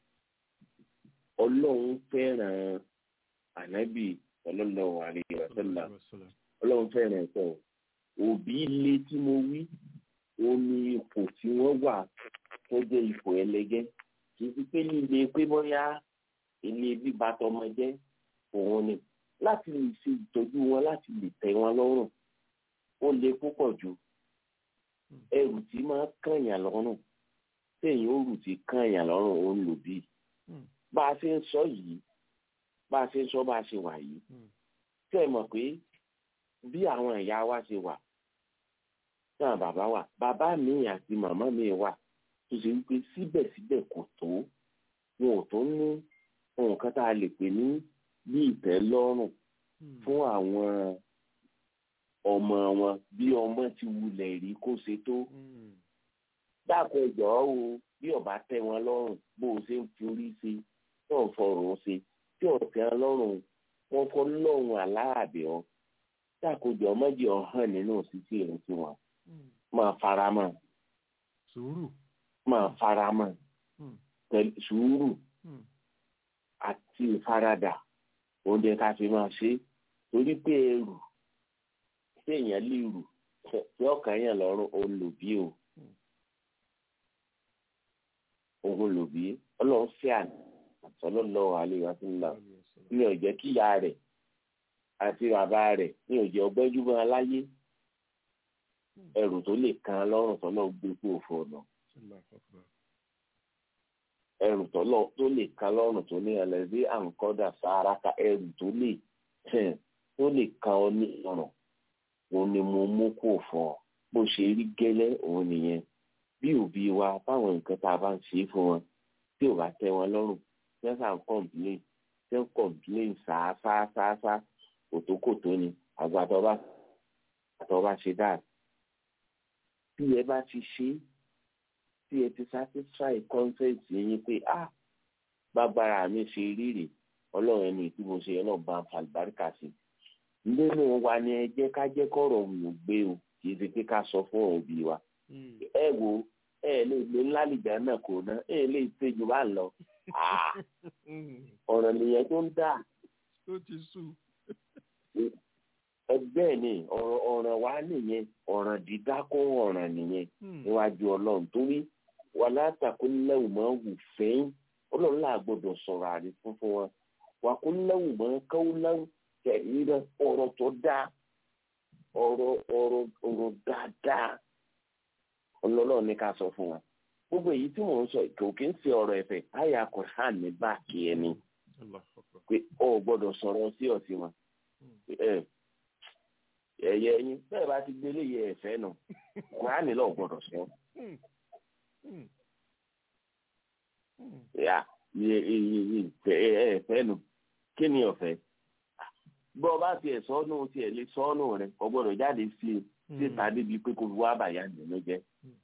ọlọ́run fẹ́ràn ànábì sallallahu alaihi wasallam ọlọ́run fẹ́ràn ẹ̀kọ́ òbí ilé tí mo wí ó ní ipò tí wọ́n wà tó jẹ́ ipò ẹlẹgẹ́ kì í ti pé líle pé bóyá ilé bíba tọmọ jẹ́ òun ni láti lè ṣe ìtọ́jú wọn láti lè tẹ́ wọn lọ́rùn ó le púpọ̀ jù ẹrù tí máa kànyàn lọ́rùn téèyàn ó rù tí kànyàn lọ́rùn ó ń lò bí bá a ṣe ń sọ yìí bá a ṣe ń sọ bá a ṣe wà yìí tẹ́ ẹ mọ̀ pé bí àwọn ìyá wa ṣe wà náà bàbá wà bàbá mi àti màmá mi wà tó ṣe wípé síbẹ̀síbẹ̀ kò tó wọn ò tó ní nǹkan tá a lè pè ní bí ìtẹ́lọ́rùn fún àwọn ọmọ wọn bí ọmọ ti wulẹ̀ rí kó ṣe tó dákun ẹjọ́ o bí ọba tẹ́ wọn lọ́rùn bó o ṣe ń forí ṣe tó ń fọrùn ṣe tí ò tẹ́ wọn lọ́rùn wọn fọ lọ́rùn aláàbẹ̀ ọ dákun ẹjọ́ mọ́jì ọ̀hán nínú òṣìṣẹ́ ìrìn sí wọn máa fara mọ́ sùúrù máa fara mọ́ pẹ̀lú sùúrù àti ìfaradà oúnjẹ ká fi máa ṣe torí pé ẹrù tí èèyàn lè rù tí ọkàn yẹn lọ́rùn òun lò bí o òun lò bí ọlọ́run fẹ́ àná sallallahu alaihi wasallam ní ọ̀jẹ́ kíyà rẹ̀ àti bàbá rẹ̀ ní ọ̀jẹ́ ọgbẹ́júmọ́ aláyé ẹrù tó lè kan lọ́rùn tọ́lọ́ gbé kú òfò ọ̀nà ẹrù tọ́lọ́ tó lè kan lọ́rùn tó ní ẹlẹ́dí àǹkọ́dà sàáràkà ẹrù tó lè tó lè kan ọ ní ọ̀rùn òun ni mo mú kó fọ́ bó ṣe rí gẹ́lẹ́ òun nìyẹn bí òbí wa báwọn nǹkan tá a bá ń ṣe fún wọn tí ò bá tẹ́ wọn lọ́rùn tí wọ́n sàn kọ́ǹpìlẹ́ǹ tí wọ́n kọ́ǹpìlẹ́ǹ sáásáásáásá kòtókòtó ni àgbàdo bá àtọ́ bá ṣe dáa bí ẹ bá ti ṣe tí ẹ ti satisfy consent yín pé ah bágbára mi ṣe rírì ọlọ́run ẹni tí mo ṣe ọlọ́run bá ń fa àlùbáríkà sí nínú wa ni ẹ jẹ́ ká jẹ́ kọ́rọ̀ wò gbé o kì í ṣe pé ká sọ fún òbí wa ẹ wo ẹ lè gbé ńlá lìjà náà kò ná ẹ lè tẹjú bá ń lọ ọ̀rọ̀ nìyẹn tó ń dà ó ti sú ẹgbẹ́ ni ọ̀rọ̀ ọ̀ràn wa nìyẹn ọ̀ràn dídá kó ọ̀ràn nìyẹn níwájú ọlọ́run torí wà látàkó lẹ́wù máa wù fẹ́yìn ọlọ́run là gbọ́dọ̀ sọ̀rọ̀ àrí fún fún wọn wà kó lẹ́wù máa káwó lẹ́wù tẹ̀lé rẹ ọ̀rọ̀ tó dáa ọ̀rọ̀ ọ̀rọ̀ ọ̀rọ̀ dáadáa ọlọ́run ní ká sọ fún wọn gbogbo èyí tí mò ń sọ kò kí ń ṣe ọ̀rọ̀ ẹ̀fẹ̀ àyà kọ̀ọ̀án ní báàkì ẹni pé ọ gbọ́dọ̀ sọ̀rọ̀ sí ọ̀sí wọn ẹ̀yẹ ẹyin bẹ́ẹ̀ bá ti gbélé yẹ ẹ̀fẹ́ nù kùránì lọ gbọ́dọ̀ sọ. yà ẹ̀fẹ́ nù kí ni ọ̀fẹ́ bọ́ ọ bá tiẹ̀ sọ́nù tiẹ̀ lé sọ́nù rẹ̀ kò gbọ́dọ̀ jáde sí i síta débi pé kò wá bàyà nínú jẹ́.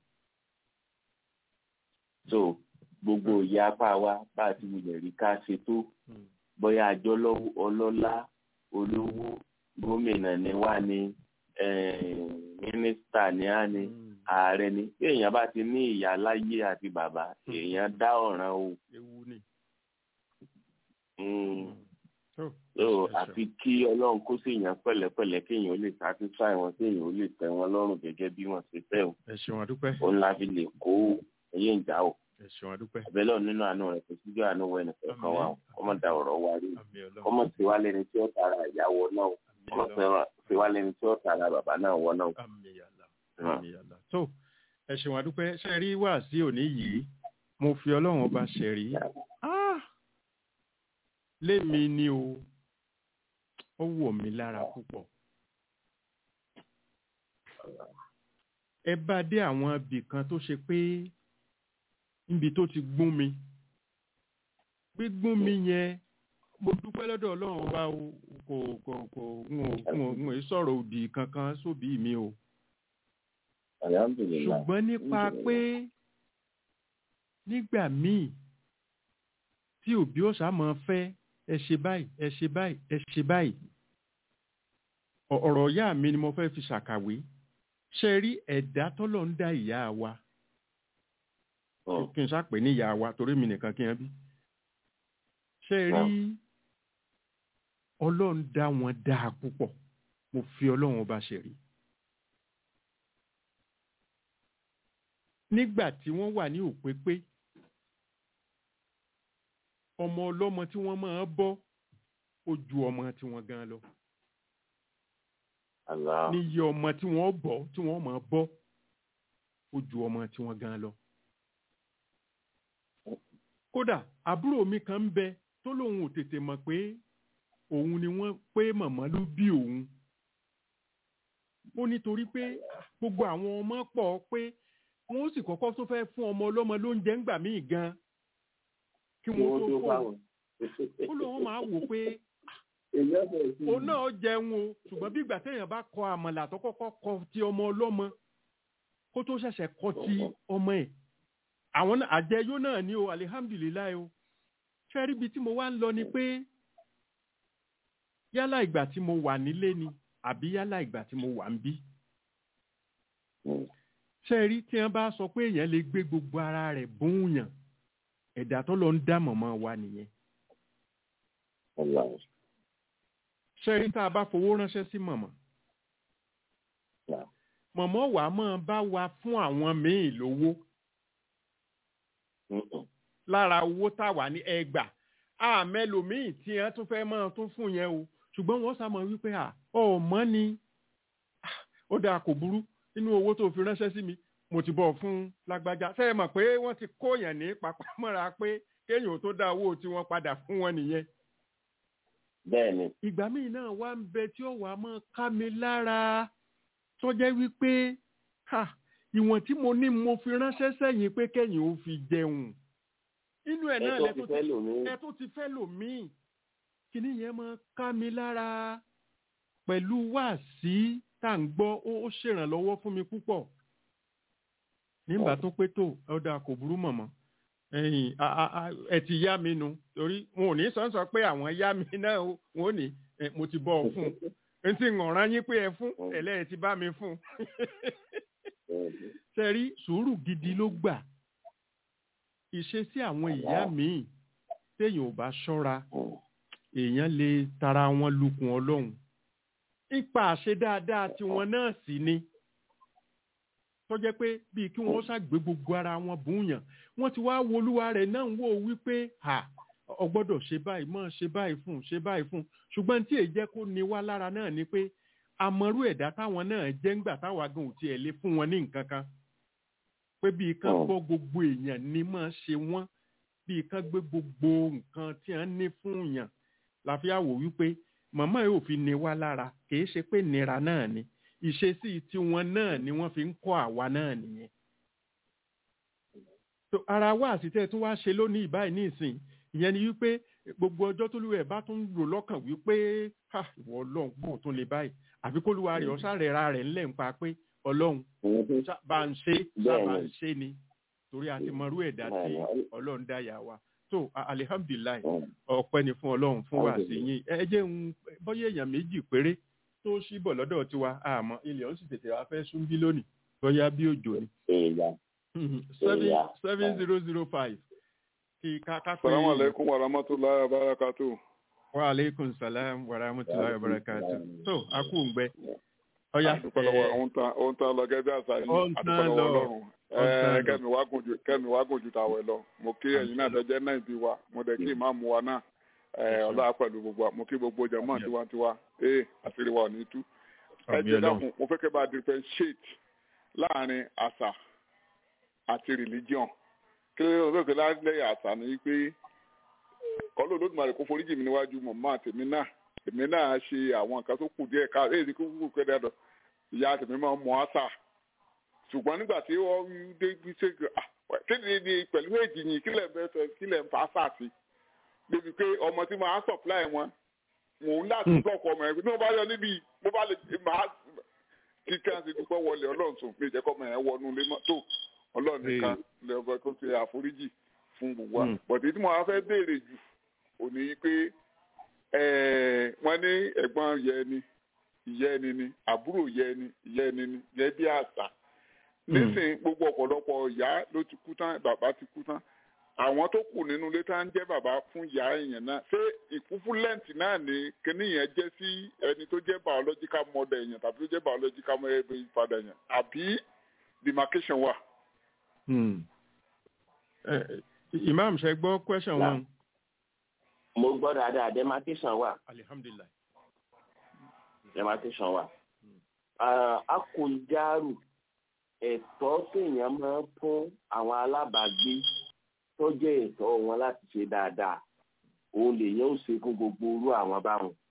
so gbogbo ìyá apá wa bá a ti wulẹ̀ rí ká ṣe tó bóyá àjọ ọlọ́lá olówó gómìnà ni wá ní mínísítà ni á ní ààrẹ ni bí èèyàn bá ti ní ìyá láyé àti bàbá èèyàn dá ọ̀ràn o. ewu ni. so àfi kí ọlọ́run kó sí èèyàn pẹ̀lẹ́pẹ̀lẹ́ kéèyàn ó lè satisfy wọn kéèyàn ó lè tẹ́ wọn lọ́rùn gẹ́gẹ́ bí wọ́n ṣe fẹ́ o. ẹ ṣeun àdúpẹ́. òun la fi lè kó ẹyẹ ìjà o. ẹ ṣeun àdúpẹ́. àbẹ̀lẹ̀ nínú àánú rẹ̀ kò síjọ́ àánú wẹ̀ nìkan kan wa ọmọ da ọ̀rọ̀ wa rí ọmọ tí wàá lẹni tí ó tara ìyàwó náà ọmọ tí wàá lẹni tí ó tara bàbá náà wọ náà. tó ẹ ṣeun àdúpẹ́ ṣe rí wá sí òní yìí mo fi ọlọ́run ọba ṣe rí lémi ni o ó wọ̀ mí lára púpọ̀ ẹ bá dé àwọn ibì kan tó ṣe pé níbi tó ti gún mi gbígún mi yẹn mo dúpẹ́ lọ́dọ̀ ọlọ́run wa o kò kò kò n ò n ò n ò sọ̀rọ̀ òdì kankan sóbì mi o ṣùgbọ́n nípa pé nígbà míì tí òbí ọ̀sà máa fẹ́ ẹ ṣe báyìí ẹ ṣe báyìí ẹ ṣe báyìí ọ̀rọ̀ ìyá mi ni mo fẹ́ fi ṣàkàwé ṣe rí ẹ̀dá tọ́lọ̀ ń dá ìyá wa kí n ṣàpè ní ìyá wa torí mi nìkan kí n bí ṣe rí ọlọ́run dá wọn dáa púpọ̀ mo fi ọlọ́run ọba ṣe rí nígbà tí wọ́n wà ní òpépé ọmọ ọlọ́mọ tí wọ́n máa bọ́ ó ju ọmọ tí wọ́n gan lọ níyẹ ọmọ tí wọ́n bọ́ tí wọ́n máa bọ́ ó ju ọmọ tí wọ́n gan lọ kódà àbúrò mi kan ń bẹ tó lóun ò tètè mọ̀ pé òun ni wọ́n pé màmá ló bí òun ó nítorí pé gbogbo àwọn ọmọ pọ̀ pé wọ́n ó sì kọ́kọ́ tó fẹ́ fún ọmọ ọlọ́mọ lóúnjẹ ńgbà míì gan kí kí wọ́n wọ́n tó tó fún fáwọn. ó lóun máa wò pé èyí ọ̀sẹ̀ sí òun náà jẹun o ṣùgbọ́n bí ìgbà téèyàn bá kọ àmàlà tó kọ́kọ́ kọ ti ọmọ ọlọ́mọ kó tó ṣẹ̀ṣẹ̀ kọ ti ọmọ ẹ̀ àwọn náà àjẹyó náà ni o alihamdulilayi o fẹ́rí ibi tí mo wá ń lọ ni pé yálà ìgbà tí mo wà nílé ni àbí yálà ìgbà tí mo wà ń bí fẹ́rí tí wọ́n bá sọ pé èèyàn lè gbé gbogbo ara rẹ̀ bóun ẹ̀dá tó lọ ń dá mọ̀mọ́ wa nìyẹn Ọlọ́run. ṣẹ́rí tá a bá fowó ránṣẹ́ sí mọ̀mọ́ Yeah. mọ̀mọ́ wa máa bá wa fún àwọn míì lówó Mm-mm. lára owó táwa ní ẹgbà àmẹ́lòmíì tí wọ́n tún fẹ́ máa tún fún yẹn o ṣùgbọ́n wọ́n sá mọ̀ wípé à ọmọ ni Ah, ó dáa kò burú nínú owó tó fi ránṣẹ́ sí mi mo ti bọ̀ fún lágbájá ṣé ẹ mọ̀ pé wọ́n ti kóyàn ní papamọ́ra pé kéèyàn tó dá owó tí wọ́n padà fún wọn nìyẹn bẹ́ẹ̀ ni ìgbà míì náà wá ń bẹ tí ó wàá máa ká mi lára tó jẹ́ wípé ha ìwọ̀n tí mo ní mo fi ránṣẹ́ sẹ́yìn pé kẹ́yìn ó fi jẹun inú ẹ̀ ẹ náà tó lẹ ti tó fẹ́ ti lòmí ẹ tó ti fẹ́ lòmíì kíní yẹn máa ká mi lára pẹ̀lú wáàsí tá à ń gbọ́ ó ó ṣèrànlọ́wọ́ fún mi púpọ̀ nígbà tó pé tó ọ̀dà kò burú mọ̀mọ́ ẹ̀yìn a- a- a- ẹ ti yá mi nu torí wọn ò ní sọ́nsọ́ pé àwọn yá mi náà o, wọn ò ní ẹ, mo ti bọ́ ọ fún un n ti ngọ̀ràn yín pé ẹ fún ẹ̀lẹ́ ẹ ti bá mi fún un sẹ́rí sùúrù gidi ló gbà ìṣesí àwọn ìyá míì téèyàn ò bá ṣọ́ra èèyàn lè tara wọn lukùn ọlọ́run ipa àṣe dáadáa tiwọn náà sì ni tó jẹ́ pé bíi kí wọ́n ṣàgbé gbogbo ara wọn bùnyàn wọ́n ti wá wo olúwa rẹ̀ náà ń wò wípé ha ọ gbọ́dọ̀ ṣe báyìí mọ́ ṣe báyìí fún un, ṣe báyìí fún un. ṣùgbọ́n tí èyí jẹ́ kó ní wá lára náà ni pé àmọ́rú ẹ̀dá táwọn náà jẹ́ ńgbà táwa gan ò tiẹ̀ lé fún wọn ní nǹkan kan pé bíi kán Mm. gbọ́ gbogbo èèyàn ní máa ṣe wọ́n bíi kán gbé gbogbo nǹkan tí wọ́n ní fún yàn láfi àwò wípé màmá yóò fi ní wá lára kìí ṣe pé nira náà ni ìṣesí tiwọn náà ni wọ́n fi ń kọ́ àwa náà nìyẹn. tó ara wa àsìtẹ́ tún wá ṣe lónìí báyìí ní ìsìn ìyẹn ni wípé gbogbo ọjọ́ tó lùwẹ̀ bá tún rò lọ́kàn wípé ha ìwọ ọlọ́run bò tún lè báyìí àfi kó lùwà rẹ̀ ọ̀sà rẹ̀ ra rẹ̀ ńlẹ̀ ń pa pé ọlọ́run ṣá- bá ń ṣe sábà ń ṣe ni torí a ti mọrú ẹ̀dá tí ọlọ́run dá yà wá tó a- alihamdulilayi ọpẹ́ ni fún ọlọ́run fún wa sí yín ẹ jẹ́ ń bọ́yé èèyàn méjì péré tó ṣí bọ̀ lọ́dọ̀ tiwa àmọ́ ilẹ̀ ó sì tètè wá fẹ́ sún bí lónìí bóyá bí òjò ni èèyàn seven Yeah. seven zero zero five kí ká ká pé Salamu alaikum wa rahmatullahi wa barakatuh. wa aleykum salam wa rahmatulahi wa barakatu tó a kú ń gbẹ ọyá Àdúpẹ́ lọ́wọ́ ohun tá ohun tá lọ gẹ́gẹ́ bí àṣà yìí. Ó ń Àdúpẹ́ tán lọ́wọ́ lọ. Ọlọ́run. Ó ń tán Ẹ lọ. kẹ́mi wá gùn ju kẹ́mi wá gùn ju tàwẹ̀ lọ. Mo kí ẹ̀yin náà tẹ́jẹ́ náà bí wa. Mo dẹ̀ kí ìmáàmù wa náà. Ẹ ọlọ́wà pẹ̀lú gbogbo wa. Mo kí gbogbo jẹ̀mọ́ tiwantiwa. Ee àṣírí wa ò ní tú. Ẹ Àmì jẹ́ Ọlọ́run. dákun, mo fẹ́ kẹ́ bá differentiate láàrin àṣà àti religion. Kí ló ló lóògbé lálẹ́ àṣà ni pé kọ́lọ́ olódùmarè kó foríjì mi níwájú mọ̀mọ́ àtẹ̀mí náà èmi náà ṣe àwọn nǹkan tó kù díẹ̀ ká èyí kó kúkú kẹ́ dáadọ́ ìyá tèmi máa ń mọ àṣà ṣùgbọ́n nígbà tí wọ́n dé bí ṣe kéde ní pẹ̀lú èjì yìí kílẹ̀ ń bẹ́ sọ kílẹ̀ ń fa àṣà sí débi pé ọmọ tí máa supply wọn mò ń láti blọọkì ọmọ ẹ̀ bí wọ́n bá yọ níbi mo bá lè máa kí káńsì dúpẹ́ wọlé ọlọ́run sùn pé ìjẹ́kọ́ ọmọ yẹn wọnú ilé mọ́tò ọlọ́run nìkan lẹ́ọ̀bẹ tó ṣe àforíjì fún gbogbo wa Mm. bọ̀dé tí mo wá fẹ́ béèrè jù òní pé ẹ̀ẹ́, wọ́n ní ẹ̀gbọ́n yẹ ẹni ìyá ẹni ni àbúrò yẹ ẹni ìyá ẹni ni yẹ bí àṣà nísìnyí gbogbo ọ̀pọ̀lọpọ̀ ìyá ló ti kú tán bàbá ti kú tán àwọn tó kù nínú ilé tá ń jẹ́ bàbá fún ìyá èèyàn náà ṣé ìkúfúlẹ́ǹtì náà ni kíní yẹn jẹ́ sí ẹni tó jẹ́ biological mother èèyàn tàbí tó jẹ́ biological father èèyàn àbí demarcation wà. Hmm. Eh, imam ṣe gbọ́ question Là. wọn. mo gbọ́ dáadáa demarcation wà alihamdulilayi. demarcation wà. Ah, akọ̀jáàrù ẹ̀tọ́ téèyàn máa ń fún àwọn alábàágbé tó jẹ́ ẹ̀tọ́ wọn láti ṣe dáadáa òun lèyàn ó ṣe fún gbogbo irú àwọn báwọn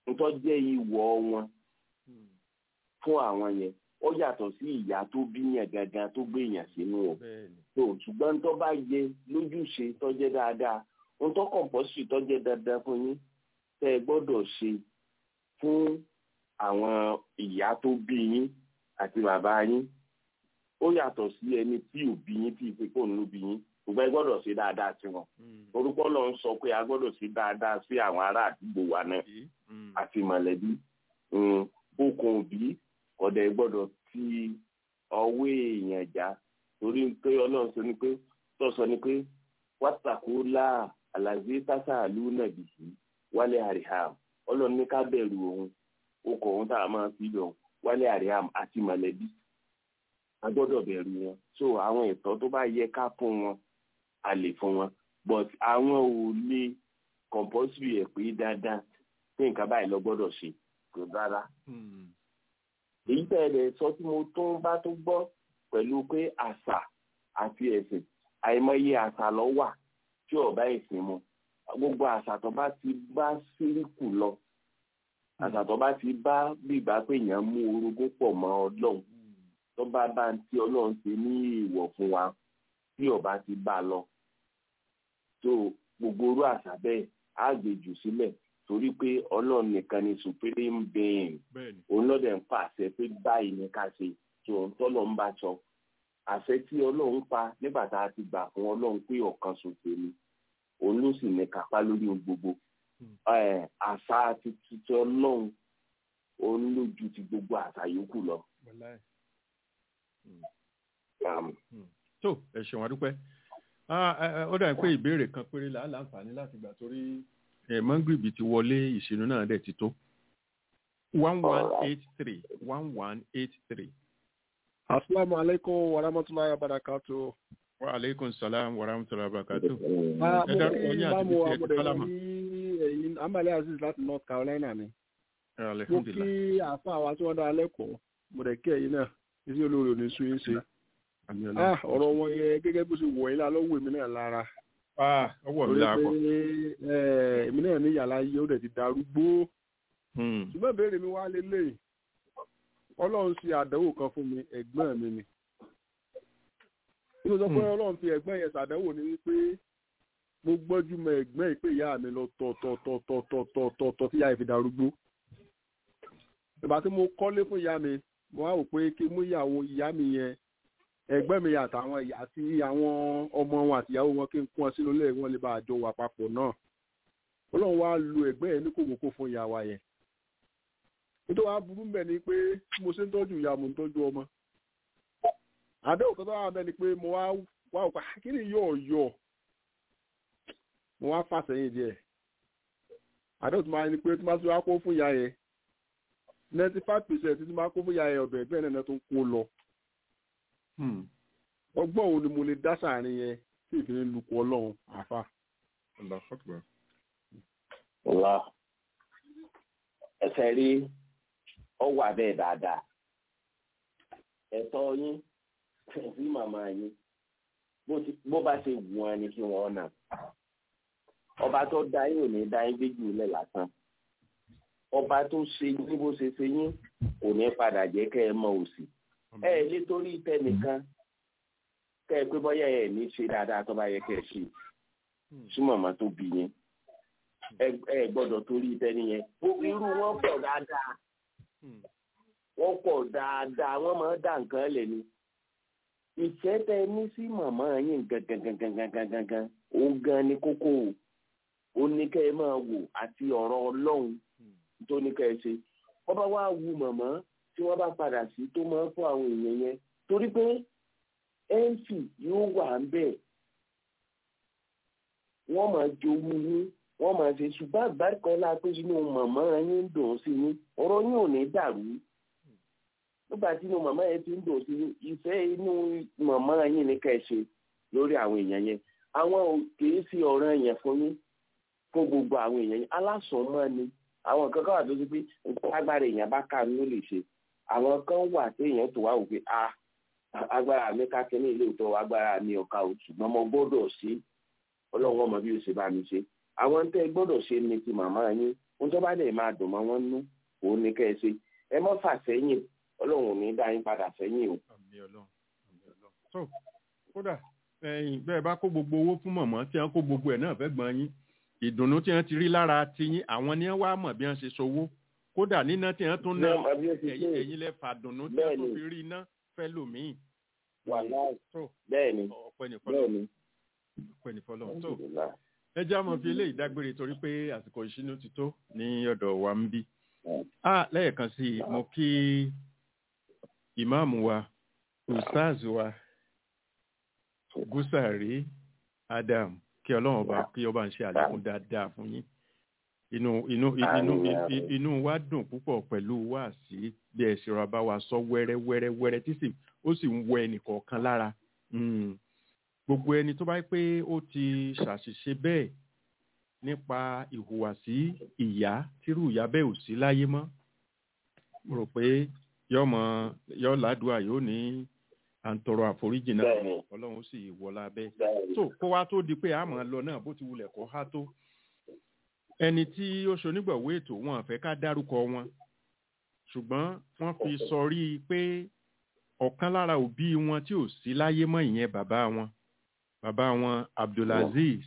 ntọ́ jẹ́ ìwọ̀ wọn fún àwọn yẹn ó yàtọ̀ sí ìyá tó bí yẹn gangan tó gbé yẹn sínú o bẹ́ẹ̀ni tó ṣùgbọ́n tó bá yẹ lójúṣe tó jẹ́ dáadáa ohun tó kọ̀ǹpọ́sì tó jẹ́ dáadáa fún yín tẹ́ ẹ gbọ́dọ̀ ṣe fún àwọn ìyá tó bí yín àti bàbá yín ó yàtọ̀ sí ẹni tí ò bí yín tí ìpè kò ń ló bí yín ṣùgbọ́n ẹ gbọ́dọ̀ ṣe dáadáa sí wọn orúkọ lọ ń sọ pé a gbọ́dọ̀ ṣe dáadáa sí àwọn ará àdúgbò wa náà àti mọ̀lẹ́bí Mm, okùn òbí ọ̀dẹ̀ gbọ́dọ̀ ti ọwọ́ èèyàn já torí pé ọlọ́run sọ ni pé tó sọ ni pé wàtàkù láà àlàzé tásà àlù nàbì yìí wálé àríhàm ọlọ́run ní ká bẹ̀rù òun okùn òun tá a máa fi lọ wálé àríhàm àti mọ̀lẹ́bí a gbọ́dọ̀ bẹ̀rù wọn so àwọn ẹ̀tọ́ tó bá yẹ ká fún wọn a lè fún wọn but àwọn ò lè compulsory ẹ̀ pé dáadáa pé nǹkan báyìí lọ gbọ́dọ̀ ṣe kò dára èyí tẹ̀lé sọ tí mo tún bá tó gbọ́ pẹ̀lú pé àṣà àti ẹ̀sìn àìmọye àṣà lọ wà tí ọ̀bá ẹ̀sìn mu gbogbo àṣà tó bá ti bá síríkù lọ àṣà tó bá ti bá bíbá pé èèyàn mú orogún pọ̀ mọ́ ọlọ́run tó bá bá ń tí ọlọ́run ṣe ní ìwọ̀ fún wa tí ọba ti bá a lọ tó gbogbo orú àṣà bẹ́ẹ̀ á gbèjù sílẹ̀ torí pé ọlọ́run nìkan ni supreme being bẹ́ẹ̀ni òun lọ́dẹ̀ ń pàṣẹ pé báyìí ni ká ṣe tí òun tọ́lọ̀ ń bá sọ àṣẹ tí ọlọ́run pa nígbà tá a ti gbà fún ọlọ́run pé ọ̀kan ṣoṣo ni òun ló sì ní kápá lórí ohun gbogbo Ẹ̀, àṣà ti títí ọlọ́run òun ló ju ti gbogbo àṣà yòókù lọ. wàláì. Um, tó ẹ ṣeun adúpẹ́ Ah, ẹ, ẹ, ó dàbí pé ìbéèrè kan péré là á láǹfààní láti gbà torí ẹ mọ́ngìrìbì ti wọlé ìṣínú náà dẹ̀ ti tó one one eight three one one eight three. Asalaamu alaikum wa rahmatulahi wa barakatu. wa aleykum salaam wa rahmatulahi wa barakatu. Ah, Ẹ mo dárúkọ kí yín àti Bámu ibi tí ẹ ti Amúdẹ̀ sálámà. ní ẹ̀yìn Amale Aziz láti North Carolina ni. Ẹ, Mo kí alhamdulilah. àfa àwa tí wọ́n dá lẹ́kọ̀ọ́. Mo dẹ̀ kí ẹ̀yin náà. Iṣẹ́ olóore ò ní sún yín ṣe. Àmì Ah, ọlọ́run. ọ̀rọ̀ wọn yẹ gẹ́gẹ́ bó ṣe wọ̀ yín lá lọ́wọ́ èmi náà lára. Ah, ọwọ́ mi Torí lára pé pọ̀. eh, èmi náà ní yàrá yìí ó dẹ̀ ti darúgbó. Hmm. Ṣùgbọ́n ìbéèrè mi wá lélẹ̀. Ọlọ́run ṣe àdánwò kan fún mi, ẹ̀gbọ́n mi ni. Nínú sọ pé Hmm. Ọlọ́run fi ẹ̀gbọ́n yẹn ṣàdánwò ni wípé mo gbọ́jú mọ ẹ̀gbọ́n ìpè ìyá mi lọ tọ̀tọ̀tọ̀tọ̀tọ̀tọ̀ tí ìyá yẹn fi darúgbó. Ìgbà tí mo kọ́lé fún ìyá mi, mo wá wò pé kí mú ìyàwó ìyá mi yẹn ẹ̀gbọ́n mi àtàwọn ìyá- àti àwọn ọmọ wọn àti ìyàwó wọn kí n kún wọn sínú ilé wọn lè bá àjọ wà papọ̀ náà. Ọlọ́run wá lu ẹ̀gbọ́n yẹn ní kòkòkò fún ìyá wa yẹn. Nítorí wàá burú mbẹ̀ ni pé bí mo ṣe ń tọ́jú ìyá mo ń tọ́jú ọmọ. Àdéhùn kan tó wà bẹ́ẹ̀ ni pé mo wá wá òkà kí ni yóò yọ mo wá fà sẹ́yìn díẹ̀ àdéhùn tó máa ní pé tí máa tún wá kó fún ìyá yẹn ninety five percent tí máa kó fún ìyá yẹn ọ̀bẹ bẹ́ẹ̀ náà tó ń kó lọ Hmm. ọgbọ́n òun ni mo lè dá sàárín yẹn tí ìfìlẹ̀ lukú ọlọ́run àfa. Allahu Akbar. ọlá ẹsẹ̀ rí ọwọ́ abẹ́ dáadáa ẹ̀tọ́ yín sí màmá yín bó ti- bó bá ṣe wù wọn ni kí wọ́n nà ọba tó dá yín ò ní dá yín gbéjú lẹ̀ lásán ọba tó ṣe yín bó ṣe ṣe yín kò ní padà jẹ́ kẹ́ ẹ mọ òsì ẹ ẹ lé torí tẹnìkan kẹ́ ẹ pé bọ́yá ẹ ní ṣe dáadáa tó bá yẹ kẹ́ ẹ ṣe sí màmá tó bí yín ẹ ẹ gbọ́dọ̀ torí tẹni yẹn gbogbo irú wọn pọ̀ dáadáa Hmm. wọ́n pọ̀ dáadáa wọ́n máa ń dá nǹkan lẹ̀ ni ìfẹ́ tẹ ní sí màmá yín gangan òun gan ni kókó o ó ní kẹ́ ẹ máa wò àti ọ̀rọ̀ ọlọ́run tó ní kẹ́ ẹ ṣe wọ́n bá wá wu màmá tí wọ́n bá padà sí tó máa ń fún àwọn èèyàn yẹn torí pé mc yóò wà ń bẹ̀ wọ́n máa jowú yín wọ́n máa ṣe ṣùgbọ́n àgbáríkọ́lá pé inú màmá yín ń dùn sí yín ọ̀rọ̀ yín ò ní dàrú nígbà tí inú màmá yẹn ti ń dùn sí yín ìfẹ́ inú màmá yín ní ká ẹ ṣe lórí àwọn èèyàn yẹn àwọn ò kìí sí ọ̀ràn yẹn fún yín fún gbogbo àwọn èèyàn yẹn alásọ̀mọ́ ni àwọn kan kan wà tó ti pé nǹkan agbára èèyàn bá kà ló lè ṣe àwọn kan wà tí èèyàn tó wá wò pé ah agbára mi ká kí ní ilé ìtọ́ agbára mi ọ̀ka ò ṣùgbọ́n mo gbọ́dọ̀ sí ọlọ́run ọmọ bí o ṣe bá mi ṣe àwọn tẹ́ ẹ gbọ́dọ̀ ṣe ni ti màmá yín ohun tó bá dẹ̀ máa dùn mọ́ wọn nú òun ni kẹ́ ẹ ṣe ẹ mọ́ fà sẹ́yìn ọlọ́run ò ní dá yín padà sẹ́yìn o. àmì ọlọ́run àmì ọlọ́run. tó kódà ẹ̀yin bẹ́ẹ̀ bá kó gbogbo owó fún mọ̀mọ́ tí wọ́n kó gbogbo ẹ̀ náà fẹ́ gbọ́n yín ìdùnnú tí wọ́n ti rí lára tiyín àwọn ni wọ́n wá mọ̀ bí wọ́n ṣe ṣòwò kódà níná tí wọ́n tún ná Bẹ́ẹ̀, àbí ó ti ẹ̀yin ṣe. ẹ̀yin lẹ fàdùnnú tí Bẹ́ẹ̀ wọ́n tún ni. fi rí iná fẹ́ lòmíì. Wàláì. tó bẹ́ẹ̀ ni ọpẹ́ ní bẹ́ẹ̀ fọlọ́ ni ọpẹ́ ní fọlọ́ tó Alhamdulillah. ẹ jẹ́ àmọ́ fi eléyìí dágbére torí pé àsìkò ìṣínú ti tó ní ọ̀dọ̀ wa ń bí. a lẹ́ẹ̀kan sí i mo kí ìmáàmù wa ustaz wa gúsàrí adam kí ọlọ́run ọba kí ọba ń ṣe àlékún dáadáa fún yín inú inú inú Àmín. inú wa dùn púpọ̀ pẹ̀lú wáàsí bí ẹ ṣe ra bá wa sọ wẹ́rẹ́ wẹ́rẹ́ wẹ́rẹ́ tí sì ó sì ń wọ ẹnìkọ̀ọ̀kan lára Mm. gbogbo ẹni tó bá yẹ pé ó ti ṣàṣìṣe bẹ́ẹ̀ nípa ìhùwàsí ìyá tírú ìyá bẹ́ẹ̀ ò sí láyé mọ́ mo rò pé yọmọ yọ ládùúà yóò ní à ń tọrọ àforíjì náà Bẹ́ẹ̀ni. ọlọ́run sì wọlá bẹ́ẹ̀ bẹ́ẹ̀ ni tó kó wá tó di pé a máa lọ náà bó ti wulẹ̀ kó há tó ẹni tí ó ṣonígbọ̀wé ètò wọn àfẹ́ ká dárúkọ wọn ṣùgbọ́n wọ́n fi sọrí pé ọ̀kan lára òbí wọn tí ò sí láyé mọ́ ìyẹn bàbá wọn bàbá wọn abdulaziz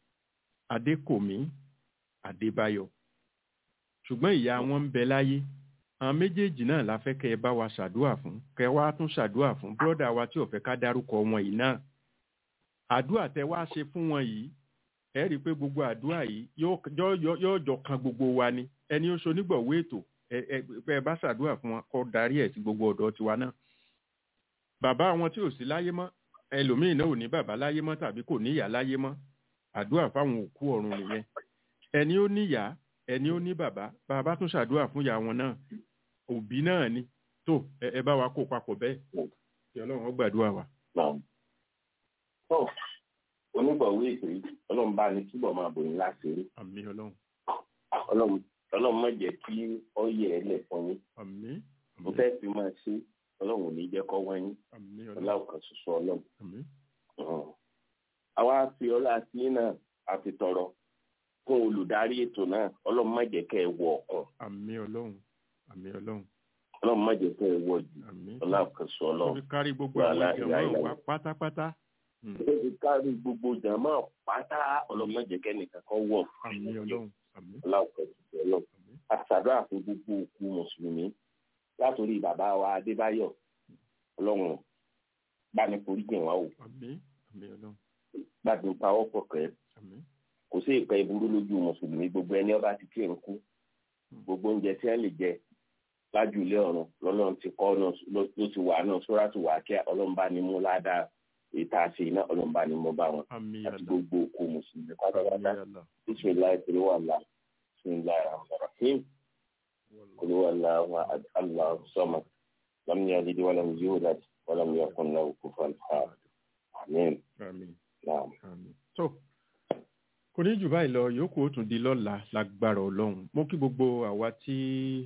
adékòmí adébáyọ̀ ṣùgbọ́n ìyá wọn ń bẹ láyé àwọn méjèèjì náà la fẹ́ kẹ́ ẹ bá wa ṣàdúà fún kẹ́ ẹ wá tún ṣàdúà fún bírọ́dà wa tí ò fẹ́ ká dárúkọ wọn yìí náà àdúà tẹ wá ṣe fún wọn yìí ẹ rí i pé gbogbo àdúà yìí yóò yóò- yóò- yóò jọ kan gbogbo wa ni ẹni ó ṣonígbọ̀wé ètò ẹ ẹ ẹ bá ṣàdúà fún wọn kó darí ẹ̀ sí gbogbo ọ̀dọ́ tiwa náà bàbá wọn tí ò sí láyé mọ́ ẹlòmíín náà ò ní bàbá láyé mọ́ tàbí kò ní ìyá láyé mọ́ àdúrà fáwọn òkú ọ̀run nìyẹn ẹni ó níyà ẹni ó ní bàbá bàbá tún ṣàdúrà fún ìyá wọn náà òbí náà ni tó ẹ ẹ bá wa kó papọ̀ bẹ́ẹ̀ kí ọlọ́run ó gbàdúrà wa. náà. tó onígbọ̀wé ètò yìí ọlọ́run bá ní túbọ̀ máa bòyìn láti rí àmì ọlọ́run ọlọ́run ọlọ́run má jẹ́ kí ọ yẹ ẹ lẹ̀ fún yín àmì mo fẹ́ fi máa ṣe ọlọ́run ò ní jẹ́ kọ́ wọ́n yín àmì ọlọ́run ọláwọ̀ kan ṣoṣo ọlọ́run. àmì Ọ̀hún. àwa fi ọlá sí náà a fi tọrọ fún olùdarí ètò náà ọlọ́run má jẹ́ kẹ́ ẹ wọ ọ̀kan àmì ọlọ́run àmì ọlọ́run ọlọ́run má jẹ́ kẹ́ ẹ wọ jù àmì ọláwọ̀ kan ṣoṣo ó ọlọ́run. fi kárí gbogbo Wàhálà, àwọn ìjọba ìlà, ìlà. wa pátápátá Mm. ó fi kárí gbogbo jàmọ́ pátá ọlọ́run má jẹ́ kẹ́ nìkan kan wọ̀ àmì ọlọ́run àmì ọláwọ̀ kan ṣoṣo ọlọ́run. àmì àṣàdúrà fún gbogbo òkú mùsùlùmí látòrí bàbá wa adébáyọ̀ ọlọ́run bá ní foríjì wá o àmì àmì ọlọ́run gbàgbé pawọ́pọ̀ kẹ́ àmì kò sí ìpẹ́ ìburú lójú mùsùlùmí gbogbo ẹni ọba ti kírun kú gbogbo oúnjẹ tí wọ́n lè jẹ lájú ilé ọ̀run lọ́lọ́run ti kọ́ náà ló ló ti wà náà sóra ti wà kí ọlọ́run bá ní mú ládàá èyí tá a ṣe iná ọlọ́run bá ní mú bá wọn àmì àti àlà gbogbo òkú mùsùlùmí àmì pátápátá àlà bisimilayi kiri wà lá bisimilayi rahmanirahim kiri wà lá wa allah sọmọ lam yalid walam yulad walam yakun lahu kufuwan ahad amin àmì naam. àmì. tó kò ní jù báyìí lọ yòókù ó tún di lọ́la lágbára ọlọ́run mo kí gbogbo àwa tí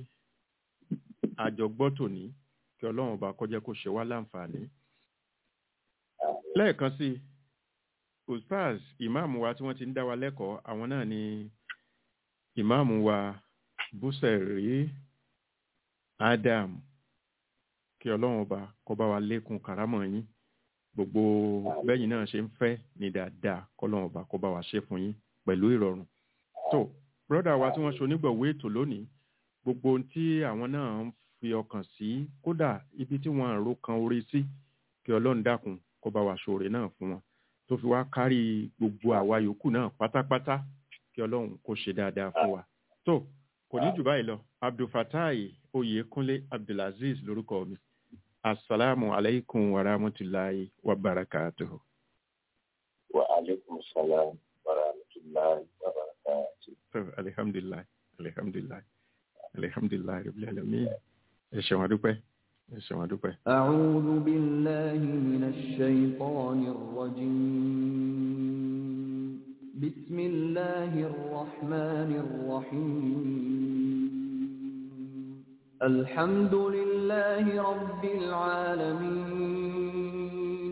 àjọ gbọ́ tòní kí ọlọ́run ọba kọjá kó ṣe wá láǹfààní. lẹ́ẹ̀kan sí i ustaz ìmáàmù wa tí wọ́n ti ń dá wa lẹ́kọ̀ọ́ àwọn náà ni ìmáàmù wa búsẹ̀rí adam kí ọlọ́run ọba kó bá wa lékun kàrámọ̀ yín gbogbo bẹ́yìn náà ṣe ń fẹ́ ní dáadáa kọ́lọ́run ọba kó bá wa ṣe fún yín pẹ̀lú ìrọ̀rùn. tó brọ́dà wa tí wọ́n ṣe onígbọ̀wé ètò lónìí gbogbo ohun tí àwọn náà ń fi ọkàn sí kódà ibi tí wọ́n àrò kan orí sí kí ọlọ́run dákun kó bá wa ṣoore náà fún wọn tó fi wá kárí gbogbo àwa yòókù náà pátápátá kí ọlọ́run kó ṣe dáadáa fún wa. tó kò ní jù báyìí lọ abdulfatai oyèkúnlé abdulaziz lórúkọ mi asalaamu alaykum wa rahmatulahi wa barakatuhu. wa aleykum salaam wa rahmatulahi wa barakatuh. So, alihamdulilayi alihamdulilayi alihamdulilayi rabbil alamin ẹ ṣeun adúpẹ́ ẹ ṣeun adúpẹ́. أعوذ بالله من الشيطان الرجيم بسم الله الرحمن الرحيم الحمد لله رب العالمين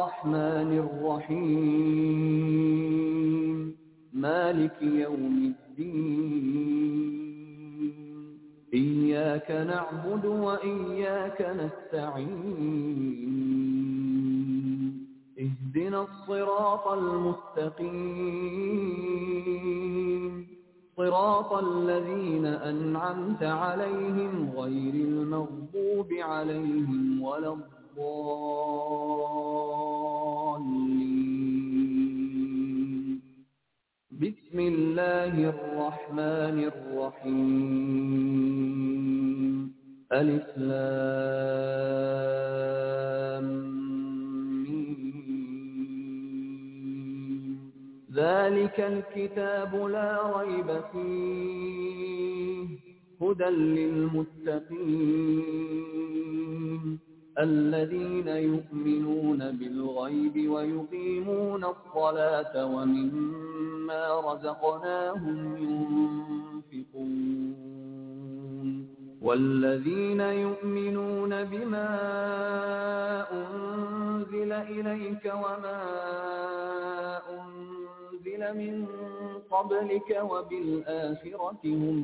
الرحمن الرحيم مالك يوم الدين الدين إياك نعبد وإياك نستعين اهدنا الصراط المستقيم صراط الذين أنعمت عليهم غير المغضوب عليهم ولا الضالين بسم الله الرحمن الرحيم ألف لام ميم. ذلك الكتاب لا ريب فيه هدى للمتقين الذين يؤمنون بالغيب ويقيمون الصلاة ومما رزقناهم ينفقون والذين يؤمنون بما أنزل إليك وما أنزل من قبلك وبالآخرة هم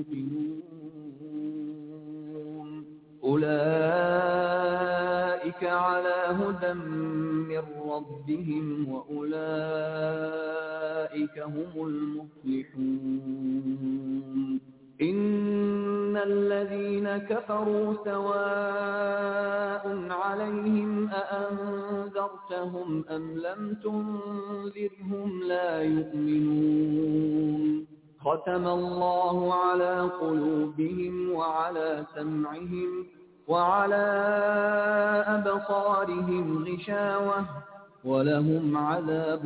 يوقنون أولئك على هدى من ربهم وأولئك هم المفلحون إن الذين كفروا سواء عليهم أأنذرتهم أم لم تنذرهم لا يؤمنون ختم الله على قلوبهم وعلى سمعهم وعلى أبصارهم غشاوة ولهم عذاب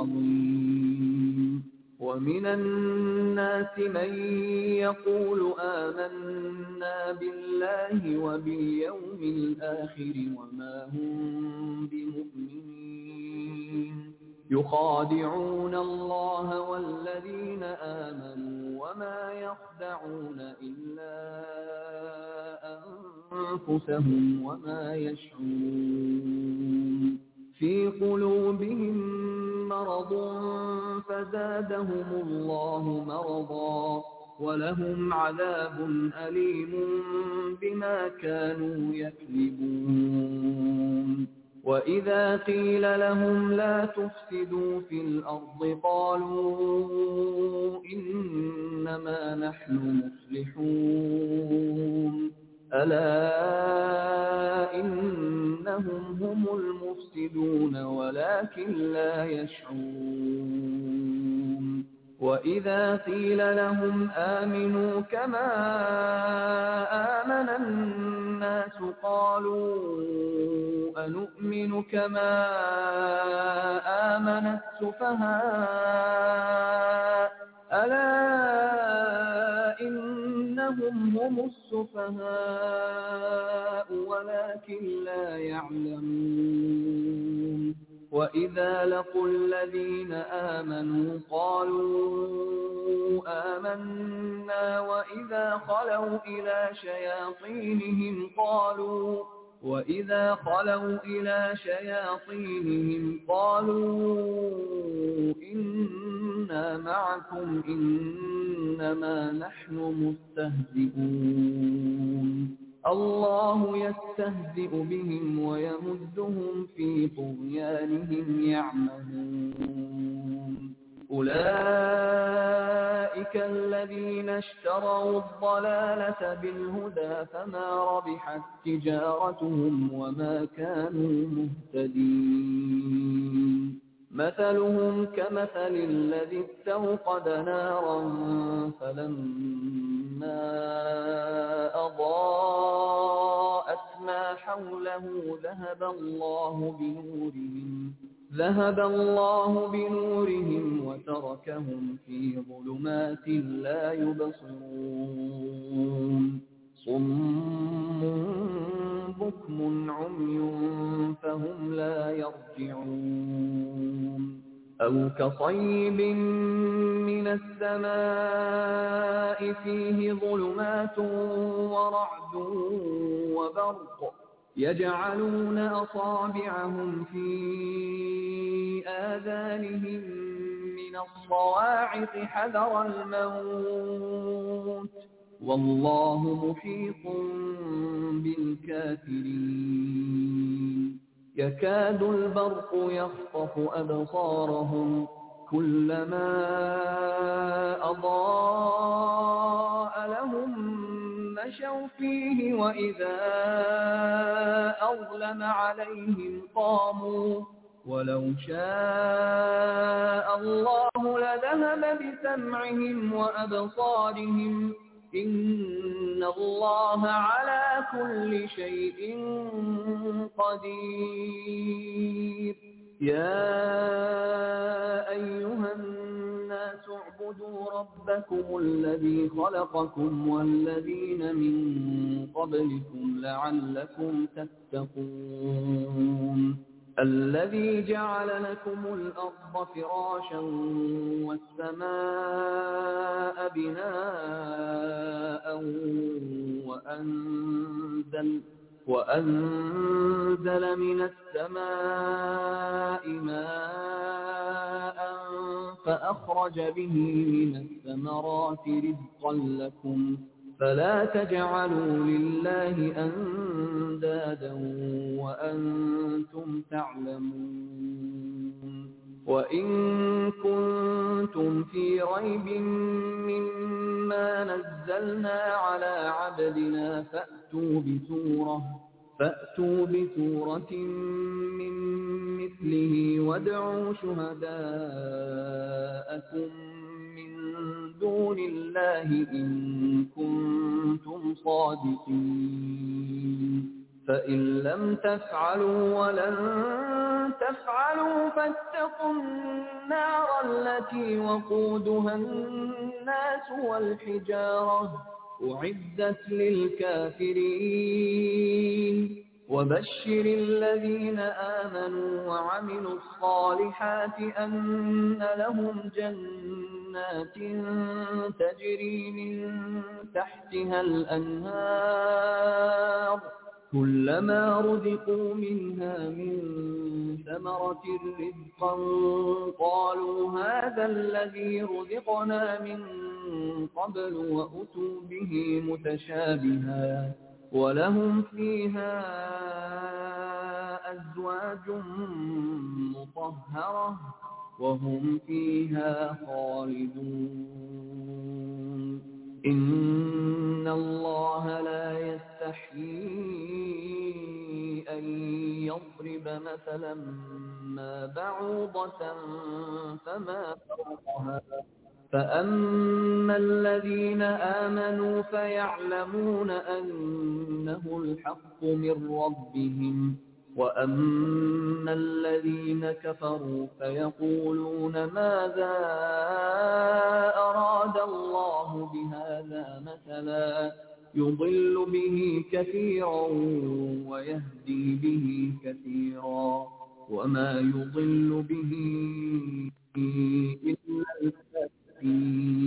عظيم ومن الناس من يقول آمنا بالله وباليوم الآخر وما هم بمؤمنين يخادعون الله والذين آمنوا وما يخدعون إلا أنفسهم وما يشعرون في قلوبهم مرض فزادهم الله مرضا ولهم عذاب أليم بما كانوا يكذبون وإذا قيل لهم لا تفسدوا في الأرض قالوا إنما نحن مصلحون ألا إنهم هم المفسدون ولكن لا يشعرون وإذا قيل لهم آمنوا كما آمن الناس قالوا أنؤمن كما آمن السفهاء ألا إنهم هم السفهاء ولكن لا يعلمون وإذا لقوا الذين آمنوا قالوا آمنا وإذا خلوا إلى شياطينهم قالوا وإذا خلوا إلى شياطينهم قالوا إنا معكم إنما نحن مستهزئون الله يستهزئ بهم ويمدهم في طغيانهم يعمهون أولئك الذين اشتروا الضلالة بالهدى فما ربحت تجارتهم وما كانوا مهتدين مثلهم كمثل الذي استوقد نارا فلما أضاءت ما حوله ذهب الله بنورهم ذهب الله بنورهم وتركهم في ظلمات لا يبصرون صم بكم عمي فهم لا يرجعون أو كصيب من السماء فيه ظلمات ورعد وبرق يجعلون أصابعهم في آذانهم من من الصواعق حذر الموت والله محيط بالكافرين يكاد البرق يخطف أبصارهم كلما أضاء لهم مشوا فيه وإذا أظلم عليهم قاموا ولو شاء الله لذهب بسمعهم وأبصارهم إن الله على كل شيء قدير يا أيها الناس اعبدوا ربكم الذي خلقكم والذين من قبلكم لعلكم تتقون الذي جعل لكم الأرض فراشا والسماء بناء وأنزل وأنزل من السماء ماء فأخرج به من الثمرات رزقا لكم فلا تجعلوا لله أندادا وأنتم تعلمون وإن كنتم في ريب مما نزلنا على عبدنا فأتوا بسورة فأتوا بسورة من مثله وادعوا شهداءكم من دون الله إن كنتم صادقين فإن لم تفعلوا ولن تفعلوا فاتقوا النار التي وقودها الناس والحجارة أعدت للكافرين وبشر الذين آمنوا وعملوا الصالحات أن لهم جنات تجري من تحتها الأنهار كلما رزقوا منها من ثمرة رزقا قالوا هذا الذي رزقنا من قبل وأتوا به متشابها ولهم فيها أزواج مطهرة وهم فيها خالدون إن الله لا يستحيي أن يضرب مثلا ما بعوضة فما فوقها فأما الذين آمنوا فيعلمون أنه الحق من ربهم وأما الذين كفروا فيقولون ماذا أراد الله بهذا مثلا يضل به كثيرا ويهدي به كثيرا وما يضل به إلا الكافرين